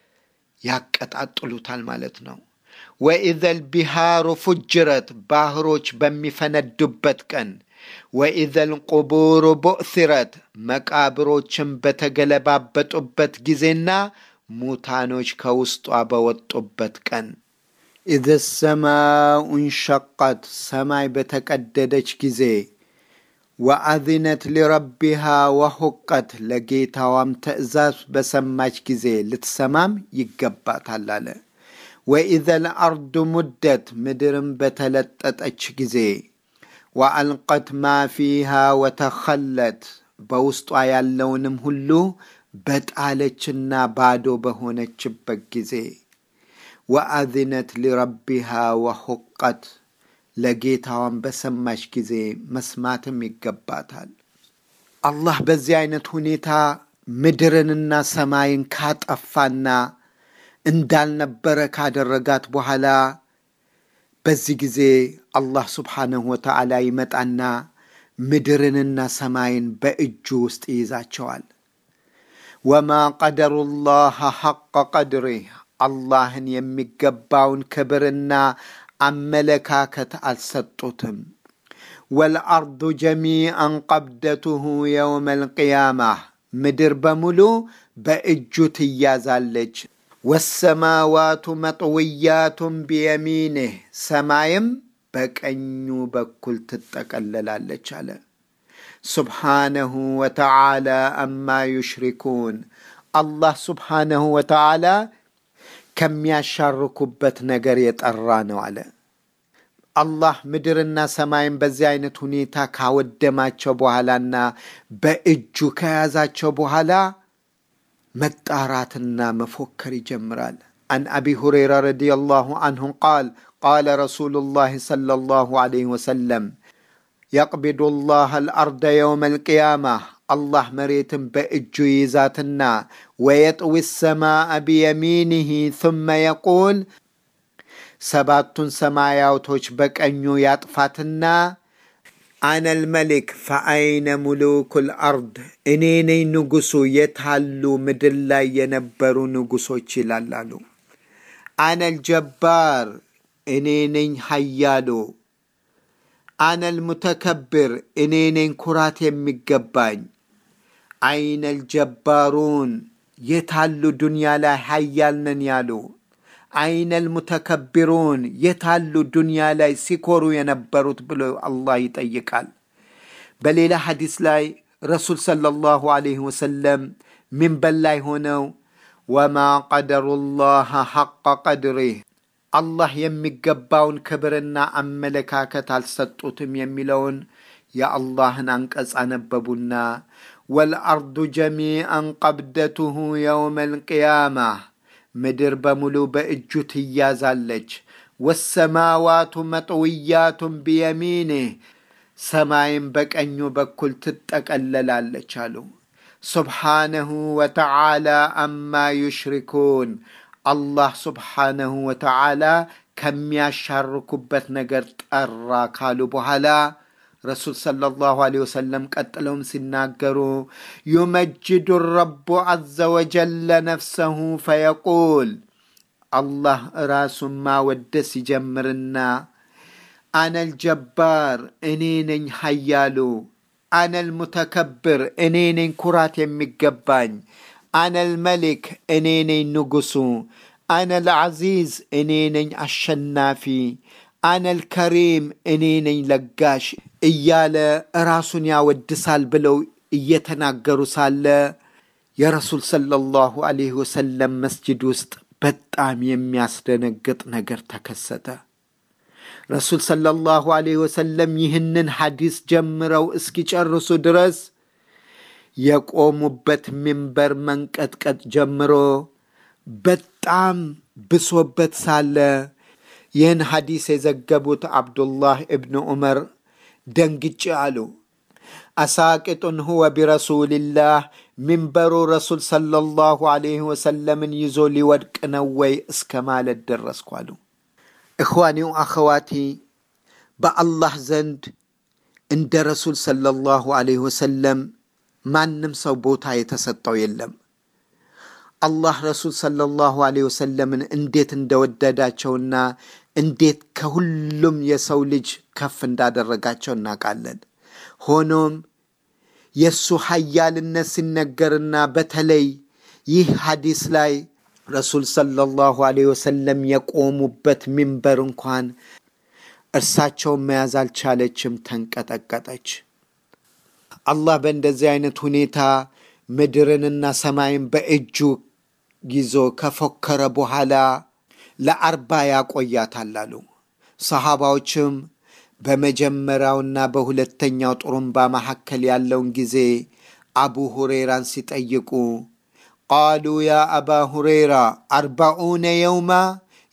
ያቀጣጥሉታል ማለት ነው። ወኢዘል ቢሃሩ ፉጅረት ባህሮች በሚፈነዱበት ቀን ወኢዘል ቁቡሩ ቡእሲረት መቃብሮችን በተገለባበጡበት ጊዜና ሙታኖች ከውስጧ በወጡበት ቀን ኢዘ ሰማኡ እንሸቀት ሰማይ በተቀደደች ጊዜ ወአዚነት ሊረቢሃ ወሁቀት ለጌታዋም ትእዛዝ በሰማች ጊዜ ልትሰማም ይገባታል አለ። ወኢዘ ልአርዱ ሙደት ምድርም በተለጠጠች ጊዜ ወአልቀት ማ ፊሃ ወተኸለት በውስጧ ያለውንም ሁሉ በጣለችና ባዶ በሆነችበት ጊዜ ወአዝነት ሊረቢሃ ወሑቀት ለጌታዋን በሰማች ጊዜ መስማትም ይገባታል። አላህ በዚህ አይነት ሁኔታ ምድርንና ሰማይን ካጠፋና እንዳልነበረ ካደረጋት በኋላ በዚህ ጊዜ አላህ ስብሓነሁ ወተዓላ ይመጣና ምድርንና ሰማይን በእጁ ውስጥ ይይዛቸዋል። ወማ ቀደሩ ላህ ሐቀ ቀድሪህ አላህን የሚገባውን ክብርና አመለካከት አልሰጡትም። ወልአርዱ ጀሚአን ቀብደቱሁ የውመ ልቅያማ ምድር በሙሉ በእጁ ትያዛለች። ወሰማዋቱ መጥውያቱን ቢየሚንህ ሰማይም በቀኙ በኩል ትጠቀለላለች አለ። ሱብሓነሁ ወተዓላ አማ ዩሽሪኩን አላህ ሱብሓነሁ ወተዓላ ከሚያሻርኩበት ነገር የጠራ ነው አለ። አላህ ምድርና ሰማይን በዚህ አይነት ሁኔታ ካወደማቸው በኋላና በእጁ ከያዛቸው በኋላ መጣራትና መፎከር ይጀምራል። አን አቢ ሁረይራ ረዲየላሁ አንሁ ቃል ቃለ ረሱሉላህ ሰለላሁ ዐለይሂ ወሰለም የቅቢዱ ላህ አልአርደ የውመ ልቅያማ አላህ መሬትን በእጁ ይይዛትና ወየጥዊ ሰማአ ቢየሚኒህ ثመ የቁል ሰባቱን ሰማያቶች በቀኙ ያጥፋትና አነል መሊክ ፈአይነ ሙሉኩ ልአርድ እኔ ነኝ ንጉሱ የታሉ ምድር ላይ የነበሩ ንጉሶች ይላላሉ። አነል ጀባር እኔ ነኝ ሀያሉ አነል ሙተከብር እኔ ነኝ ኩራት የሚገባኝ። አይነል ጀባሩን የታሉ ዱንያ ላይ ሀያል ነን ያሉ። አይነል ሙተከቢሩን የታሉ ዱንያ ላይ ሲኮሩ የነበሩት ብሎ አላህ ይጠይቃል። በሌላ ሐዲስ ላይ ረሱል ሰለላሁ ዐለይሂ ወሰለም ሚንበር ላይ ሆነው ወማ ቀደሩ ላህ ሐቀ ቀድሪህ አላህ የሚገባውን ክብርና አመለካከት አልሰጡትም የሚለውን የአላህን አንቀጽ አነበቡና ወልአርዱ ጀሚአን ቀብደቱሁ የውመ ልቅያማ ምድር በሙሉ በእጁ ትያዛለች። ወሰማዋቱ መጥውያቱን ቢየሚኒህ ሰማይም በቀኙ በኩል ትጠቀለላለች አሉ። ሱብሓነሁ ወተዓላ አማ ዩሽሪኩን አላህ ሱብሓነሁ ወተዓላ ከሚያሻርኩበት ነገር ጠራ ካሉ በኋላ ረሱል ሰለላሁ ዐለይሂ ወሰለም ቀጥለውም ሲናገሩ ዩመጅዱ ረቡ ዐዘ ወጀለ ነፍሰሁ ፈየቁል አላህ ራሱን ማወደስ ይጀምርና አነል ጀባር እኔ ነኝ ሀያሉ፣ አነል ሙተከብር እኔ ነኝ ኩራት የሚገባኝ፣ አነል መሊክ እኔ ነኝ ንጉሱ፣ አነል ዐዚዝ እኔ ነኝ አሸናፊ፣ አነል ከሪም እኔ ነኝ ለጋሽ እያለ ራሱን ያወድሳል ብለው እየተናገሩ ሳለ የረሱል ሰለላሁ ዐለይሂ ወሰለም መስጅድ ውስጥ በጣም የሚያስደነግጥ ነገር ተከሰተ። ረሱል ሰለላሁ ዐለይሂ ወሰለም ይህንን ሐዲስ ጀምረው እስኪጨርሱ ድረስ የቆሙበት ሚንበር መንቀጥቀጥ ጀምሮ በጣም ብሶበት ሳለ ይህን ሐዲስ የዘገቡት አብዱላህ እብን ዑመር ደንግጬ አሉ። አሳቅጡን ሁወ ቢረሱልላህ ሚንበሩ ረሱል ሰለላሁ ዐለይሂ ወሰለምን ይዞ ሊወድቅ ነው ወይ እስከ ማለት ደረስኩ አሉ። እኽዋኒው አኸዋቲ በአላህ ዘንድ እንደ ረሱል ሰለላሁ ዐለይሂ ወሰለም ማንም ሰው ቦታ የተሰጠው የለም። አላህ ረሱል ሰለላሁ ዐለይሂ ወሰለምን እንዴት እንደወደዳቸውና እንዴት ከሁሉም የሰው ልጅ ከፍ እንዳደረጋቸው እናውቃለን። ሆኖም የእሱ ሀያልነት ሲነገርና በተለይ ይህ ሐዲስ ላይ ረሱል ሰለላሁ ዐለይሂ ወሰለም የቆሙበት ሚንበር እንኳን እርሳቸውን መያዝ አልቻለችም፣ ተንቀጠቀጠች። አላህ በእንደዚህ አይነት ሁኔታ ምድርንና ሰማይን በእጁ ይዞ ከፎከረ በኋላ ለአርባ ያቆያታል አሉ። ሰሃባዎችም በመጀመሪያውና በሁለተኛው ጥሩምባ መካከል ያለውን ጊዜ አቡ ሁሬራን ሲጠይቁ ቃሉ ያ አባ ሁሬራ አርባኡነ የውማ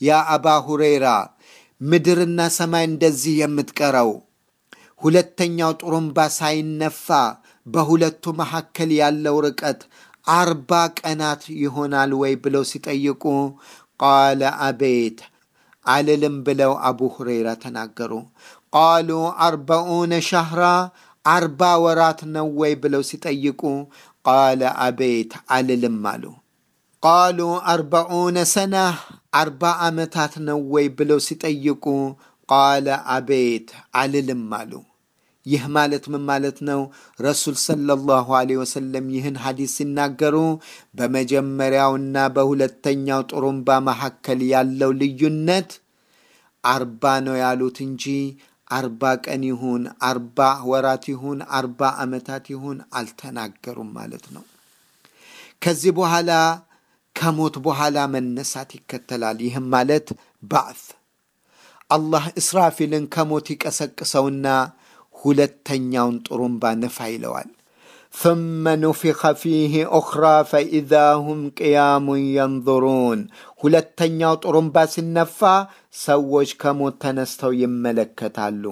ያ አባ ሁሬራ ምድርና ሰማይ እንደዚህ የምትቀረው ሁለተኛው ጥሩምባ ሳይነፋ በሁለቱ መካከል ያለው ርቀት አርባ ቀናት ይሆናል ወይ ብለው ሲጠይቁ ቃለ አቤት አልልም ብለው አቡ ሁረይራ ተናገሩ። ቃሉ አርበኡነ ሻህራ አርባ ወራት ነው ወይ ብለው ሲጠይቁ ቃለ አቤት አልልም አሉ። ቃሉ አርበኡነ ሰና አርባ ዓመታት ነው ወይ ብለው ሲጠይቁ ቃለ አቤት አልልም አሉ። ይህ ማለት ምን ማለት ነው? ረሱል ሰለላሁ ዐለይሂ ወሰለም ይህን ሐዲስ ሲናገሩ በመጀመሪያውና በሁለተኛው ጥሩምባ መካከል ያለው ልዩነት አርባ ነው ያሉት እንጂ አርባ ቀን ይሁን አርባ ወራት ይሁን አርባ ዓመታት ይሁን አልተናገሩም ማለት ነው። ከዚህ በኋላ ከሞት በኋላ መነሳት ይከተላል። ይህም ማለት ባዕት አላህ እስራፊልን ከሞት ይቀሰቅሰውና ሁለተኛውን ጥሩምባ ንፋ ይለዋል። ثم نفخ فيه أخرى فإذا هم قيام ينظرون ሁለተኛው ጥሩምባ ሲነፋ ሰዎች ከሞት ተነስተው ይመለከታሉ።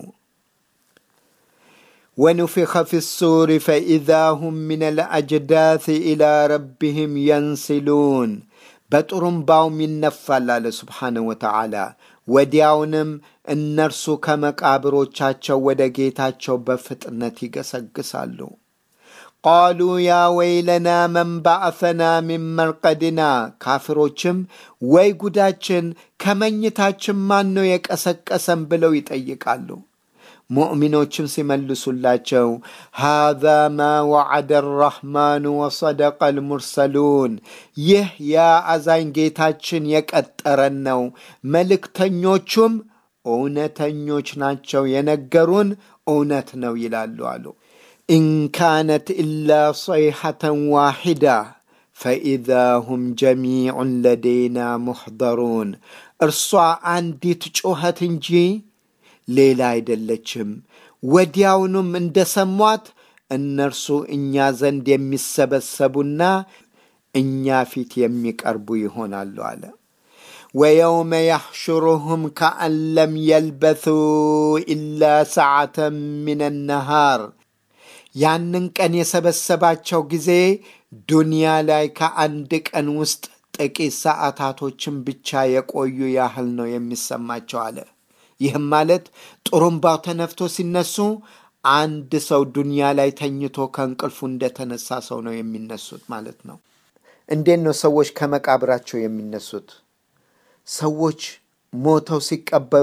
ونفخ في الصور فإذا هم من الأجداث إلى ربهم ينسلون በጥሩምባውም ይነፋል አለ ስብሓንሁ ወተዓላ ወዲያውንም እነርሱ ከመቃብሮቻቸው ወደ ጌታቸው በፍጥነት ይገሰግሳሉ። ቃሉ ያ ወይለና መን ባዕሰና ሚን መርቀድና ካፍሮችም ወይ ጉዳችን ከመኝታችን ማን ነው የቀሰቀሰን ብለው ይጠይቃሉ። ሙእሚኖችም ሲመልሱላቸው ሃዛ ማ ወዐደ አራሕማኑ ወሰደቀ አልሙርሰሉን ይህ ያ አዛኝ ጌታችን የቀጠረን ነው፣ መልእክተኞቹም እውነተኞች ናቸው፣ የነገሩን እውነት ነው ይላሉ አሉ። ኢንካነት ኢላ ሰይሐተን ዋሒዳ ፈኢዛ ሁም ጀሚዑን ለደይና ሙሕደሩን እርሷ አንዲት ጩኸት እንጂ ሌላ አይደለችም። ወዲያውኑም እንደሰሟት እነርሱ እኛ ዘንድ የሚሰበሰቡና እኛ ፊት የሚቀርቡ ይሆናሉ አለ። ወየውመ ያሕሹሩሁም ከአን ለም የልበሱ ኢላ ሰዓተን ምን ነሃር ያንን ቀን የሰበሰባቸው ጊዜ ዱንያ ላይ ከአንድ ቀን ውስጥ ጥቂት ሰዓታቶችን ብቻ የቆዩ ያህል ነው የሚሰማቸው አለ። ይህም ማለት ጥሩምባው ተነፍቶ ሲነሱ አንድ ሰው ዱንያ ላይ ተኝቶ ከእንቅልፉ እንደተነሳ ሰው ነው የሚነሱት ማለት ነው። እንዴት ነው ሰዎች ከመቃብራቸው የሚነሱት? ሰዎች ሞተው ሲቀበሩ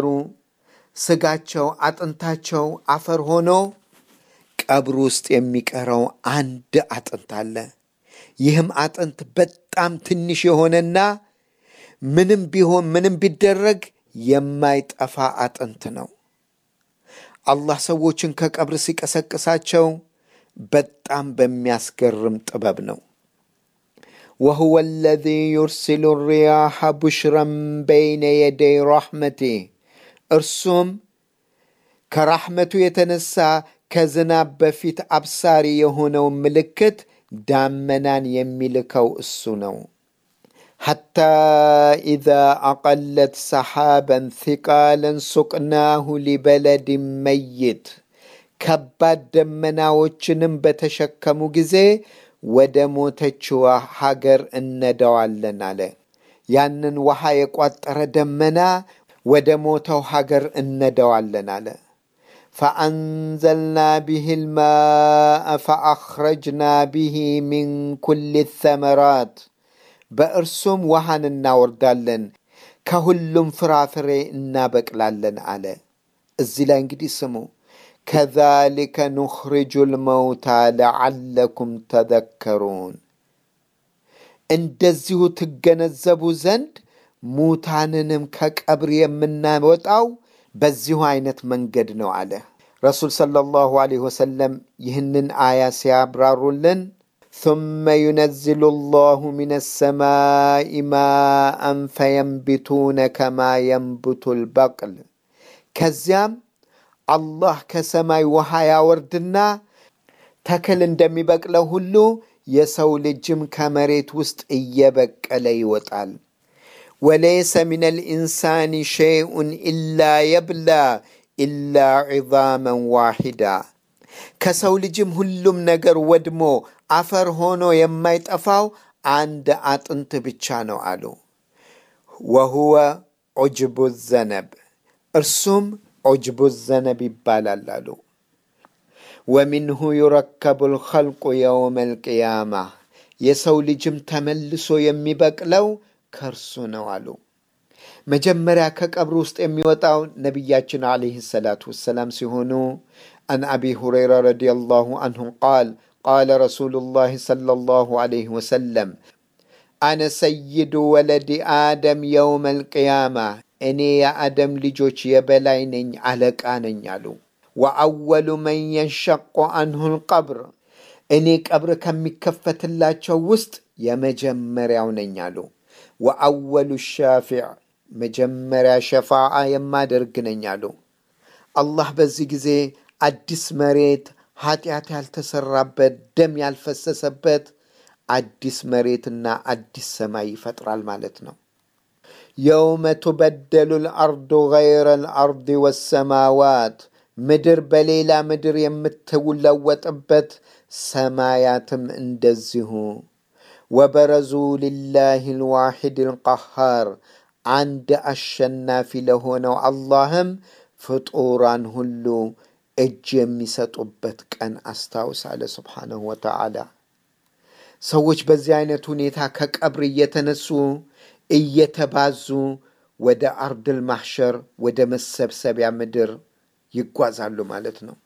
ስጋቸው፣ አጥንታቸው አፈር ሆኖ ቀብር ውስጥ የሚቀረው አንድ አጥንት አለ። ይህም አጥንት በጣም ትንሽ የሆነና ምንም ቢሆን ምንም ቢደረግ የማይጠፋ አጥንት ነው። አላህ ሰዎችን ከቀብር ሲቀሰቅሳቸው በጣም በሚያስገርም ጥበብ ነው። ወሁወ አለዚ ዩርሲሉ ሪያሐ ቡሽረን በይነ የደይ ረሕመቲህ እርሱም ከራሕመቱ የተነሳ ከዝናብ በፊት አብሳሪ የሆነው ምልክት ዳመናን የሚልከው እሱ ነው። ሐታ ኢዛ አቀለት ሰሓበን ثቃለን ሱቅናሁ ሊበለድን መይት ከባድ ደመናዎችንም በተሸከሙ ጊዜ ወደ ሞተችዋ ሀገር እነዳዋለን አለ። ያንን ውሃ የቋጠረ ደመና ወደ ሞተው ሀገር እነዳዋለን አለ። ፈአንዘልና ብህ ልማء ፈአኽረጅና ብህ ሚን ኩል ተመራት በእርሱም ውሃን እናወርዳለን ከሁሉም ፍራፍሬ እናበቅላለን አለ። እዚህ ላይ እንግዲህ ስሙ ከዛሊከ ኑኽሪጁ ልመውታ ለዓለኩም ተዘከሩን እንደዚሁ ትገነዘቡ ዘንድ ሙታንንም ከቀብር የምናወጣው በዚሁ አይነት መንገድ ነው አለ። ረሱል ሰለላሁ ዐለይሂ ወሰለም ይህንን አያ ሲያብራሩልን ثم ينزل الله من السماء ماء فينبتون كما ينبت البقل ከዚያም አላህ ከሰማይ ውሃ ያወርድና ተክል እንደሚበቅለው ሁሉ የሰው ልጅም ከመሬት ውስጥ እየበቀለ ይወጣል። ወለይሰ ምን ልኢንሳን ሸይኡን ኢላ የብላ ኢላ ዒዛመን ዋሒዳ ከሰው ልጅም ሁሉም ነገር ወድሞ አፈር ሆኖ የማይጠፋው አንድ አጥንት ብቻ ነው አሉ። ወሁወ ዑጅቡ ዘነብ እርሱም ዑጅቡ ዘነብ ይባላል አሉ። ወሚንሁ ዩረከቡ ልኸልቁ የውመ ልቅያማ የሰው ልጅም ተመልሶ የሚበቅለው ከእርሱ ነው አሉ። መጀመሪያ ከቀብር ውስጥ የሚወጣው ነቢያችን ዓለይህ ሰላቱ ወሰላም ሲሆኑ አን አቢ ሁረይራ ረዲየላሁ አንሁ ቃል ቃለ ረሱሉላህ ሰለላሁ ዓለይህ ወሰለም አነ ሰይዱ ወለዲ አደም የውመ ልቅያማ እኔ የአደም ልጆች የበላይ ነኝ፣ አለቃ ነኝ አሉ። ወአወሉ መን የንሸቆ አንሁ ልቀብር እኔ ቀብር ከሚከፈትላቸው ውስጥ የመጀመሪያው ነኝ አሉ። ወአወሉ ሻፊዕ መጀመሪያ ሸፋዓ የማደርግ ነኝ አሉ። አላህ በዚህ ጊዜ አዲስ መሬት ኃጢአት ያልተሰራበት ደም ያልፈሰሰበት አዲስ መሬትና አዲስ ሰማይ ይፈጥራል ማለት ነው። የውመ ቱበደሉ ልአርዱ ገይረ ልአርድ ወሰማዋት ምድር በሌላ ምድር የምትለወጥበት ሰማያትም እንደዚሁ። ወበረዙ ሊላህ ልዋሒድ ልቀሃር አንድ አሸናፊ ለሆነው አላህም ፍጡራን ሁሉ እጅ የሚሰጡበት ቀን አስታውስ አለ ስብሓነሁ ወተዓላ። ሰዎች በዚህ አይነት ሁኔታ ከቀብር እየተነሱ እየተባዙ ወደ አርድል ማሕሸር ወደ መሰብሰቢያ ምድር ይጓዛሉ ማለት ነው።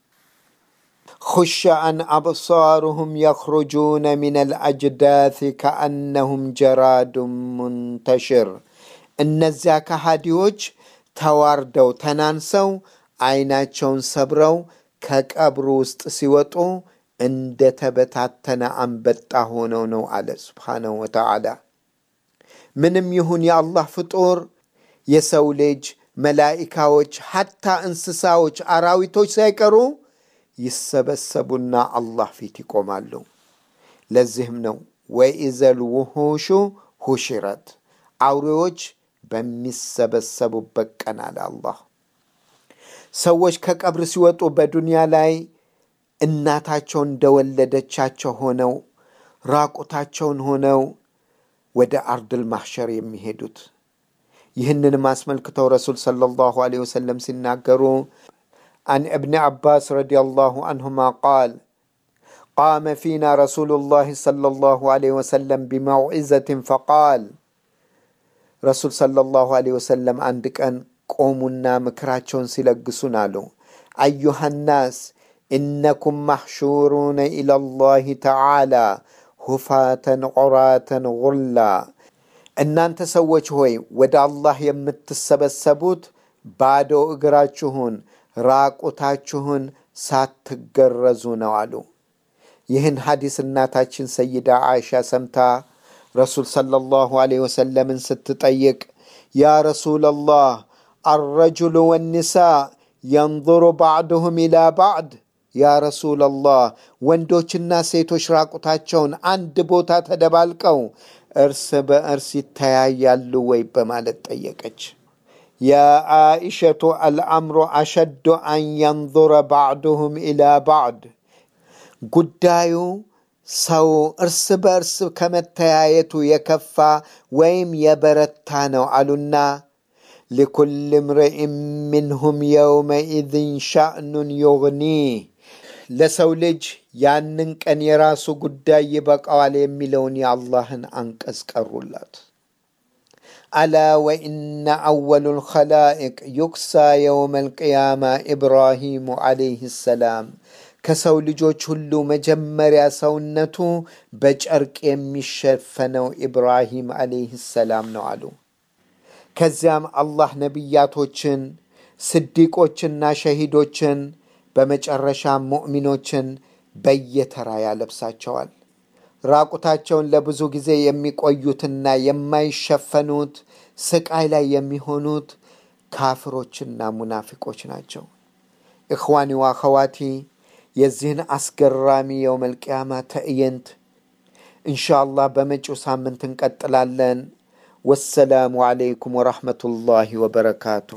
خش عن أبصارهم يخرجون من الأجداث كأنهم جراد منتشر እነዚያ ከሃዲዎች ተዋርደው ተናንሰው አይናቸውን ሰብረው ከቀብሩ ውስጥ ሲወጡ እንደ ተበታተነ አንበጣ ሆነው ነው አለ ስብሓነሁ ወተዓላ። ምንም ይሁን የአላህ ፍጡር የሰው ልጅ፣ መላኢካዎች፣ ሐታ እንስሳዎች፣ አራዊቶች ሳይቀሩ ይሰበሰቡና አላህ ፊት ይቆማሉ። ለዚህም ነው ወኢዘል ውሑሹ ሁሽረት አውሬዎች በሚሰበሰቡበት ቀን አለ አላህ። ሰዎች ከቀብር ሲወጡ በዱንያ ላይ እናታቸው እንደወለደቻቸው ሆነው ራቁታቸውን ሆነው ወደ አርድል ማሕሸር የሚሄዱት ይህንንም አስመልክተው ረሱል ሰለላሁ ዐለይሂ ወሰለም ሲናገሩ عن ابن عباس رضي الله عنهما قال قام فينا رسول الله صلى الله عليه وسلم بموعظة فقال رسول صلى الله عليه وسلم عند كان قومنا مكراتشون سيلقسون له أيها الناس إنكم محشورون إلى الله تعالى هفاة عراة غلا እናንተ ሰዎች ሆይ ወደ አላህ የምትሰበሰቡት ባዶ እግራችሁን ራቁታችሁን ሳትገረዙ ነው አሉ። ይህን ሐዲስ እናታችን ሰይዳ አይሻ ሰምታ ረሱል ሰለላሁ ዐለይሂ ወሰለምን ስትጠይቅ ያ ረሱለላህ አረጁሉ ወኒሳ የንظሩ ባዕድሁም ኢላ ባዕድ ያ ረሱለላህ ወንዶችና ሴቶች ራቁታቸውን አንድ ቦታ ተደባልቀው እርስ በእርስ ይተያያሉ ወይ በማለት ጠየቀች። ያ አኢሸቱ አልአምሩ አሸዱ አን የንظረ ባዕድሁም ኢላ ባዕድ ጉዳዩ ሰው እርስ በእርስ ከመተያየቱ የከፋ ወይም የበረታ ነው አሉና ሊኩል እምርኢን ምንሁም የውመኢዝን ሻእኑን ዩግኒህ ለሰው ልጅ ያንን ቀን የራሱ ጉዳይ ይበቃዋል የሚለውን የአላህን አንቀጽ ቀሩላት። አላ ወኢነ አወሉ ልኸላኢቅ ዩክሳ የውመ ልቅያማ ኢብራሂሙ ዓለይህ ሰላም ከሰው ልጆች ሁሉ መጀመሪያ ሰውነቱ በጨርቅ የሚሸፈነው ኢብራሂም ዓለይህ ሰላም ነው አሉ። ከዚያም አላህ ነቢያቶችን፣ ስዲቆችና ሸሂዶችን በመጨረሻም ሙእሚኖችን በየተራ ያለብሳቸዋል። ራቁታቸውን ለብዙ ጊዜ የሚቆዩትና የማይሸፈኑት ስቃይ ላይ የሚሆኑት ካፍሮችና ሙናፊቆች ናቸው። እኽዋኒ ዋኸዋቲ የዚህን አስገራሚ የውመል ቂያማ ትዕይንት እንሻአላህ በመጪው ሳምንት እንቀጥላለን። ወሰላሙ ዓለይኩም ወረሕመቱላሂ ወበረካቱሁ።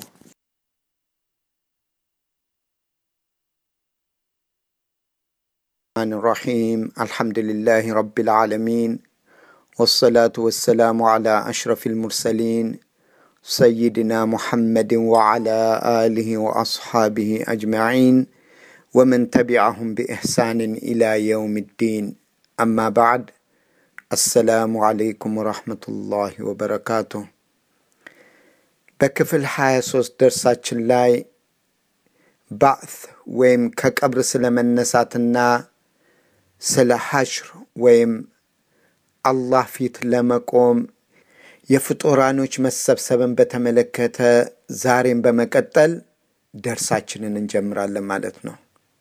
الرحمن الرحيم الحمد لله رب العالمين والصلاة والسلام على أشرف المرسلين سيدنا محمد وعلى آله وأصحابه أجمعين ومن تبعهم بإحسان إلى يوم الدين أما بعد السلام عليكم ورحمة الله وبركاته በክፍል 23 ደርሳችን ላይ ባዕት ወይም ከቀብር ስለመነሳትና ስለ ሐሽር ወይም አላህ ፊት ለመቆም የፍጡራኖች መሰብሰብን በተመለከተ ዛሬም በመቀጠል ደርሳችንን እንጀምራለን ማለት ነው።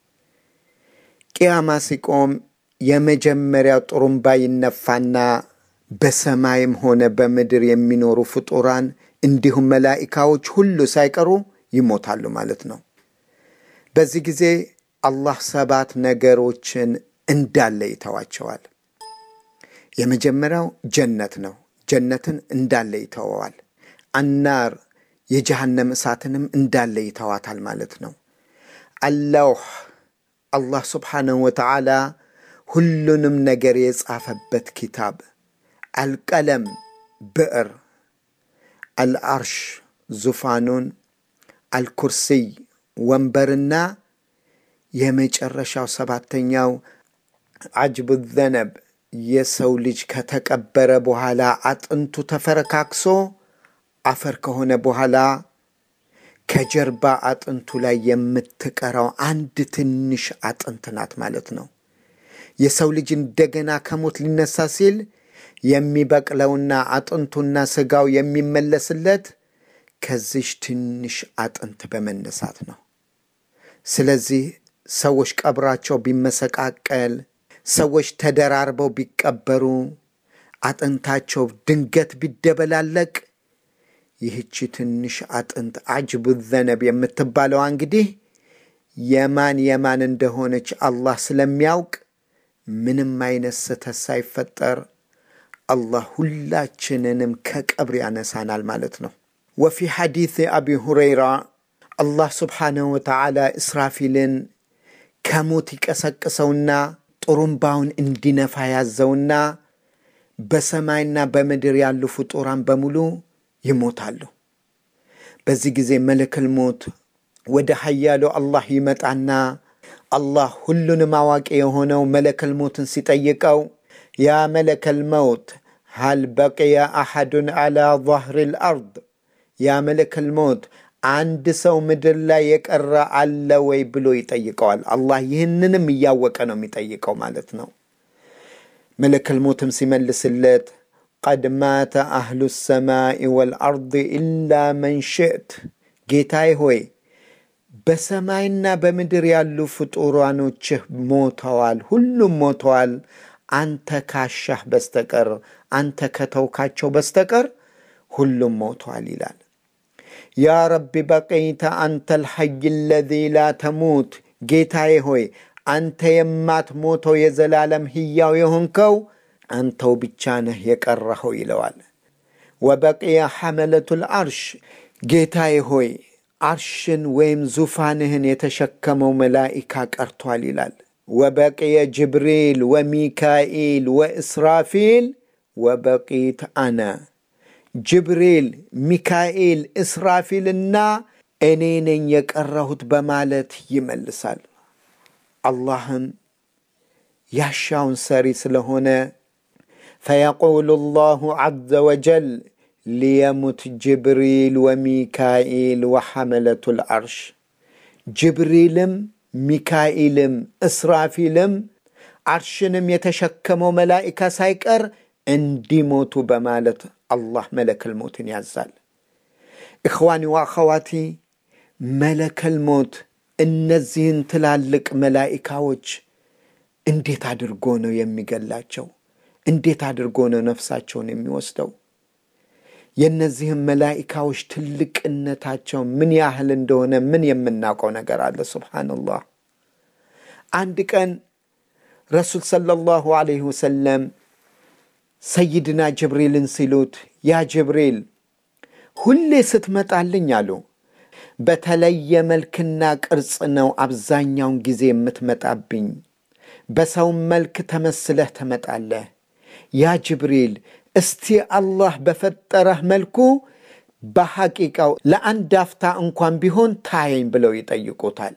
ቅያማ ሲቆም የመጀመሪያው ጥሩምባ ይነፋና በሰማይም ሆነ በምድር የሚኖሩ ፍጡራን እንዲሁም መላኢካዎች ሁሉ ሳይቀሩ ይሞታሉ ማለት ነው። በዚህ ጊዜ አላህ ሰባት ነገሮችን እንዳለ ይተዋቸዋል። የመጀመሪያው ጀነት ነው። ጀነትን እንዳለ ይተወዋል። አናር የጀሃነም እሳትንም እንዳለ ይተዋታል ማለት ነው። አለውህ አላህ ስብሓነሁ ወተዓላ ሁሉንም ነገር የጻፈበት ኪታብ፣ አልቀለም ብዕር፣ አልአርሽ ዙፋኑን፣ አልኩርሲይ ወንበርና የመጨረሻው ሰባተኛው አጅቡ ዘነብ የሰው ልጅ ከተቀበረ በኋላ አጥንቱ ተፈረካክሶ አፈር ከሆነ በኋላ ከጀርባ አጥንቱ ላይ የምትቀረው አንድ ትንሽ አጥንት ናት ማለት ነው። የሰው ልጅ እንደገና ከሞት ሊነሳ ሲል የሚበቅለውና አጥንቱና ስጋው የሚመለስለት ከዚሽ ትንሽ አጥንት በመነሳት ነው። ስለዚህ ሰዎች ቀብራቸው ቢመሰቃቀል፣ ሰዎች ተደራርበው ቢቀበሩ፣ አጥንታቸው ድንገት ቢደበላለቅ ይህቺ ትንሽ አጥንት አጅቡ ዘነብ የምትባለዋ እንግዲህ የማን የማን እንደሆነች አላህ ስለሚያውቅ ምንም አይነት ስህተት ሳይፈጠር አላህ ሁላችንንም ከቀብር ያነሳናል ማለት ነው። ወፊ ሐዲስ አቢ ሁረይራ አላህ ስብሓነሁ ወተዓላ እስራፊልን ከሞት ይቀሰቅሰውና ጥሩምባውን እንዲነፋ ያዘውና በሰማይና በምድር ያሉ ፍጡራን በሙሉ ይሞታሉ። በዚህ ጊዜ መለከል ሞት ወደ ሀያሉ አላህ ይመጣና አላህ ሁሉንም አዋቂ የሆነው መለከል ሞትን ሲጠይቀው ያ መለከል መውት ሀል በቅየ አሐዱን ዓላ ظህር ልአርድ ያ መለከል ሞት አንድ ሰው ምድር ላይ የቀረ አለ ወይ ብሎ ይጠይቀዋል። አላህ ይህንንም እያወቀ ነው የሚጠይቀው ማለት ነው። መለከል ሞትም ሲመልስለት ቀድ ማተ አህሉ ሰማይ ወልአርድ ኢላ መን ሽእት፣ ጌታዬ ሆይ በሰማይና በምድር ያሉ ፍጡራኖችህ ሞተዋል፣ ሁሉም ሞተዋል፣ አንተ ካሻህ በስተቀር አንተ ከተውካቸው በስተቀር ሁሉም ሞተዋል ይላል። ያ ረቢ በቀይተ አንተ ልሐይ ለዚ ላ ተሙት፣ ጌታዬ ሆይ አንተ የማትሞተው የዘላለም ሕያው የሆንከው አንተው ብቻ ነህ የቀረኸው ይለዋል። ወበቅየ ሐመለቱ ልአርሽ፣ ጌታዬ ሆይ አርሽን ወይም ዙፋንህን የተሸከመው መላኢካ ቀርቷል ይላል። ወበቅየ ጅብሪል ወሚካኤል ወእስራፊል ወበቂት አነ ጅብሪል፣ ሚካኤል፣ እስራፊልና እኔ ነኝ የቀረሁት በማለት ይመልሳል። አላህም ያሻውን ሰሪ ስለሆነ ፈየቁሉ ላሁ ዐዘ ወጀል ሊየሙት ጅብሪል ወሚካኤል ወሐመለቱ ልዐርሽ ጅብሪልም ሚካኤልም እስራፊልም አርሽንም የተሸከመው መላኢካ ሳይቀር እንዲሞቱ በማለት አላህ መለከል ሞትን ያዛል። እኽዋኒ ወአኸዋቲ መለከል ሞት እነዚህን ትላልቅ መላኢካዎች እንዴት አድርጎ ነው የሚገላቸው? እንዴት አድርጎ ነው ነፍሳቸውን የሚወስደው? የእነዚህም መላኢካዎች ትልቅነታቸው ምን ያህል እንደሆነ ምን የምናውቀው ነገር አለ? ሱብሓነላህ። አንድ ቀን ረሱል ሰለላሁ ዐለይሂ ወሰለም ሰይድና ጅብሪልን ሲሉት ያ ጅብሪል ሁሌ ስትመጣልኝ አሉ በተለየ መልክና ቅርጽ ነው አብዛኛውን ጊዜ የምትመጣብኝ። በሰውም መልክ ተመስለህ ትመጣለህ። ያ ጅብሪል እስቲ አላህ በፈጠረህ መልኩ በሐቂቃው ለአንድ አፍታ እንኳን ቢሆን ታየኝ ብለው ይጠይቁታል።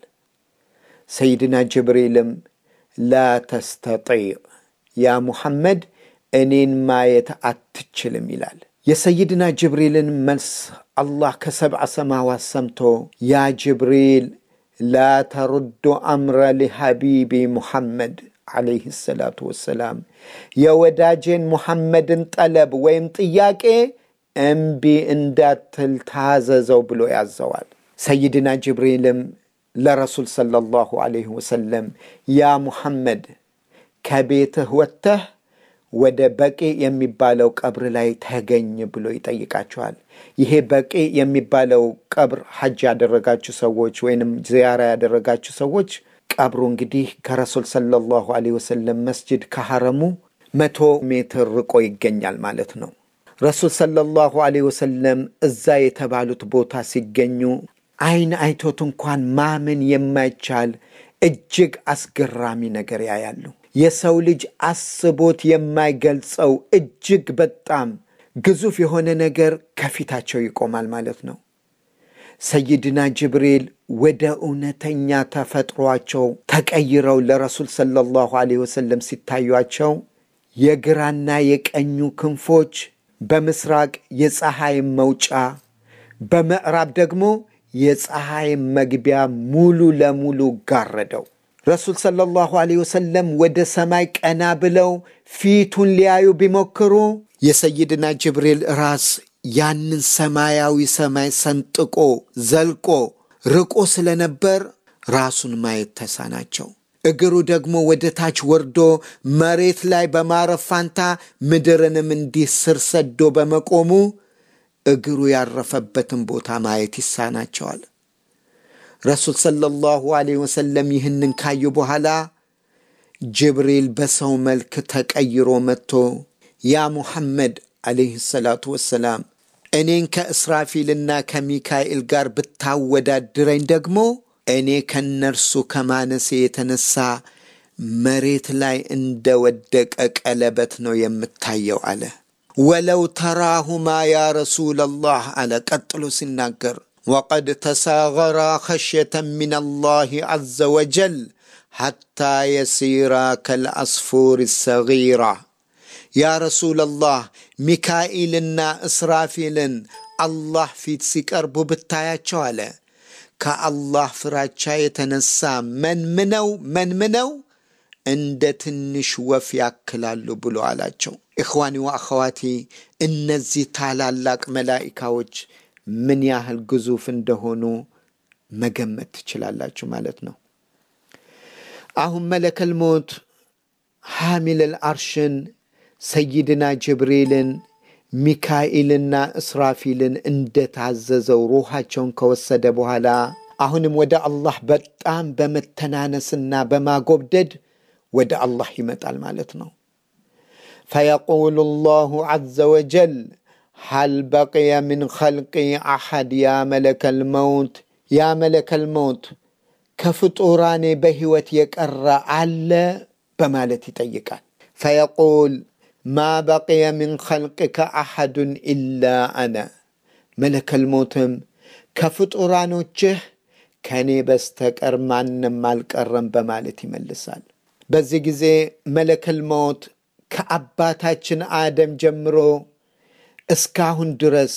ሰይድና ጅብሪልም ላ ተስተጢዕ ያ ሙሐመድ እኔን ማየት አትችልም ይላል። የሰይድና ጅብሪልን መልስ አላህ ከሰብዓ ሰማዋት ሰምቶ ያ ጅብሪል ላ ተሩዱ አምረ ሊሐቢቢ ሙሐመድ ዓለይህ ሰላቱ ወሰላም የወዳጄን ሙሐመድን ጠለብ ወይም ጥያቄ እምቢ እንዳትል ታዘዘው ብሎ ያዘዋል። ሰይድና ጅብሪልም ለረሱል ሰለላሁ ዓለይህ ወሰለም ያ ሙሐመድ ከቤትህ ወጥተህ ወደ በቂ የሚባለው ቀብር ላይ ተገኝ ብሎ ይጠይቃቸዋል። ይሄ በቂ የሚባለው ቀብር ሐጅ ያደረጋችሁ ሰዎች ወይንም ዚያራ ያደረጋችሁ ሰዎች ቀብሩ እንግዲህ ከረሱል ሰለላሁ ዐለይሂ ወሰለም መስጅድ ከሐረሙ መቶ ሜትር ርቆ ይገኛል ማለት ነው። ረሱል ሰለላሁ ዐለይሂ ወሰለም እዛ የተባሉት ቦታ ሲገኙ አይን አይቶት እንኳን ማመን የማይቻል እጅግ አስገራሚ ነገር ያያሉ። የሰው ልጅ አስቦት የማይገልጸው እጅግ በጣም ግዙፍ የሆነ ነገር ከፊታቸው ይቆማል ማለት ነው። ሰይድና ጅብሪል ወደ እውነተኛ ተፈጥሯቸው ተቀይረው ለረሱል ሰለላሁ ዐለይሂ ወሰለም ሲታዩቸው የግራና የቀኙ ክንፎች በምስራቅ የፀሐይ መውጫ፣ በምዕራብ ደግሞ የፀሐይ መግቢያ ሙሉ ለሙሉ ጋረደው። ረሱል ሰለላሁ ዐለይሂ ወሰለም ወደ ሰማይ ቀና ብለው ፊቱን ሊያዩ ቢሞክሩ የሰይድና ጅብሪል ራስ ያንን ሰማያዊ ሰማይ ሰንጥቆ ዘልቆ ርቆ ስለነበር ራሱን ማየት ተሳናቸው። እግሩ ደግሞ ወደ ታች ወርዶ መሬት ላይ በማረፍ ፋንታ ምድርንም እንዲህ ስር ሰዶ በመቆሙ እግሩ ያረፈበትን ቦታ ማየት ይሳናቸዋል። ረሱል ሰለላሁ ዐለይሂ ወሰለም ይህንን ካዩ በኋላ ጅብሪል በሰው መልክ ተቀይሮ መጥቶ ያ ሙሐመድ ዐለይሂ ሰላቱ ወሰላም እኔን ከእስራፊልና ከሚካኤል ጋር ብታወዳድረኝ ደግሞ እኔ ከነርሱ ከማነሴ የተነሳ መሬት ላይ እንደ ወደቀ ቀለበት ነው የምታየው አለ። ወለው ተራሁማ ያ ረሱለላህ አለ። ቀጥሎ ሲናገር ወቀድ ተሳገራ ኸሽየተን ምን አላህ ዐዘ ወጀል ሐታ የሲራ ከልአስፉር ሰጊራ ያ ረሱለላህ ሚካኤልና እስራፊልን አላህ ፊት ሲቀርቡ ብታያቸው አለ ከአላህ ፍራቻ የተነሳ መንምነው መንምነው እንደ ትንሽ ወፍ ያክላሉ ብሎ አላቸው። ኢኽዋኒ ወአኸዋቲ እነዚህ ታላላቅ መላኢካዎች ምን ያህል ግዙፍ እንደሆኑ መገመት ትችላላችሁ ማለት ነው። አሁን መለከል ሞት ሐሚለል አርሽን ሰይድና ጅብሪልን ሚካኤልና እስራፊልን እንደታዘዘው ሩሃቸውን ከወሰደ በኋላ አሁንም ወደ አላህ በጣም በመተናነስና በማጎብደድ ወደ አላህ ይመጣል ማለት ነው። ፈየቁሉ ላሁ ዐዘ ወጀል ሀል በቅየ ምን ኸልቂ አሐድ ያ መለከል መውት ያ መለከል መውት ከፍጡራኔ በሕይወት የቀረ አለ በማለት ይጠይቃል። ፈየቁል ማ በቅየ ምን ኸልቅከ አሐዱን ኢላ አነ መለከል ሞትም ከፍጡራኖችህ ከእኔ በስተቀር ማንም አልቀረም በማለት ይመልሳል። በዚህ ጊዜ መለከል ሞት ከአባታችን አደም ጀምሮ እስካሁን ድረስ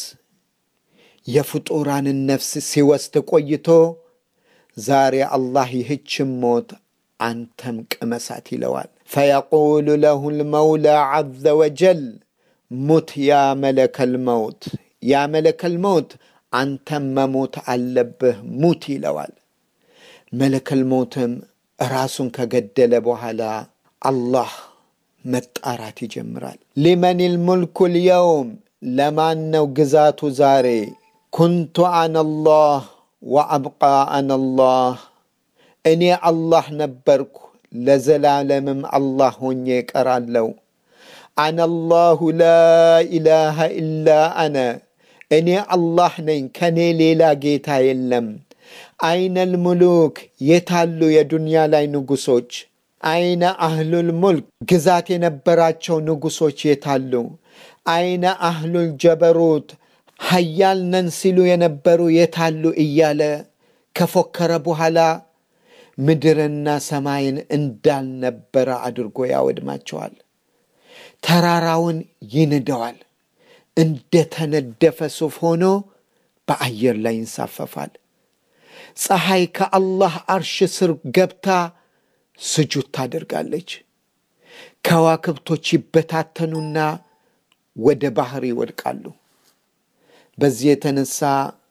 የፍጡራንን ነፍስ ሲወስድ ቆይቶ ዛሬ አላህ ይህችን ሞት አንተም ቅመሳት ይለዋል። ፈየቁሉ ለሁ ልመውላ ዐዘ ወጀል ሙት ያ መለከል መውት፣ ያ መለከል መውት አንተም መሞት አለብህ ሙት ይለዋል። መለከል ሞትም ራሱን ከገደለ በኋላ አላህ መጣራት ይጀምራል። ሊመን ልሙልኩ ልየውም ለማን ነው ግዛቱ ዛሬ? ኩንቱ አነላህ ወአብቃ አነላህ እኔ አላህ ነበርኩ ለዘላለምም አላህ ሆኜ እቀራለሁ። አነላሁ ላ ኢላሃ ኢላ አነ እኔ አላህ ነኝ፣ ከኔ ሌላ ጌታ የለም። አይነል ሙሉክ የታሉ የዱንያ ላይ ንጉሶች? አይነ አህሉል ሙልክ ግዛት የነበራቸው ንጉሶች የታሉ? አይነ አህሉል ጀበሩት ሀያል ነን ሲሉ የነበሩ የታሉ? እያለ ከፎከረ በኋላ ምድርና ሰማይን እንዳልነበረ አድርጎ ያወድማቸዋል። ተራራውን ይንደዋል። እንደተነደፈ ሱፍ ሆኖ በአየር ላይ ይንሳፈፋል። ፀሐይ ከአላህ አርሽ ስር ገብታ ስጁድ ታደርጋለች። ከዋክብቶች ይበታተኑና ወደ ባህር ይወድቃሉ። በዚህ የተነሳ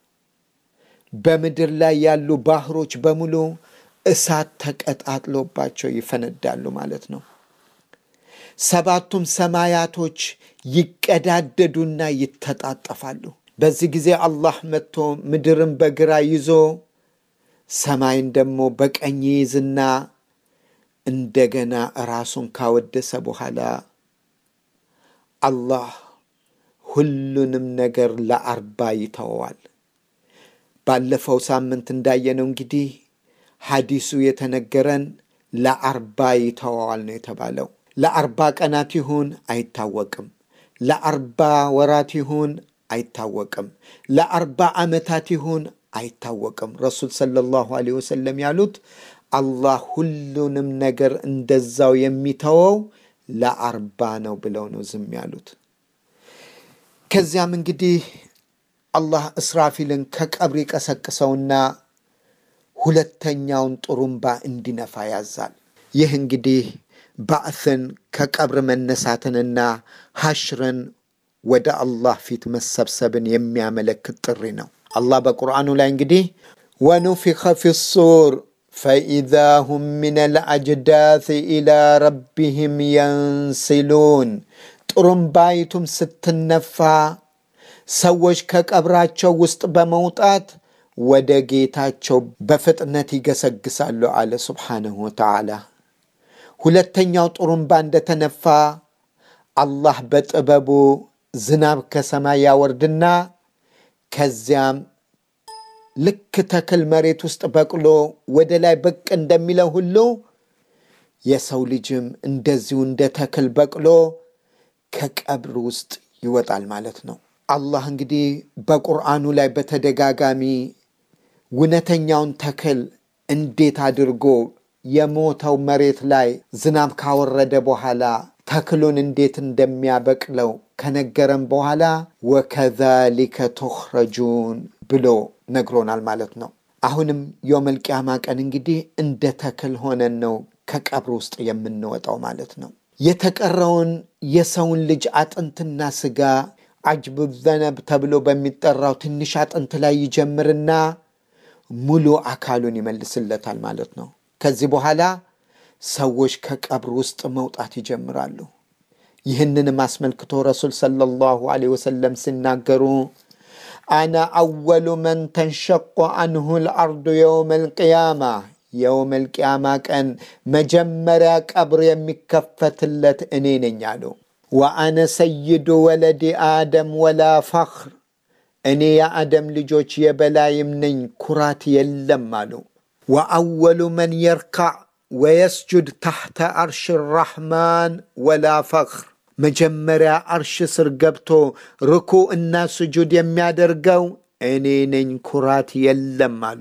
በምድር ላይ ያሉ ባህሮች በሙሉ እሳት ተቀጣጥሎባቸው ይፈነዳሉ ማለት ነው። ሰባቱም ሰማያቶች ይቀዳደዱና ይተጣጠፋሉ። በዚህ ጊዜ አላህ መጥቶ ምድርን በግራ ይዞ ሰማይን ደግሞ በቀኝ ይዝና እንደገና ራሱን ካወደሰ በኋላ አላህ ሁሉንም ነገር ለአርባ ይተወዋል። ባለፈው ሳምንት እንዳየነው እንግዲህ ሐዲሱ የተነገረን ለአርባ ይተወዋል ነው የተባለው። ለአርባ ቀናት ይሁን አይታወቅም። ለአርባ ወራት ይሁን አይታወቅም። ለአርባ ዓመታት ይሁን አይታወቅም። ረሱል ሰለላሁ ዐለይሂ ወሰለም ያሉት አላህ ሁሉንም ነገር እንደዛው የሚተወው ለአርባ ነው ብለው ነው ዝም ያሉት። ከዚያም እንግዲህ አላህ እስራፊልን ከቀብር ቀሰቅሰውና ሁለተኛውን ጥሩምባ እንዲነፋ ያዛል። ይህ እንግዲህ ባዕትን ከቀብር መነሳትንና ሐሽርን ወደ አላህ ፊት መሰብሰብን የሚያመለክት ጥሪ ነው። አላህ በቁርአኑ ላይ እንግዲህ ወኑፊኸ ፊ ሱር ፈኢዛ ሁም ምን ልአጅዳት ኢላ ረቢህም የንሲሉን ጥሩምባይቱም ስትነፋ ሰዎች ከቀብራቸው ውስጥ በመውጣት ወደ ጌታቸው በፍጥነት ይገሰግሳሉ አለ ሱብሓነሁ ወተዓላ። ሁለተኛው ጥሩምባ እንደተነፋ አላህ በጥበቡ ዝናብ ከሰማይ ያወርድና ከዚያም ልክ ተክል መሬት ውስጥ በቅሎ ወደ ላይ ብቅ እንደሚለው ሁሉ የሰው ልጅም እንደዚሁ እንደ ተክል በቅሎ ከቀብር ውስጥ ይወጣል ማለት ነው። አላህ እንግዲህ በቁርአኑ ላይ በተደጋጋሚ እውነተኛውን ተክል እንዴት አድርጎ የሞተው መሬት ላይ ዝናብ ካወረደ በኋላ ተክሉን እንዴት እንደሚያበቅለው ከነገረን በኋላ ወከዛሊከ ቱኽረጁን ብሎ ነግሮናል ማለት ነው። አሁንም የውመል ቂያማ ቀን እንግዲህ እንደ ተክል ሆነን ነው ከቀብር ውስጥ የምንወጣው ማለት ነው። የተቀረውን የሰውን ልጅ አጥንትና ስጋ አጅቡ ዘነብ ተብሎ በሚጠራው ትንሽ አጥንት ላይ ይጀምርና ሙሉ አካሉን ይመልስለታል ማለት ነው። ከዚህ በኋላ ሰዎች ከቀብር ውስጥ መውጣት ይጀምራሉ። ይህንንም አስመልክቶ ረሱል ሰለላሁ ዐለይሂ ወሰለም ሲናገሩ አነ አወሉ መን ተንሸቆ አንሁ ልአርዱ የውም ልቅያማ የውም ልቅያማ ቀን መጀመሪያ ቀብር የሚከፈትለት እኔ ነኝ አሉ። ወአነ ሰይዱ ወለዲ አደም ወላ ፈኽር እኔ የአደም ልጆች የበላይም ነኝ ኩራት የለም አሉ። ወአወሉ መን የርካዕ ወየስጁድ ታሕተ አርሽ ራሕማን ወላ ፈኽር መጀመሪያ አርሽ ስር ገብቶ ርኩ እና ስጁድ የሚያደርገው እኔ ነኝ ኩራት የለም አሉ።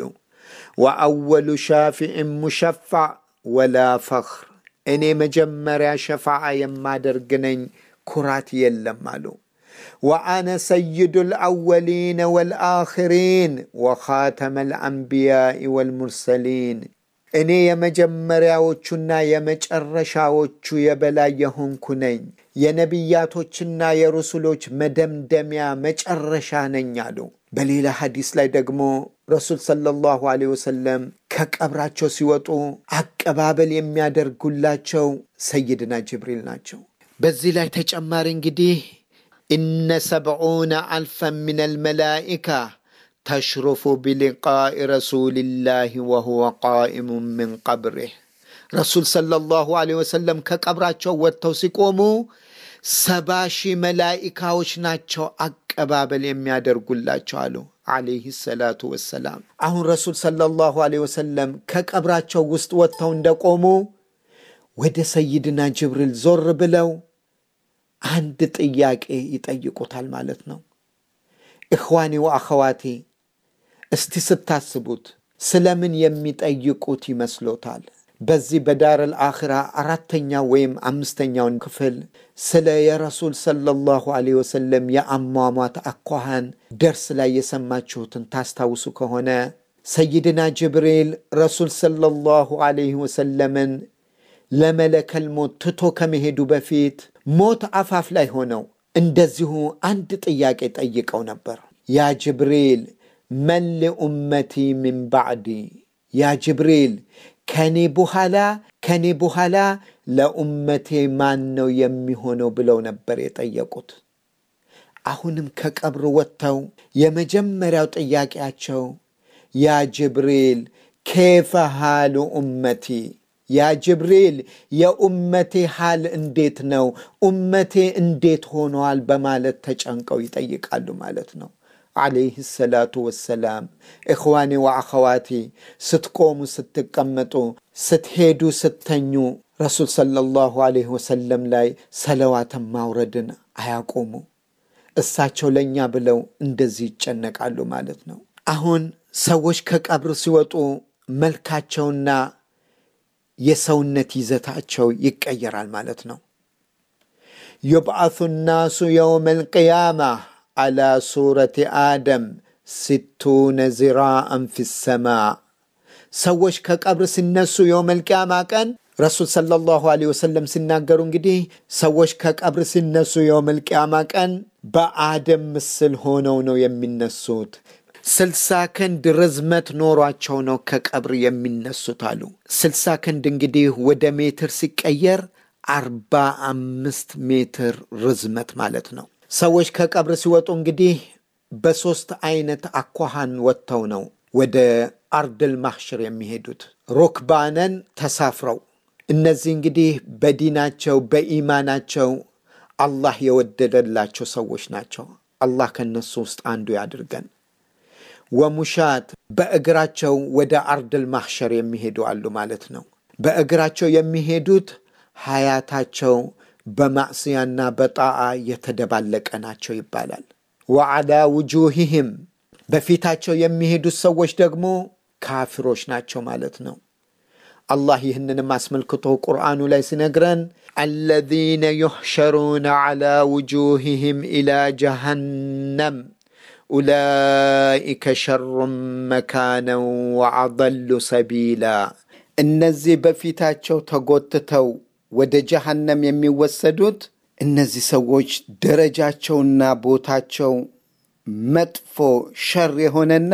ወአወሉ ሻፊዕን ሙሸፋዕ ወላ ፈኽር እኔ መጀመሪያ ሸፋዓ የማደርግ ነኝ ኩራት የለም አሉ። ወአነ ሰይዱ ልአወሊነ ወልአኽሪን ወኻተመ ልአንቢያኢ ወልሙርሰሊን እኔ የመጀመሪያዎቹና የመጨረሻዎቹ የበላይ የሆንኩ ነኝ። የነቢያቶችና የሩሱሎች መደምደሚያ መጨረሻ ነኝ አሉ። በሌላ ሐዲስ ላይ ደግሞ ረሱል ሰለላሁ ዐለይሂ ወሰለም ከቀብራቸው ሲወጡ አቀባበል የሚያደርጉላቸው ሰይድና ጅብሪል ናቸው። በዚህ ላይ ተጨማሪ እንግዲህ ኢነ ሰብዑነ አልፈን ምን አልመላኢካ ተሽሩፉ ቢሊቃኢ ረሱልላህ ወሁወ ቃኢሙ ምን ቀብሪህ ረሱል ሰለላሁ ዐለይሂ ወሰለም ከቀብራቸው ወጥተው ሲቆሙ ሰባ ሺህ መላኢካዎች ናቸው አቀባበል የሚያደርጉላቸው አሉ አለይህ ሰላቱ ወሰላም። አሁን ረሱል ሰለላሁ ዐለይሂ ወሰለም ከቀብራቸው ውስጥ ወጥተው እንደቆሙ ወደ ሰይድና ጅብሪል ዞር ብለው አንድ ጥያቄ ይጠይቁታል ማለት ነው። እኽዋኔ ወአኸዋቴ እስቲ ስታስቡት ስለምን የሚጠይቁት ይመስሎታል? በዚህ በዳረል አኽራ አራተኛው ወይም አምስተኛውን ክፍል ስለ የረሱል ሰለላሁ ዐለይሂ ወሰለም የአሟሟት አኳኋን ደርስ ላይ የሰማችሁትን ታስታውሱ ከሆነ ሰይድና ጅብሪል ረሱል ሰለላሁ ዐለይሂ ወሰለምን ለመለከል ሞት ትቶ ከመሄዱ በፊት ሞት አፋፍ ላይ ሆነው እንደዚሁ አንድ ጥያቄ ጠይቀው ነበር። ያ ጅብሪል መን ሊኡመቲ ሚን ባዕዲ፣ ያ ጅብሪል ከኔ በኋላ ከኔ በኋላ ለኡመቴ ማን ነው የሚሆነው ብለው ነበር የጠየቁት። አሁንም ከቀብር ወጥተው የመጀመሪያው ጥያቄያቸው ያ ጅብሪል ኬፈ ሃሉ ኡመቲ ያ ጅብሪል የኡመቴ ሃል እንዴት ነው? ኡመቴ እንዴት ሆነዋል? በማለት ተጨንቀው ይጠይቃሉ ማለት ነው። ዓለይህ ሰላቱ ወሰላም። እኽዋኔ ወአኸዋቲ ስትቆሙ፣ ስትቀመጡ፣ ስትሄዱ፣ ስተኙ ረሱል ሰለላሁ ዐለይሂ ወሰለም ላይ ሰለዋትን ማውረድን አያቆሙ። እሳቸው ለእኛ ብለው እንደዚህ ይጨነቃሉ ማለት ነው። አሁን ሰዎች ከቀብር ሲወጡ መልካቸውና የሰውነት ይዘታቸው ይቀየራል ማለት ነው። ዩብዓቱ ናሱ የውም አልቅያማ አላ ሱረቲ አደም ሲቱነ ዚራአን ፊ ሰማ። ሰዎች ከቀብር ሲነሱ የውም አልቅያማ ቀን ረሱል ሰለላሁ ዐለይሂ ወሰለም ሲናገሩ እንግዲህ ሰዎች ከቀብር ሲነሱ የውም አልቅያማ ቀን በአደም ምስል ሆነው ነው የሚነሱት። ስልሳ ክንድ ርዝመት ኖሯቸው ነው ከቀብር የሚነሱት አሉ። ስልሳ ክንድ እንግዲህ ወደ ሜትር ሲቀየር አርባ አምስት ሜትር ርዝመት ማለት ነው። ሰዎች ከቀብር ሲወጡ እንግዲህ በሦስት አይነት አኳኋን ወጥተው ነው ወደ አርድል ማሕሽር የሚሄዱት ሩክባነን ተሳፍረው። እነዚህ እንግዲህ በዲናቸው በኢማናቸው አላህ የወደደላቸው ሰዎች ናቸው። አላህ ከነሱ ውስጥ አንዱ ያድርገን። ወሙሻት በእግራቸው ወደ አርድል ማሕሸር የሚሄዱ አሉ ማለት ነው። በእግራቸው የሚሄዱት ሀያታቸው በማዕስያና በጣዓ የተደባለቀ ናቸው ይባላል። ወዓላ ውጁሂህም በፊታቸው የሚሄዱት ሰዎች ደግሞ ካፊሮች ናቸው ማለት ነው። አላህ ይህንንም አስመልክቶ ቁርአኑ ላይ ሲነግረን አለዚነ ዩሕሸሩነ ዓላ ውጁሂህም ኢላ ጀሃነም ኡላኢከ ሸሩን መካነን ወአضሉ ሰቢላ። እነዚህ በፊታቸው ተጎትተው ወደ ጀሃነም የሚወሰዱት እነዚህ ሰዎች ደረጃቸውና ቦታቸው መጥፎ ሸር የሆነና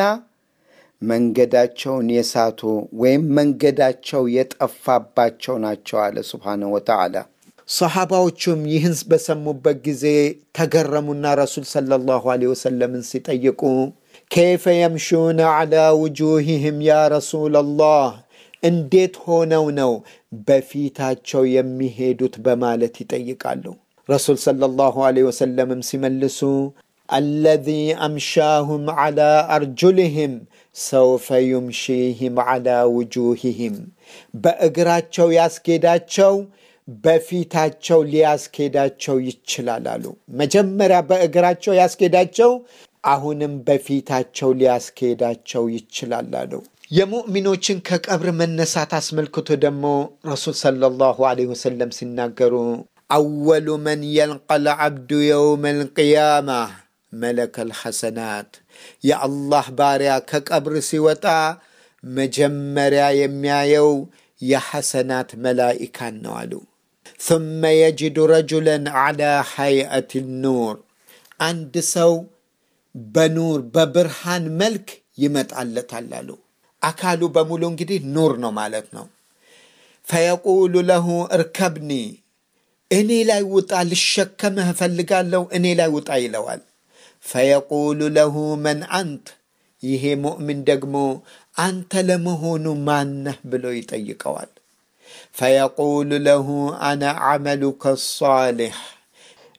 መንገዳቸውን የሳቱ ወይም መንገዳቸው የጠፋባቸው ናቸው አለ ስብሓነሁ ወተዓላ። ሰሓባዎቹም ይህን በሰሙበት ጊዜ ተገረሙና ረሱል ሰለላሁ ዐለይሂ ወሰለምን ሲጠይቁ ከይፈ የምሹነ ዐላ ውጁሂህም ያ ረሱለላህ እንዴት ሆነው ነው በፊታቸው የሚሄዱት በማለት ይጠይቃሉ። ረሱል ሰለላሁ ዐለይሂ ወሰለምም ሲመልሱ አለዚ አምሻሁም ዐላ አርጁልህም ሰውፈ ዩምሺህም ዐላ ውጁሂህም በእግራቸው ያስኬዳቸው በፊታቸው ሊያስኬዳቸው ይችላል አሉ። መጀመሪያ በእግራቸው ያስኬዳቸው፣ አሁንም በፊታቸው ሊያስኬዳቸው ይችላል አሉ። የሙእሚኖችን ከቀብር መነሳት አስመልክቶ ደግሞ ረሱል ሰለላሁ ዐለይሂ ወሰለም ሲናገሩ አወሉ መን የልቀል ዓብዱ የውም አልቅያማ መለከል ሐሰናት የአላህ ባሪያ ከቀብር ሲወጣ መጀመሪያ የሚያየው የሐሰናት መላኢካን ነው አሉ። ثم يجد رجلا على حيئة النور አንድ ሰው በኑር በብርሃን መልክ ይመጣለታል አሉ። አካሉ በሙሉ እንግዲህ ኑር ነው ማለት ነው። ፈየቁሉ ለሁ እርከብኒ እኔ ላይ ውጣ፣ ልሸከምህ እፈልጋለሁ፣ እኔ ላይ ውጣ ይለዋል። ፈየቁሉ ለሁ መን አንት፣ ይሄ ሙእምን ደግሞ አንተ ለመሆኑ ማነህ ብሎ ይጠይቀዋል። ፈየቁሉ ለሁ አነ ዓመሉከ ሳሊሕ፣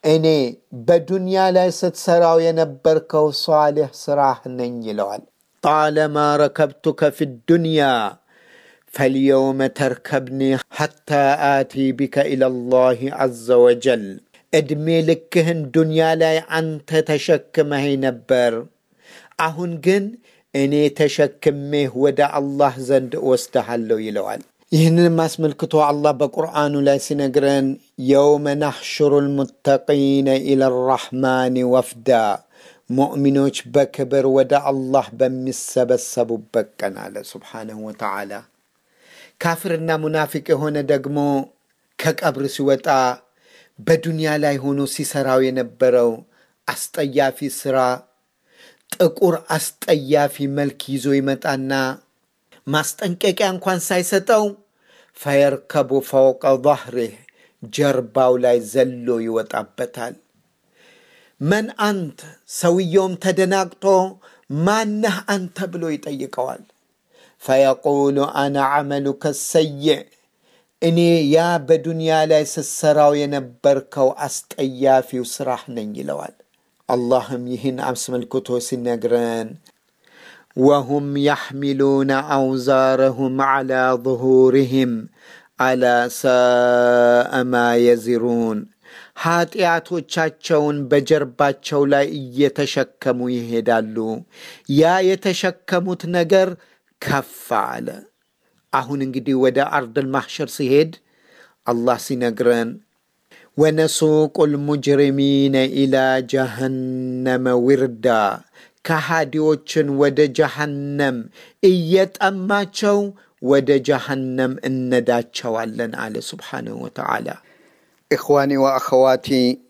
እኔ በዱንያ ላይ ስትሰራው የነበርከው ሷሊሕ ስራህ ነኝ ይለዋል። ጣለማ ረከብቱከ ፊ ዱንያ ፈልየውመ ተርከብኒ ሐታ አቲ ቢከ ኢለላህ ዐዘ ወጀል። ዕድሜ ልክህን ዱንያ ላይ አንተ ተሸክመኸኝ ነበር። አሁን ግን እኔ ተሸክሜህ ወደ አላህ ዘንድ እወስደሃለሁ ይለዋል። ይህንንም አስመልክቶ አላህ በቁርአኑ ላይ ሲነግረን የውመ ናሕሽሩ ልሙተቂነ ኢላ ራሕማን ወፍዳ ሙእሚኖች በክብር ወደ አላህ በሚሰበሰቡበት ቀን አለ ሱብሓነሁ ወተዓላ። ካፍርና ሙናፊቅ የሆነ ደግሞ ከቀብር ሲወጣ በዱንያ ላይ ሆኖ ሲሰራው የነበረው አስጠያፊ ስራ ጥቁር አስጠያፊ መልክ ይዞ ይመጣና ማስጠንቀቂያ እንኳን ሳይሰጠው ፈየርከቡ ፈውቀ ظህሪህ ጀርባው ላይ ዘሎ ይወጣበታል። መን አንት ሰውየውም ተደናግጦ ማነህ አንተ ብሎ ይጠይቀዋል። ፈየቁሉ አነ ዐመሉከ ሰይዕ እኔ ያ በዱንያ ላይ ስትሰራው የነበርከው አስጠያፊው ስራህ ነኝ ይለዋል። አላህም ይህን አስመልክቶ ሲነግረን ወሁም ያሕሚሉነ አውዛረሁም ዐላ ظሁሪህም አላ ሳአ ማ የዚሩን ኃጢአቶቻቸውን በጀርባቸው ላይ እየተሸከሙ ይሄዳሉ። ያ የተሸከሙት ነገር ከፍ አለ። አሁን እንግዲህ ወደ አርድል ማሕሸር ሲሄድ አላህ ሲነግረን ወነሱቁ ልሙጅሪሚነ ኢላ ጀሃነመ ዊርዳ ከሃዲዎችን ወደ ጀሃነም እየጠማቸው ወደ ጀሃነም እነዳቸዋለን አለ ስብሓንሁ ወተዓላ። ኢኽዋኒ ወአኸዋቲ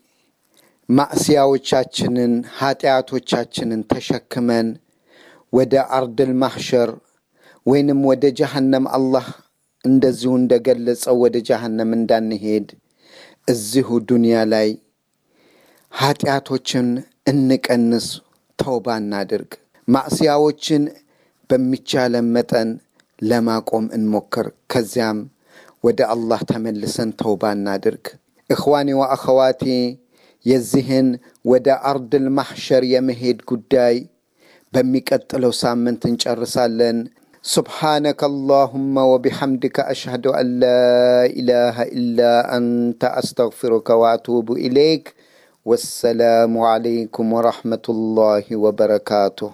ማዕስያዎቻችንን ኃጢአቶቻችንን ተሸክመን ወደ አርድል ማሕሸር ወይንም ወደ ጀሃነም አላህ እንደዚሁ እንደገለጸው ወደ ጀሃነም እንዳንሄድ እዚሁ ዱንያ ላይ ኃጢአቶችን እንቀንስ፣ ተውባ እናድርግ። ማዕስያዎችን በሚቻለን መጠን ለማቆም እንሞክር። ከዚያም ወደ አላህ ተመልሰን ተውባ እናድርግ። እኽዋኒ ወአኸዋቲ የዚህን ወደ አርድል ማሕሸር የመሄድ ጉዳይ በሚቀጥለው ሳምንት እንጨርሳለን። سبحانك اللهم وبحمدك أشهد أن لا إله إلا أنت أستغفرك وأتوب إليك والسلام عليكم ورحمة الله وبركاته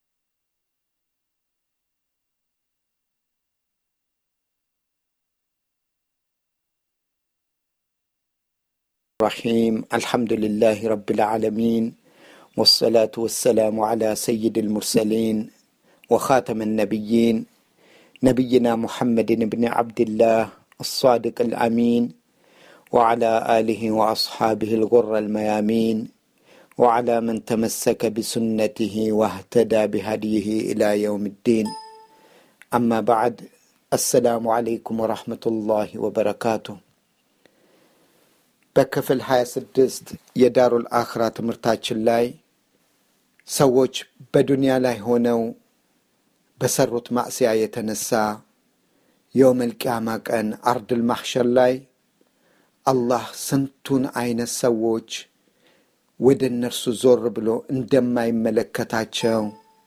رحيم الحمد لله رب العالمين والصلاة والسلام على سيد المرسلين وخاتم النبيين نبينا محمد بن عبد الله الصادق الامين وعلى اله واصحابه الغر الميامين وعلى من تمسك بسنته واهتدى بهديه الى يوم الدين اما بعد السلام عليكم ورحمه الله وبركاته በክፍል 26 የዳሩል አኽራ ትምህርታችን ላይ ሰዎች በዱንያ ላይ ሆነው በሰሩት ማዕስያ የተነሳ የውመል ቂያማ ቀን አርድል ማሕሸር ላይ አላህ ስንቱን አይነት ሰዎች ወደ እነርሱ ዞር ብሎ እንደማይመለከታቸው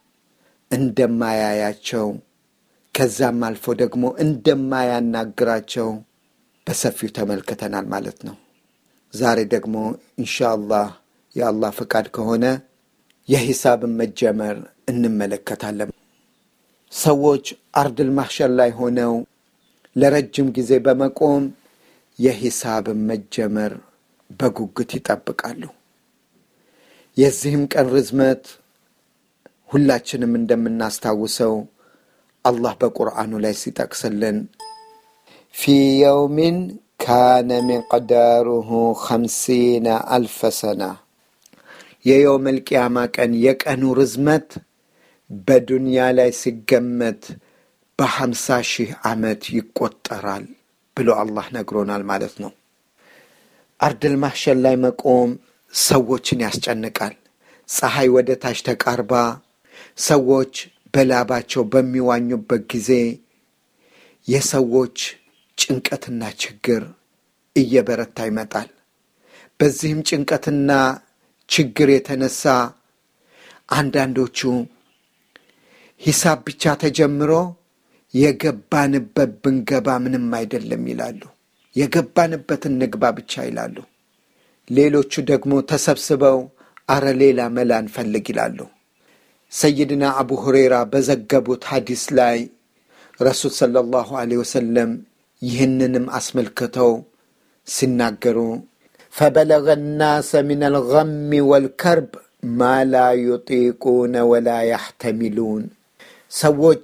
እንደማያያቸው ከዛም አልፎ ደግሞ እንደማያናግራቸው በሰፊው ተመልክተናል ማለት ነው። ዛሬ ደግሞ ኢንሻአላህ የአላህ ፈቃድ ከሆነ የሂሳብን መጀመር እንመለከታለን። ሰዎች አርድል ማሕሸር ላይ ሆነው ለረጅም ጊዜ በመቆም የሂሳብን መጀመር በጉጉት ይጠብቃሉ። የዚህም ቀን ርዝመት ሁላችንም እንደምናስታውሰው አላህ በቁርአኑ ላይ ሲጠቅስልን ፊ የውሚን ካነ ሚቅዳሩሁ ኸምሲነ አልፈ ሰና የየውመል ቂያማ ቀን የቀኑ ርዝመት በዱንያ ላይ ሲገመት በሐምሳ ሺህ ዓመት ይቆጠራል ብሎ አላህ ነግሮናል ማለት ነው። አርድል ማሕሸር ላይ መቆም ሰዎችን ያስጨንቃል። ፀሐይ ወደ ታች ተቃርባ ሰዎች በላባቸው በሚዋኙበት ጊዜ የሰዎች ጭንቀትና ችግር እየበረታ ይመጣል። በዚህም ጭንቀትና ችግር የተነሳ አንዳንዶቹ ሂሳብ ብቻ ተጀምሮ የገባንበት ብንገባ ምንም አይደለም ይላሉ። የገባንበትን ንግባ ብቻ ይላሉ። ሌሎቹ ደግሞ ተሰብስበው አረ ሌላ መላ እንፈልግ ይላሉ። ሰይድና አቡ ሁሬራ በዘገቡት ሐዲስ ላይ ረሱል ሰለላሁ ዐለይሂ ወሰለም ይህንንም አስመልክተው ሲናገሩ ፈበለገ ናሰ ምን አልገሚ ወልከርብ ማ ላ ዩጢቁነ ወላ ያሕተሚሉን ሰዎች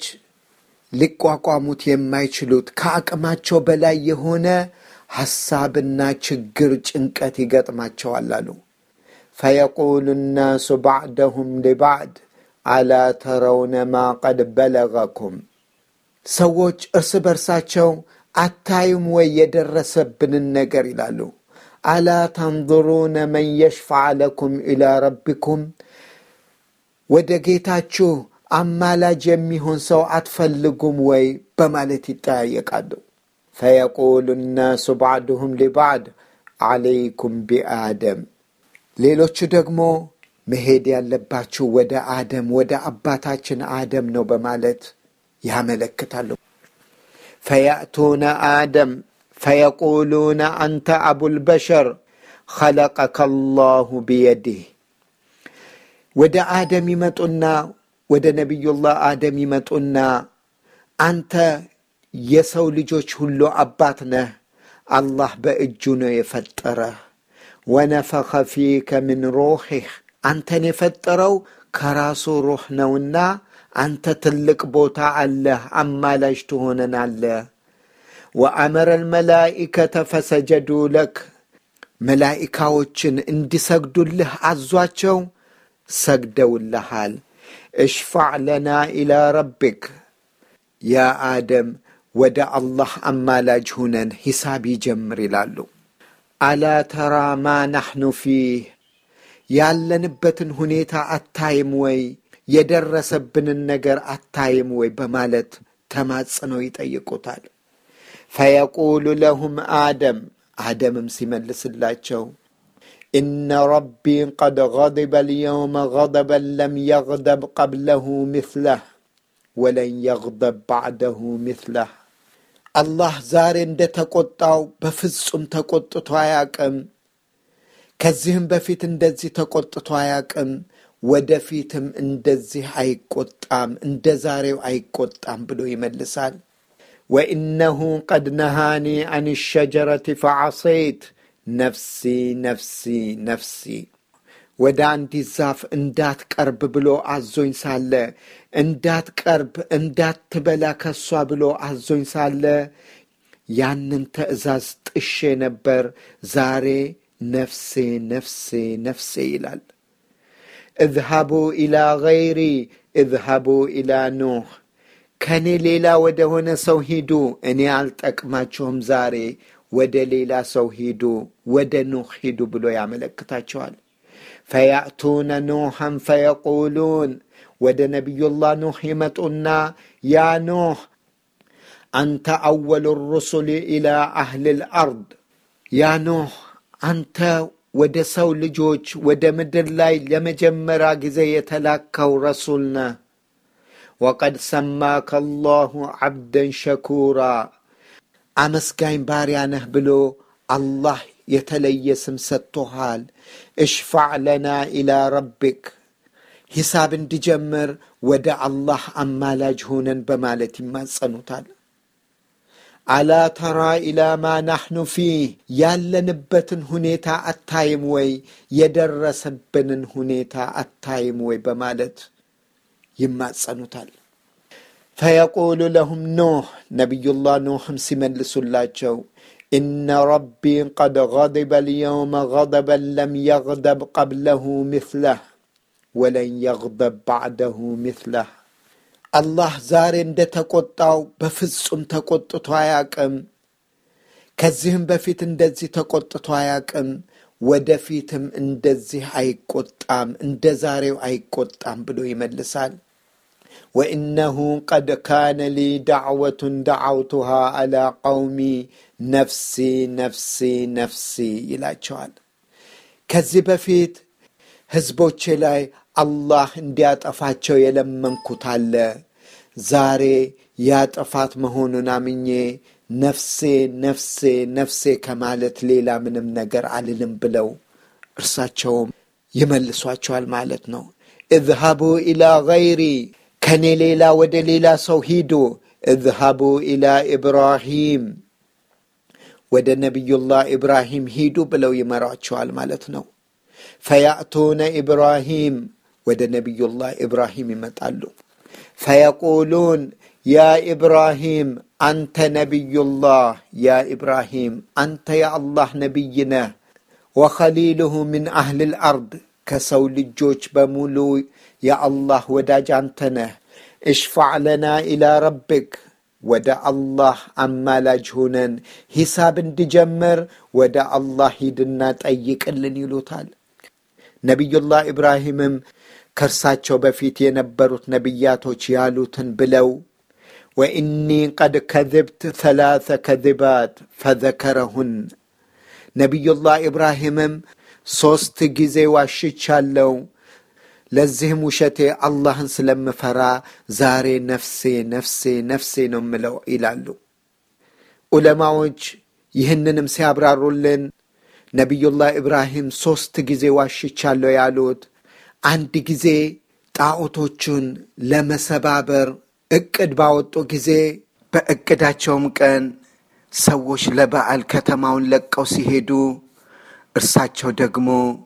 ሊቋቋሙት የማይችሉት ከአቅማቸው በላይ የሆነ ሐሳብና ችግር፣ ጭንቀት ይገጥማቸዋል አሉ። ፈየቁሉ ናሱ ባዕደሁም ሊባዕድ አላ ተረውነ ማ ቀድ በለገኩም ሰዎች እርስ በርሳቸው አታዩም ወይ የደረሰብንን ነገር ይላሉ። አላ ተንظሩነ መን የሽፋዕ ለኩም ኢላ ረቢኩም ወደ ጌታችሁ አማላጅ የሚሆን ሰው አትፈልጉም ወይ በማለት ይጠያየቃሉ። ፈየቁሉ ናሱ ባዕድሁም ሊባዕድ ዓለይኩም ቢአደም ሌሎቹ ደግሞ መሄድ ያለባችሁ ወደ አደም ወደ አባታችን አደም ነው በማለት ያመለክታሉ። ፈያእቱነ አደም ፈየቁሉነ አንተ አቡልበሸር ኸለቀከ አላሁ ቢየዲህ ወደ አደም ይመጡና ወደ ነቢዩላህ አደም ይመጡና አንተ የሰው ልጆች ሁሉ አባት ነህ፣ አላህ በእጁ ነው የፈጠረህ። ወነፈኸ ፊከ ምን ሩሒህ አንተን የፈጠረው ከራሱ ሩህ ነውና አንተ ትልቅ ቦታ አለህ፣ አማላጅ ትሆነናለህ። ወአመረ ልመላኢከተ ፈሰጀዱ ለክ መላኢካዎችን እንዲሰግዱልህ አዟቸው ሰግደውልሃል። እሽፋዕ ለና ኢላ ረቢክ ያ አደም ወደ አላህ አማላጅ ሁነን ሂሳብ ይጀምር ይላሉ። አላ ተራ ማ ናሕኑ ፊህ ያለንበትን ሁኔታ አታይም ወይ? የደረሰብንን ነገር አታይም ወይ? በማለት ተማጽነው ይጠይቁታል። ፈየቁሉ ለሁም አደም አደምም ሲመልስላቸው ኢነ ረቢ ቀድ ገضበ ልየውመ ገضበን ለም የግደብ ቀብለሁ ምትለህ ወለን የግደብ ባዕደሁ ምትለህ አላህ ዛሬ እንደ ተቆጣው በፍጹም ተቆጥቶ አያቅም። ከዚህም በፊት እንደዚህ ተቆጥቶ አያቅም። ወደፊትም እንደዚህ አይቆጣም፣ እንደ ዛሬው አይቆጣም ብሎ ይመልሳል። ወኢነሁ ቀድ ነሃኒ አን ሸጀረት ፈዐሰይት ነፍሲ ነፍሲ ነፍሲ ወደ አንዲት ዛፍ እንዳትቀርብ ብሎ አዞኝ ሳለ እንዳትቀርብ እንዳትበላ ከሷ ብሎ አዞኝ ሳለ ያንን ትእዛዝ ጥሼ ነበር። ዛሬ ነፍሴ ነፍሴ ነፍሴ ይላል። እዝሃቡ ኢላ ገይሪ እዝሃቡ ኢላ ኑህ ከእኔ ሌላ ወደ ሆነ ሰው ሂዱ፣ እኔ አልጠቅማችሁም። ዛሬ ወደ ሌላ ሰው ሂዱ፣ ወደ ኑህ ሂዱ ብሎ ያመለክታቸዋል። ፈያእቱነ ኑሐን ፈየቁሉን ወደ ነቢዩላህ ኑህ ይመጡና ያ ኑህ አንተ አወሉ ሩሱል ኢላ አህል ልአርድ ያ ኑህ አንተ ወደ ሰው ልጆች ወደ ምድር ላይ ለመጀመሪያ ጊዜ የተላከው ረሱል ነህ። ወቀድ ሰማከ አላሁ ዓብደን ሸኩራ አመስጋኝ ባሪያ ነህ ብሎ አላህ የተለየ ስም ሰጥቶሃል። እሽፋዕ ለና ኢላ ረቢክ ሂሳብ እንዲጀምር ወደ አላህ አማላጅ ሆነን በማለት ይማጸኑታል። አላ ተራ ኢላ ማ ናሕኑ ፊህ ያለንበትን ሁኔታ አታይም ወይ? የደረሰብንን ሁኔታ አታይም ወይ? በማለት ይማጸኑታል። ፈየቁሉ ለሁም ኖህ ነቢዩላህ ኖህም ሲመልሱላቸው ኢነ ረቢ ቀድ ገضበ ልየውመ ገضበን ለም የግደብ ቀብለሁ ምትለህ ወለን የግደብ ባዕደሁ ምትለህ አላህ ዛሬ እንደ ተቆጣው በፍጹም ተቆጥቶ አያቅም። ከዚህም በፊት እንደዚህ ተቆጥቶ አያቅም። ወደፊትም እንደዚህ አይቆጣም፣ እንደ ዛሬው አይቆጣም ብሎ ይመልሳል። ወኢነሁ ቀድ ካነ ሊ ዳዕወቱን ደዓውቱሃ አላ ቀውሚ ነፍሲ ነፍሲ ነፍሲ ይላቸዋል። ከዚህ በፊት ሕዝቦቼ ላይ አላህ እንዲያጠፋቸው የለመንኩት አለ። ዛሬ ያ ጥፋት መሆኑን አምኜ ነፍሴ ነፍሴ ነፍሴ ከማለት ሌላ ምንም ነገር አልልም ብለው እርሳቸውም ይመልሷቸዋል ማለት ነው። እዝሃቡ ኢላ ገይሪ ከኔ ሌላ ወደ ሌላ ሰው ሂዱ። እዝሃቡ ኢላ ኢብራሂም ወደ ነቢዩላህ ኢብራሂም ሂዱ ብለው ይመሯቸዋል ማለት ነው። ፈያእቱነ ኢብራሂም ወደ ነቢዩላህ ኢብራሂም ይመጣሉ። ፈየቁሉን ያ ኢብራሂም አንተ ነቢዩላህ፣ ያ ኢብራሂም አንተ የአላህ ነቢይ ነህ። ወኸሊልሁ ምን አህልል አርድ ከሰው ልጆች በሙሉ የአላህ ወዳጅ አንተ ነህ። እሽፋዕ ለና ኢላ ረብክ ወደ አላህ አማላጅ ሁነን ሂሳብ እንዲጀምር ወደ አላህ ሂድና ጠይቅልን ይሉታል። ነቢዩላህ ኢብራሂምም ከእርሳቸው በፊት የነበሩት ነቢያቶች ያሉትን ብለው ወኢኒ ቀድ ከذብት ሰላሰ ከذባት ፈዘከረሁን ነቢዩላህ ኢብራሂምም ሦስት ጊዜ ዋሽቻለው ለዚህም ውሸቴ አላህን ስለምፈራ ዛሬ ነፍሴ ነፍሴ ነፍሴ ነው ምለው ይላሉ። ዑለማዎች ይህንንም ሲያብራሩልን ነቢዩላህ ኢብራሂም ሦስት ጊዜ ዋሽቻለሁ ያሉት አንድ ጊዜ ጣዖቶቹን ለመሰባበር ዕቅድ ባወጡ ጊዜ በዕቅዳቸውም ቀን ሰዎች ለበዓል ከተማውን ለቀው ሲሄዱ እርሳቸው ደግሞ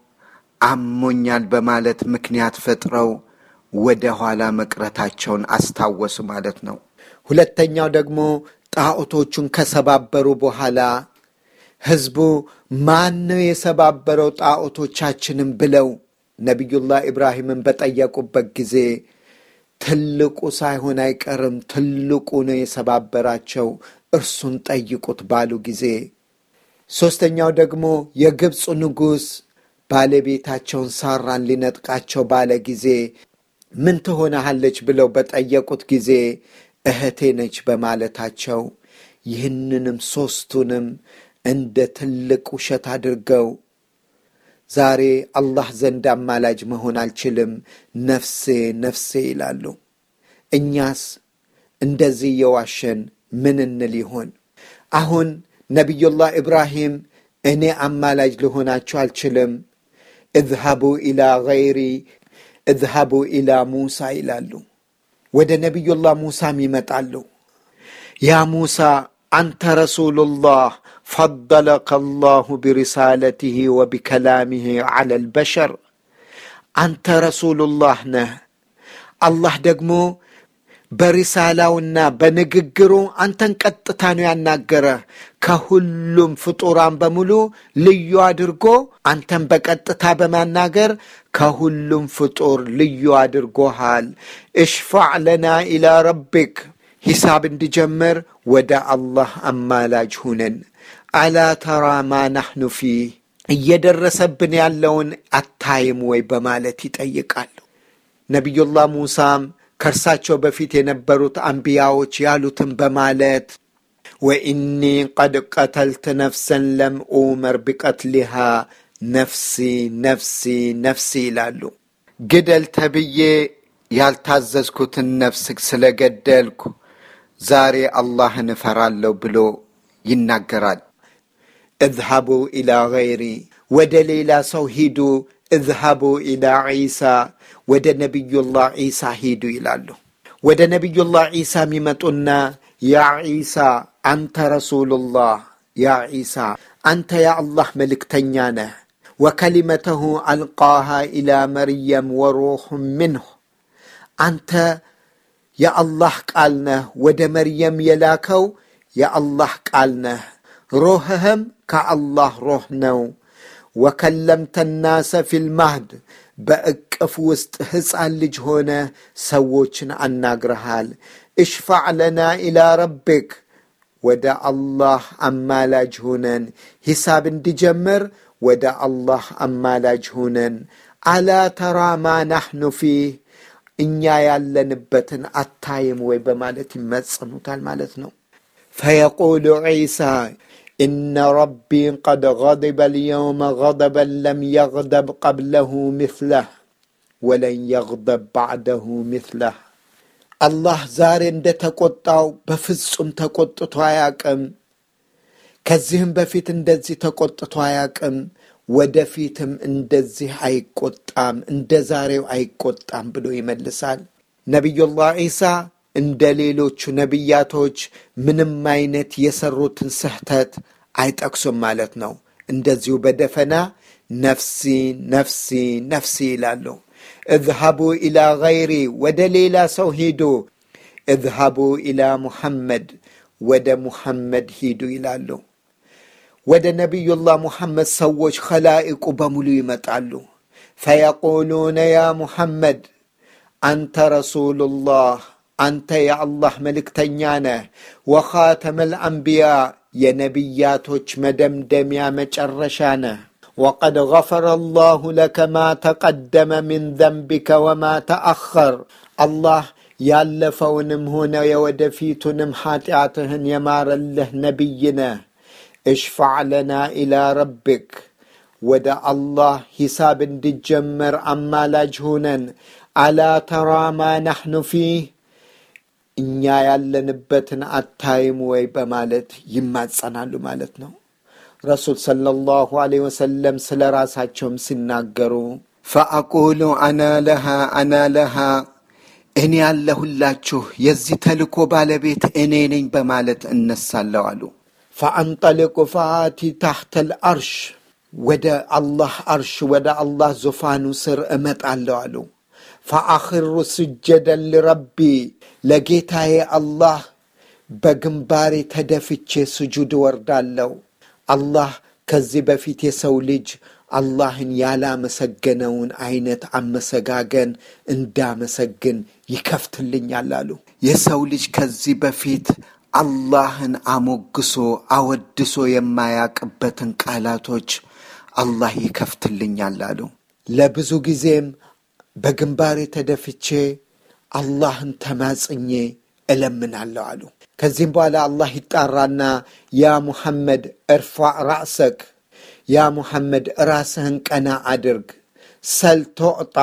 አሞኛል በማለት ምክንያት ፈጥረው ወደ ኋላ መቅረታቸውን አስታወሱ ማለት ነው። ሁለተኛው ደግሞ ጣዖቶቹን ከሰባበሩ በኋላ ሕዝቡ ማን ነው የሰባበረው ጣዖቶቻችንም ብለው ነቢዩላህ ኢብራሂምን በጠየቁበት ጊዜ ትልቁ ሳይሆን አይቀርም ትልቁ ነው የሰባበራቸው፣ እርሱን ጠይቁት ባሉ ጊዜ ሦስተኛው ደግሞ የግብፁ ንጉሥ ባለቤታቸውን ሳራን ሊነጥቃቸው ባለ ጊዜ ምን ትሆናሃለች ብለው በጠየቁት ጊዜ እህቴ ነች በማለታቸው ይህንንም ሦስቱንም እንደ ትልቅ ውሸት አድርገው ዛሬ አላህ ዘንድ አማላጅ መሆን አልችልም፣ ነፍሴ ነፍሴ ይላሉ። እኛስ እንደዚህ የዋሸን ምን እንል ይሆን? አሁን ነቢዩላህ ኢብራሂም እኔ አማላጅ ልሆናችሁ አልችልም፣ እዝሃቡ ኢላ ገይሪ እዝሃቡ ኢላ ሙሳ ይላሉ። ወደ ነቢዩላህ ሙሳም ይመጣሉ። ያ ሙሳ አንተ ረሱሉላህ ፈደለከ አላሁ ቢሪሳለትህ ወቢከላምህ ዐላ ልበሸር አንተ ረሱሉላህ ነህ። አላህ ደግሞ በሪሳላውና በንግግሩ አንተን ቀጥታ ነው ያናገረህ። ከሁሉም ፍጡራን በሙሉ ልዩ አድርጎ አንተን በቀጥታ በማናገር ከሁሉም ፍጡር ልዩ አድርጎሃል። እሽፋዕ ለና ኢላ ረቢክ ሂሳብ እንዲጀምር ወደ አላህ አማላጅ ሁነን። አላ ተራ ማ ናሕኑ ፊህ እየደረሰብን ያለውን አታይም ወይ በማለት ይጠይቃሉ። ነቢዩላህ ሙሳም ከእርሳቸው በፊት የነበሩት አንቢያዎች ያሉትን በማለት ወኢኒ ቀድ ቀተልት ነፍሰን ለም ኡመር ቢቀትሊሃ ነፍሲ ነፍሲ ነፍሲ ይላሉ። ግደል ተብዬ ያልታዘዝኩትን ነፍስ ስለገደልኩ ዛሬ አላህን እፈራለሁ ብሎ ይናገራል። እዝሃቡ ኢላ ገይሪ ወደ ሌላ ሰው ሂዱ፣ እዝሃቡ ኢላ ዒሳ ወደ ነቢዩላህ ዒሳ ሂዱ ይላሉ። ወደ ነቢዩላህ ዒሳ የሚመጡና ያ ዒሳ አንተ ረሱሉላህ፣ ያ ዒሳ አንተ የአላህ መልእክተኛ ነህ። ወከሊመተሁ አልቃሃ ኢላ መርየም ወሩሕ ምንሁ አንተ የአላህ ቃል ነህ፣ ወደ መርየም የላከው የአላህ ቃል ነህ። ሮህህም ከአላህ ሮህ ነው። ወከለምተ ናሰ ፊልማህድ በእቅፍ ውስጥ ሕፃን ልጅ ሆነ ሰዎችን አናግረሃል። እሽፋዕ ለና ኢላ ረቢክ ወደ አላህ አማላጅ ሁነን ሂሳብ እንዲጀምር ወደ አላህ አማላጅ ሁነን። አላ ተራ ማ ናሕኑ ፊህ እኛ ያለንበትን አታይም ወይ በማለት ይመጽኑታል ማለት ነው። ፈየቁሉ ዒሳ إن ربي قد غضب اليوم غضبا لم يغضب قبله مثله ولن يغضب بعده مثله አላህ ዛሬ እንደ ተቆጣው በፍጹም ተቆጥቶ አያቅም። ከዚህም በፊት እንደዚህ ተቆጥቶ አያቅም። ወደፊትም እንደዚህ አይቆጣም፣ እንደ ዛሬው አይቆጣም ብሎ ይመልሳል። ነቢዩላህ ዒሳ እንደ ሌሎቹ ነቢያቶች ምንም አይነት የሰሩትን ስህተት አይጠቅሱም ማለት ነው። እንደዚሁ በደፈና ነፍሲ ነፍሲ ነፍሲ ይላሉ። እዝሃቡ ኢላ ገይሪ ወደ ሌላ ሰው ሂዱ፣ እዝሃቡ ኢላ ሙሐመድ ወደ ሙሐመድ ሂዱ ይላሉ። ወደ ነቢዩላህ ሙሐመድ ሰዎች ኸላኢቁ በሙሉ ይመጣሉ። ፈየቁሉነ ያ ሙሐመድ አንተ ረሱሉላህ አንተ የአላህ መልእክተኛ ነህ። ወኻተመል አንቢያ የነቢያቶች መደምደሚያ መጨረሻ ነህ። ወቀድ ገፈረ አላሁ ለከ ማ ተቀደመ ምን ዘንቢከ ወማ ተአኸር አላህ ያለፈውንም ሆነ የወደፊቱንም ኃጢአትህን የማረልህ ነቢይ ነህ። እሽፋዕ ለና ኢላ ረቢክ ወደ አላህ ሂሳብ እንዲጀመር አማላጅ ሁነን። አላ ተራ ማ ናሕኑ ፊህ እኛ ያለንበትን አታይም ወይ በማለት ይማጸናሉ ማለት ነው። ረሱል ሰለላሁ ዐለይሂ ወሰለም ስለ ራሳቸውም ሲናገሩ ፈአቁሉ አና ለሃ አና ለሃ እኔ ያለሁላችሁ የዚህ ተልኮ ባለቤት እኔ ነኝ በማለት እነሳለሁ አሉ። ፈአንጠልቁ ፈአቲ ታሕተል አርሽ ወደ አላህ አርሽ ወደ አላህ ዙፋኑ ስር እመጣለሁ አሉ። ፈአኽሩ ስጀደን ልረቢ ለጌታዬ አላህ በግንባሬ ተደፍቼ ስጁድ ወርዳለሁ። አላህ ከዚህ በፊት የሰው ልጅ አላህን ያላመሰገነውን አይነት አመሰጋገን እንዳመሰግን ይከፍትልኛል አሉ። የሰው ልጅ ከዚህ በፊት አላህን አሞግሶ አወድሶ የማያቅበትን ቃላቶች አላህ ይከፍትልኛል አሉ። ለብዙ ጊዜም በግንባሬ ተደፍቼ አላህን ተማጽኜ እለምናለሁ አሉ። ከዚህም በኋላ አላህ ይጣራና ያ ሙሐመድ እርፋዕ ራእሰክ፣ ያ ሙሐመድ ራስህን ቀና አድርግ፣ ሰል ቶዕጣ፣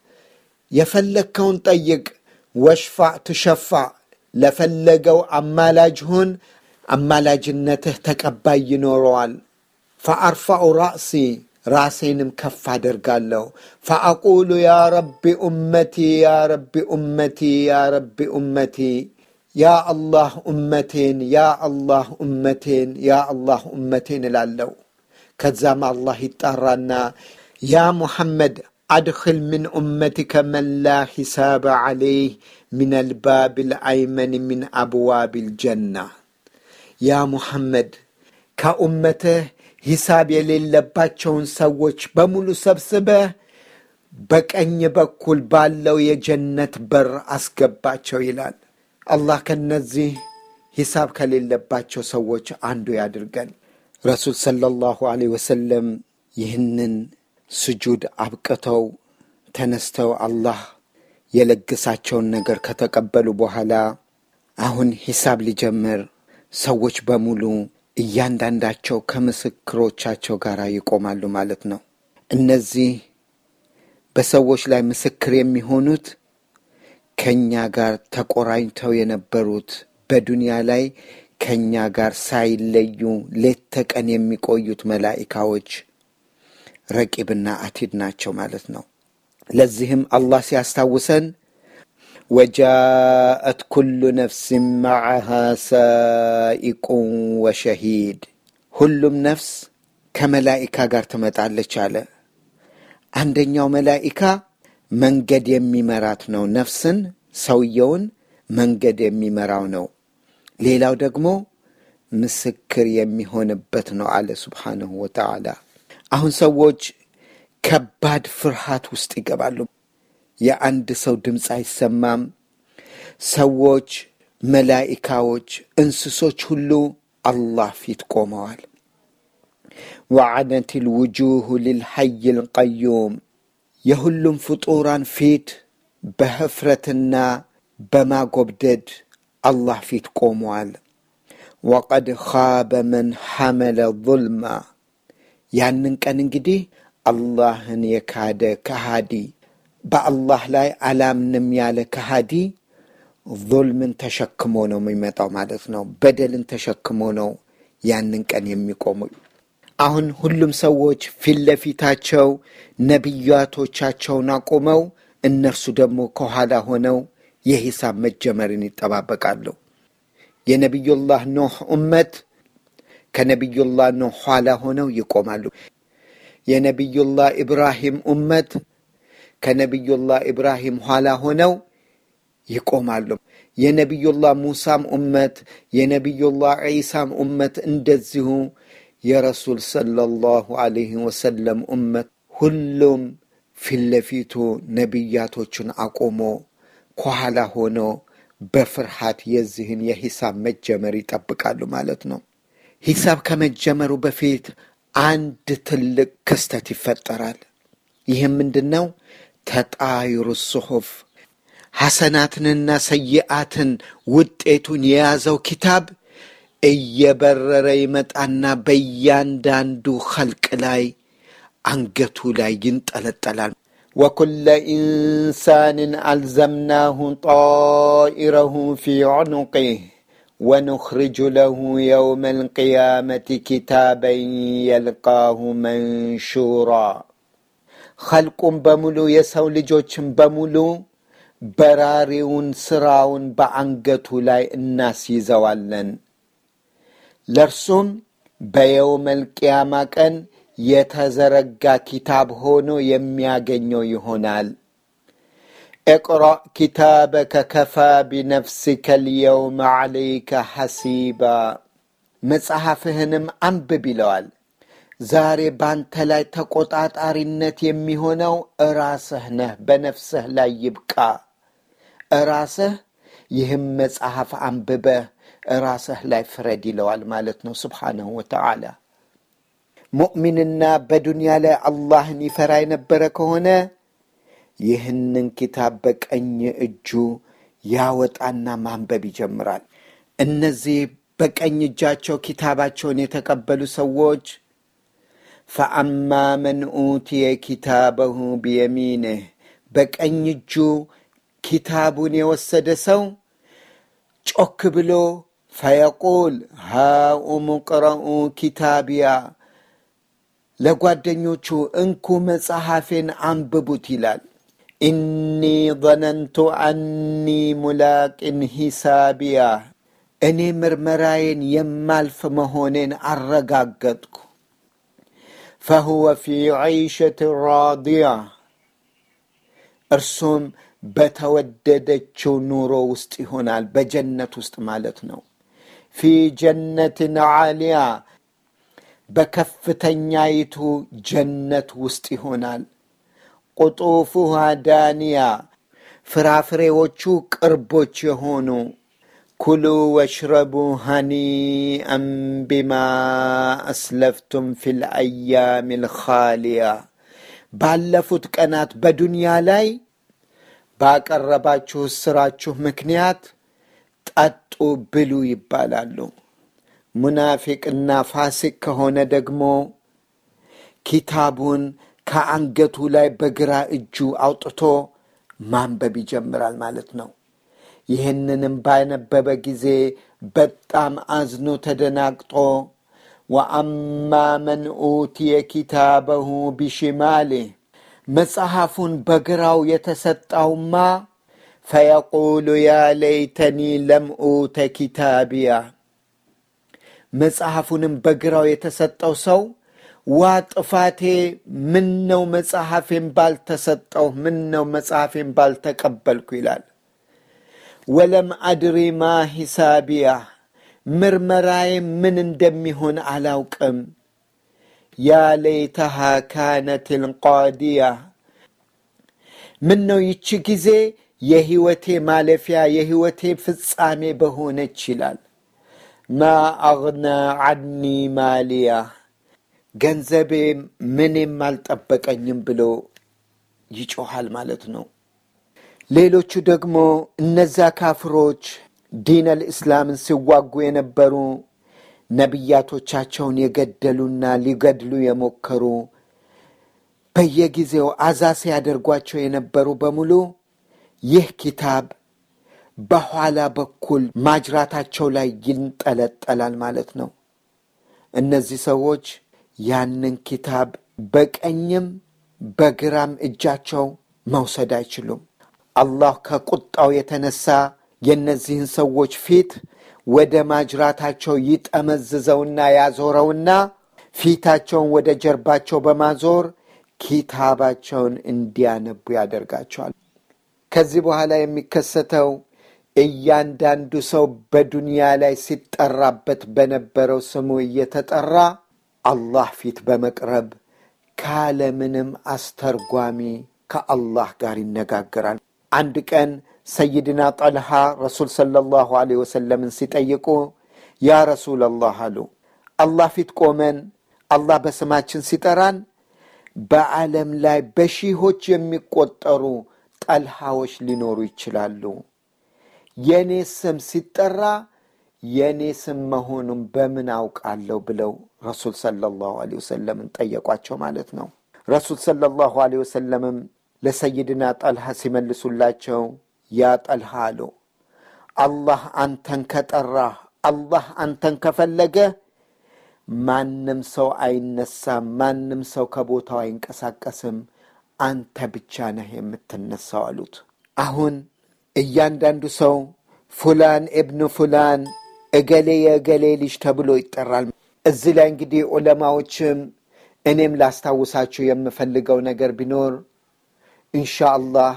የፈለግከውን ጠይቅ፣ ወሽፋዕ ትሸፋዕ፣ ለፈለገው አማላጅ ሁን፣ አማላጅነትህ ተቀባይ ይኖረዋል። ፈአርፋዑ ራእሲ ራሴንም ከፍ አደርጋለሁ። ፈአቁሉ ያ ረቢ ኡመቲ ያ ረቢ ኡመቲ ያ ረቢ ኡመቲ ያ አላህ ኡመቴን ያ አላህ ኡመቴን ያ አላህ ኡመቴን እላለሁ። ከዛም አላህ ይጣራና ያ ሙሐመድ አድኽል ምን ኡመቲከ መን ላ ሒሳበ ዓለይህ ምን አልባብ ልአይመን ምን አብዋብ ልጀና ያ ሙሐመድ ከኡመትህ ሂሳብ የሌለባቸውን ሰዎች በሙሉ ሰብስበህ በቀኝ በኩል ባለው የጀነት በር አስገባቸው ይላል። አላህ ከነዚህ ሂሳብ ከሌለባቸው ሰዎች አንዱ ያድርገን። ረሱል ሰለላሁ ዐለይሂ ወሰለም ይህንን ስጁድ አብቅተው ተነስተው አላህ የለገሳቸውን ነገር ከተቀበሉ በኋላ አሁን ሂሳብ ሊጀምር ሰዎች በሙሉ እያንዳንዳቸው ከምስክሮቻቸው ጋር ይቆማሉ ማለት ነው። እነዚህ በሰዎች ላይ ምስክር የሚሆኑት ከእኛ ጋር ተቆራኝተው የነበሩት በዱንያ ላይ ከእኛ ጋር ሳይለዩ ሌት ተቀን የሚቆዩት መላኢካዎች ረቂብና አቲድ ናቸው ማለት ነው። ለዚህም አላህ ሲያስታውሰን ወጃአት ኩሉ ነፍስን መዓሃ ሳኢቁን ወሸሂድ ሁሉም ነፍስ ከመላኢካ ጋር ትመጣለች አለ። አንደኛው መላኢካ መንገድ የሚመራት ነው። ነፍስን ሰውየውን መንገድ የሚመራው ነው። ሌላው ደግሞ ምስክር የሚሆንበት ነው አለ ሱብሓነሁ ወተዓላ። አሁን ሰዎች ከባድ ፍርሃት ውስጥ ይገባሉ። የአንድ ሰው ድምፅ አይሰማም። ሰዎች፣ መላኢካዎች፣ እንስሶች ሁሉ አላህ ፊት ቆመዋል። ወዐነት ልውጁሁ ልልሐይ ልቀዩም የሁሉም ፍጡራን ፊት በህፍረትና በማጎብደድ አላህ ፊት ቆመዋል። ወቀድ ኻበ መን ሐመለ ظልማ ያንን ቀን እንግዲህ አላህን የካደ ከሃዲ በአላህ ላይ አላምንም ያለ ከሃዲ ظልምን ተሸክሞ ነው የሚመጣው ማለት ነው። በደልን ተሸክሞ ነው ያንን ቀን የሚቆሙ። አሁን ሁሉም ሰዎች ፊት ለፊታቸው ነቢያቶቻቸውን አቁመው እነርሱ ደግሞ ከኋላ ሆነው የሂሳብ መጀመርን ይጠባበቃሉ። የነቢዩላህ ኖህ ኡመት ከነቢዩላህ ኖህ ኋላ ሆነው ይቆማሉ። የነቢዩላህ ኢብራሂም ኡመት ከነቢዩላህ ኢብራሂም ኋላ ሆነው ይቆማሉ። የነቢዩላህ ሙሳም ኡመት የነቢዩላህ ዒሳም ኡመት እንደዚሁ የረሱል ሰለላሁ ዐለይሂ ወሰለም ኡመት ሁሉም ፊት ለፊቱ ነቢያቶቹን አቆሞ ከኋላ ሆኖ በፍርሃት የዚህን የሂሳብ መጀመር ይጠብቃሉ ማለት ነው። ሂሳብ ከመጀመሩ በፊት አንድ ትልቅ ክስተት ይፈጠራል። ይህም ምንድን ነው? ተጣይሩ ጽሑፍ ሐሰናትንና ሰይአትን ውጤቱን የያዘው ኪታብ እየበረረ ይመጣና በእያንዳንዱ ኸልቅ ላይ አንገቱ ላይ ይንጠለጠላል። ወኩለ ኢንሳንን አልዘምናሁ ጣኢረሁ ፊ ዑኑቂህ ወኑኽርጁ ለሁ የውመ ልቅያመት ኪታበን የልቃሁ መንሹራ ኸልቁም በሙሉ የሰው ልጆችን በሙሉ በራሪውን ስራውን በአንገቱ ላይ እናስይዘዋለን። ለእርሱም በየውመል ቅያማ ቀን የተዘረጋ ኪታብ ሆኖ የሚያገኘው ይሆናል። እቅረእ ኪታበከ ከፋ ቢነፍሲከ ልየውመ ዓለይከ ሐሲባ መጽሐፍህንም አንብብ ይለዋል። ዛሬ ባንተ ላይ ተቆጣጣሪነት የሚሆነው እራስህ ነህ። በነፍስህ ላይ ይብቃ። እራስህ ይህም መጽሐፍ አንብበህ እራስህ ላይ ፍረድ ይለዋል ማለት ነው። ስብሓነሁ ወተዓላ ሙእሚንና በዱንያ ላይ አላህን ይፈራ የነበረ ከሆነ ይህንን ኪታብ በቀኝ እጁ ያወጣና ማንበብ ይጀምራል። እነዚህ በቀኝ እጃቸው ኪታባቸውን የተቀበሉ ሰዎች ፈአማ መን ኡትየ ኪታበሁ ቢየሚንህ በቀኝ እጁ ኪታቡን የወሰደ ሰው ጮክ ብሎ ፈየቁል ሃኡም ቅረኡ ኪታቢያ ለጓደኞቹ እንኩ መጽሐፌን አንብቡት ይላል። ኢኒ ظነንቱ አኒ ሙላቅን ሂሳቢያ እኔ ምርመራዬን የማልፍ መሆኔን አረጋገጥኩ። ፈሁወ ፊ ዐይሸት ራዲያ እርሱም በተወደደችው ኑሮ ውስጥ ይሆናል፣ በጀነት ውስጥ ማለት ነው። ፊ ጀነትን ዓሊያ በከፍተኛይቱ ጀነት ውስጥ ይሆናል። ቁጡፉሃ ዳንያ ፍራፍሬዎቹ ቅርቦች የሆኑ ኩሉ ወሽረቡ ሃኒአን ቢማ አስለፍቱም ፊ ልአያም ልኻሊያ ባለፉት ቀናት በዱንያ ላይ ባቀረባችሁ ስራችሁ ምክንያት ጠጡ ብሉ ይባላሉ። ሙናፊቅና ፋሲቅ ከሆነ ደግሞ ኪታቡን ከአንገቱ ላይ በግራ እጁ አውጥቶ ማንበብ ይጀምራል ማለት ነው። ይህንንም ባነበበ ጊዜ በጣም አዝኖ ተደናግጦ ወአማ መን ኡትየ ኪታበሁ ቢሽማሌህ መጽሐፉን በግራው የተሰጣውማ ፈየቁሉ ያ ለይተኒ ለም ኡተ ኪታቢያ መጽሐፉንም በግራው የተሰጠው ሰው ዋ ጥፋቴ፣ ምን ነው መጽሐፌን ባልተሰጠው፣ ምን ነው መጽሐፌን ባልተቀበልኩ ይላል። ወለም አድሪ ማ ሂሳቢያ ምርመራዬ ምን እንደሚሆን አላውቅም። ያ ለይተሃ ካነት ልቃዲያ ምን ነው ይቺ ጊዜ የህይወቴ ማለፊያ የህይወቴ ፍጻሜ በሆነች ይላል። ማ አግና ዓኒ ማሊያ ገንዘቤ ምንም አልጠበቀኝም ብሎ ይጮሃል ማለት ነው። ሌሎቹ ደግሞ እነዛ ካፍሮች ዲን አልእስላምን ሲዋጉ የነበሩ ነቢያቶቻቸውን የገደሉና ሊገድሉ የሞከሩ በየጊዜው አዛ ሲያደርጓቸው የነበሩ በሙሉ ይህ ኪታብ በኋላ በኩል ማጅራታቸው ላይ ይንጠለጠላል ማለት ነው። እነዚህ ሰዎች ያንን ኪታብ በቀኝም በግራም እጃቸው መውሰድ አይችሉም። አላህ ከቁጣው የተነሳ የእነዚህን ሰዎች ፊት ወደ ማጅራታቸው ይጠመዝዘውና ያዞረውና ፊታቸውን ወደ ጀርባቸው በማዞር ኪታባቸውን እንዲያነቡ ያደርጋቸዋል። ከዚህ በኋላ የሚከሰተው እያንዳንዱ ሰው በዱንያ ላይ ሲጠራበት በነበረው ስሙ እየተጠራ አላህ ፊት በመቅረብ ካለምንም አስተርጓሚ ከአላህ ጋር ይነጋገራል። አንድ ቀን ሰይድና ጠልሃ ረሱል ሰለላሁ ዐለይሂ ወሰለምን ሲጠይቁ ያ ረሱለላህ አሉ፣ አላህ ፊት ቆመን አላህ በስማችን ሲጠራን በዓለም ላይ በሺዎች የሚቆጠሩ ጠልሃዎች ሊኖሩ ይችላሉ። የእኔ ስም ሲጠራ የእኔ ስም መሆኑን በምን አውቃለሁ ብለው ረሱል ሰለላሁ ዐለይሂ ወሰለምን ጠየቋቸው ማለት ነው። ረሱል ሰለላሁ ዐለይሂ ወሰለምም ለሰይድና ጠልሃ ሲመልሱላቸው ያ ጠልሃ አሉ አላህ አንተን ከጠራህ አላህ አንተን ከፈለገ ማንም ሰው አይነሳም፣ ማንም ሰው ከቦታው አይንቀሳቀስም፣ አንተ ብቻ ነህ የምትነሳው አሉት። አሁን እያንዳንዱ ሰው ፉላን እብኑ ፉላን እገሌ የእገሌ ልጅ ተብሎ ይጠራል። እዚህ ላይ እንግዲህ ዑለማዎችም እኔም ላስታውሳችሁ የምፈልገው ነገር ቢኖር ኢንሻአላህ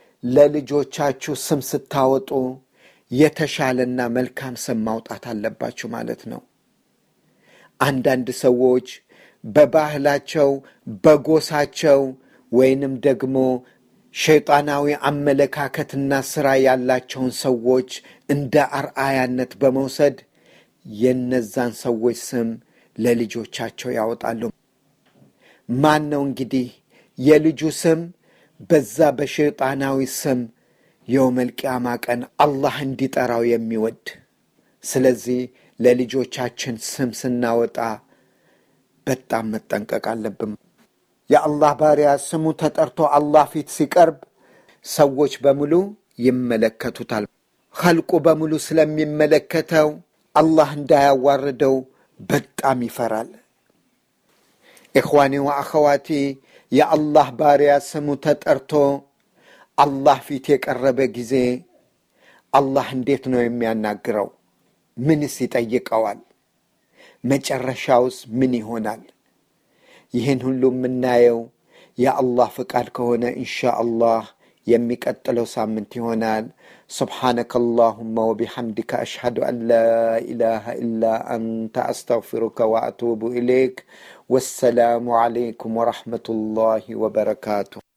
ለልጆቻችሁ ስም ስታወጡ የተሻለና መልካም ስም ማውጣት አለባችሁ ማለት ነው። አንዳንድ ሰዎች በባህላቸው በጎሳቸው ወይንም ደግሞ ሸይጣናዊ አመለካከትና ስራ ያላቸውን ሰዎች እንደ አርአያነት በመውሰድ የነዛን ሰዎች ስም ለልጆቻቸው ያወጣሉ። ማን ነው እንግዲህ የልጁ ስም በዛ በሸይጣናዊ ስም የውመል ቂያማ ቀን አላህ እንዲጠራው የሚወድ? ስለዚህ ለልጆቻችን ስም ስናወጣ በጣም መጠንቀቅ አለብን። የአላህ ባሪያ ስሙ ተጠርቶ አላህ ፊት ሲቀርብ ሰዎች በሙሉ ይመለከቱታል። ኸልቁ በሙሉ ስለሚመለከተው አላህ እንዳያዋርደው በጣም ይፈራል። ኢኽዋኒ ወአኸዋቲ የአላህ ባሪያ ስሙ ተጠርቶ አላህ ፊት የቀረበ ጊዜ አላህ እንዴት ነው የሚያናግረው? ምንስ ይጠይቀዋል? መጨረሻውስ ምን ይሆናል? ይህን ሁሉ የምናየው የአላህ ፍቃድ ከሆነ ኢንሻ አላህ የሚቀጥለው ሳምንት ይሆናል። ስብሓነከ አላሁመ ወቢሐምድከ አሽሀዱ አን ላ ኢላሃ ኢላ አንተ አስተግፊሩከ ወአቱቡ ኢሌይክ። ወሰላሙ ዓለይኩም ወረሕመቱላሂ ወበረካቱ።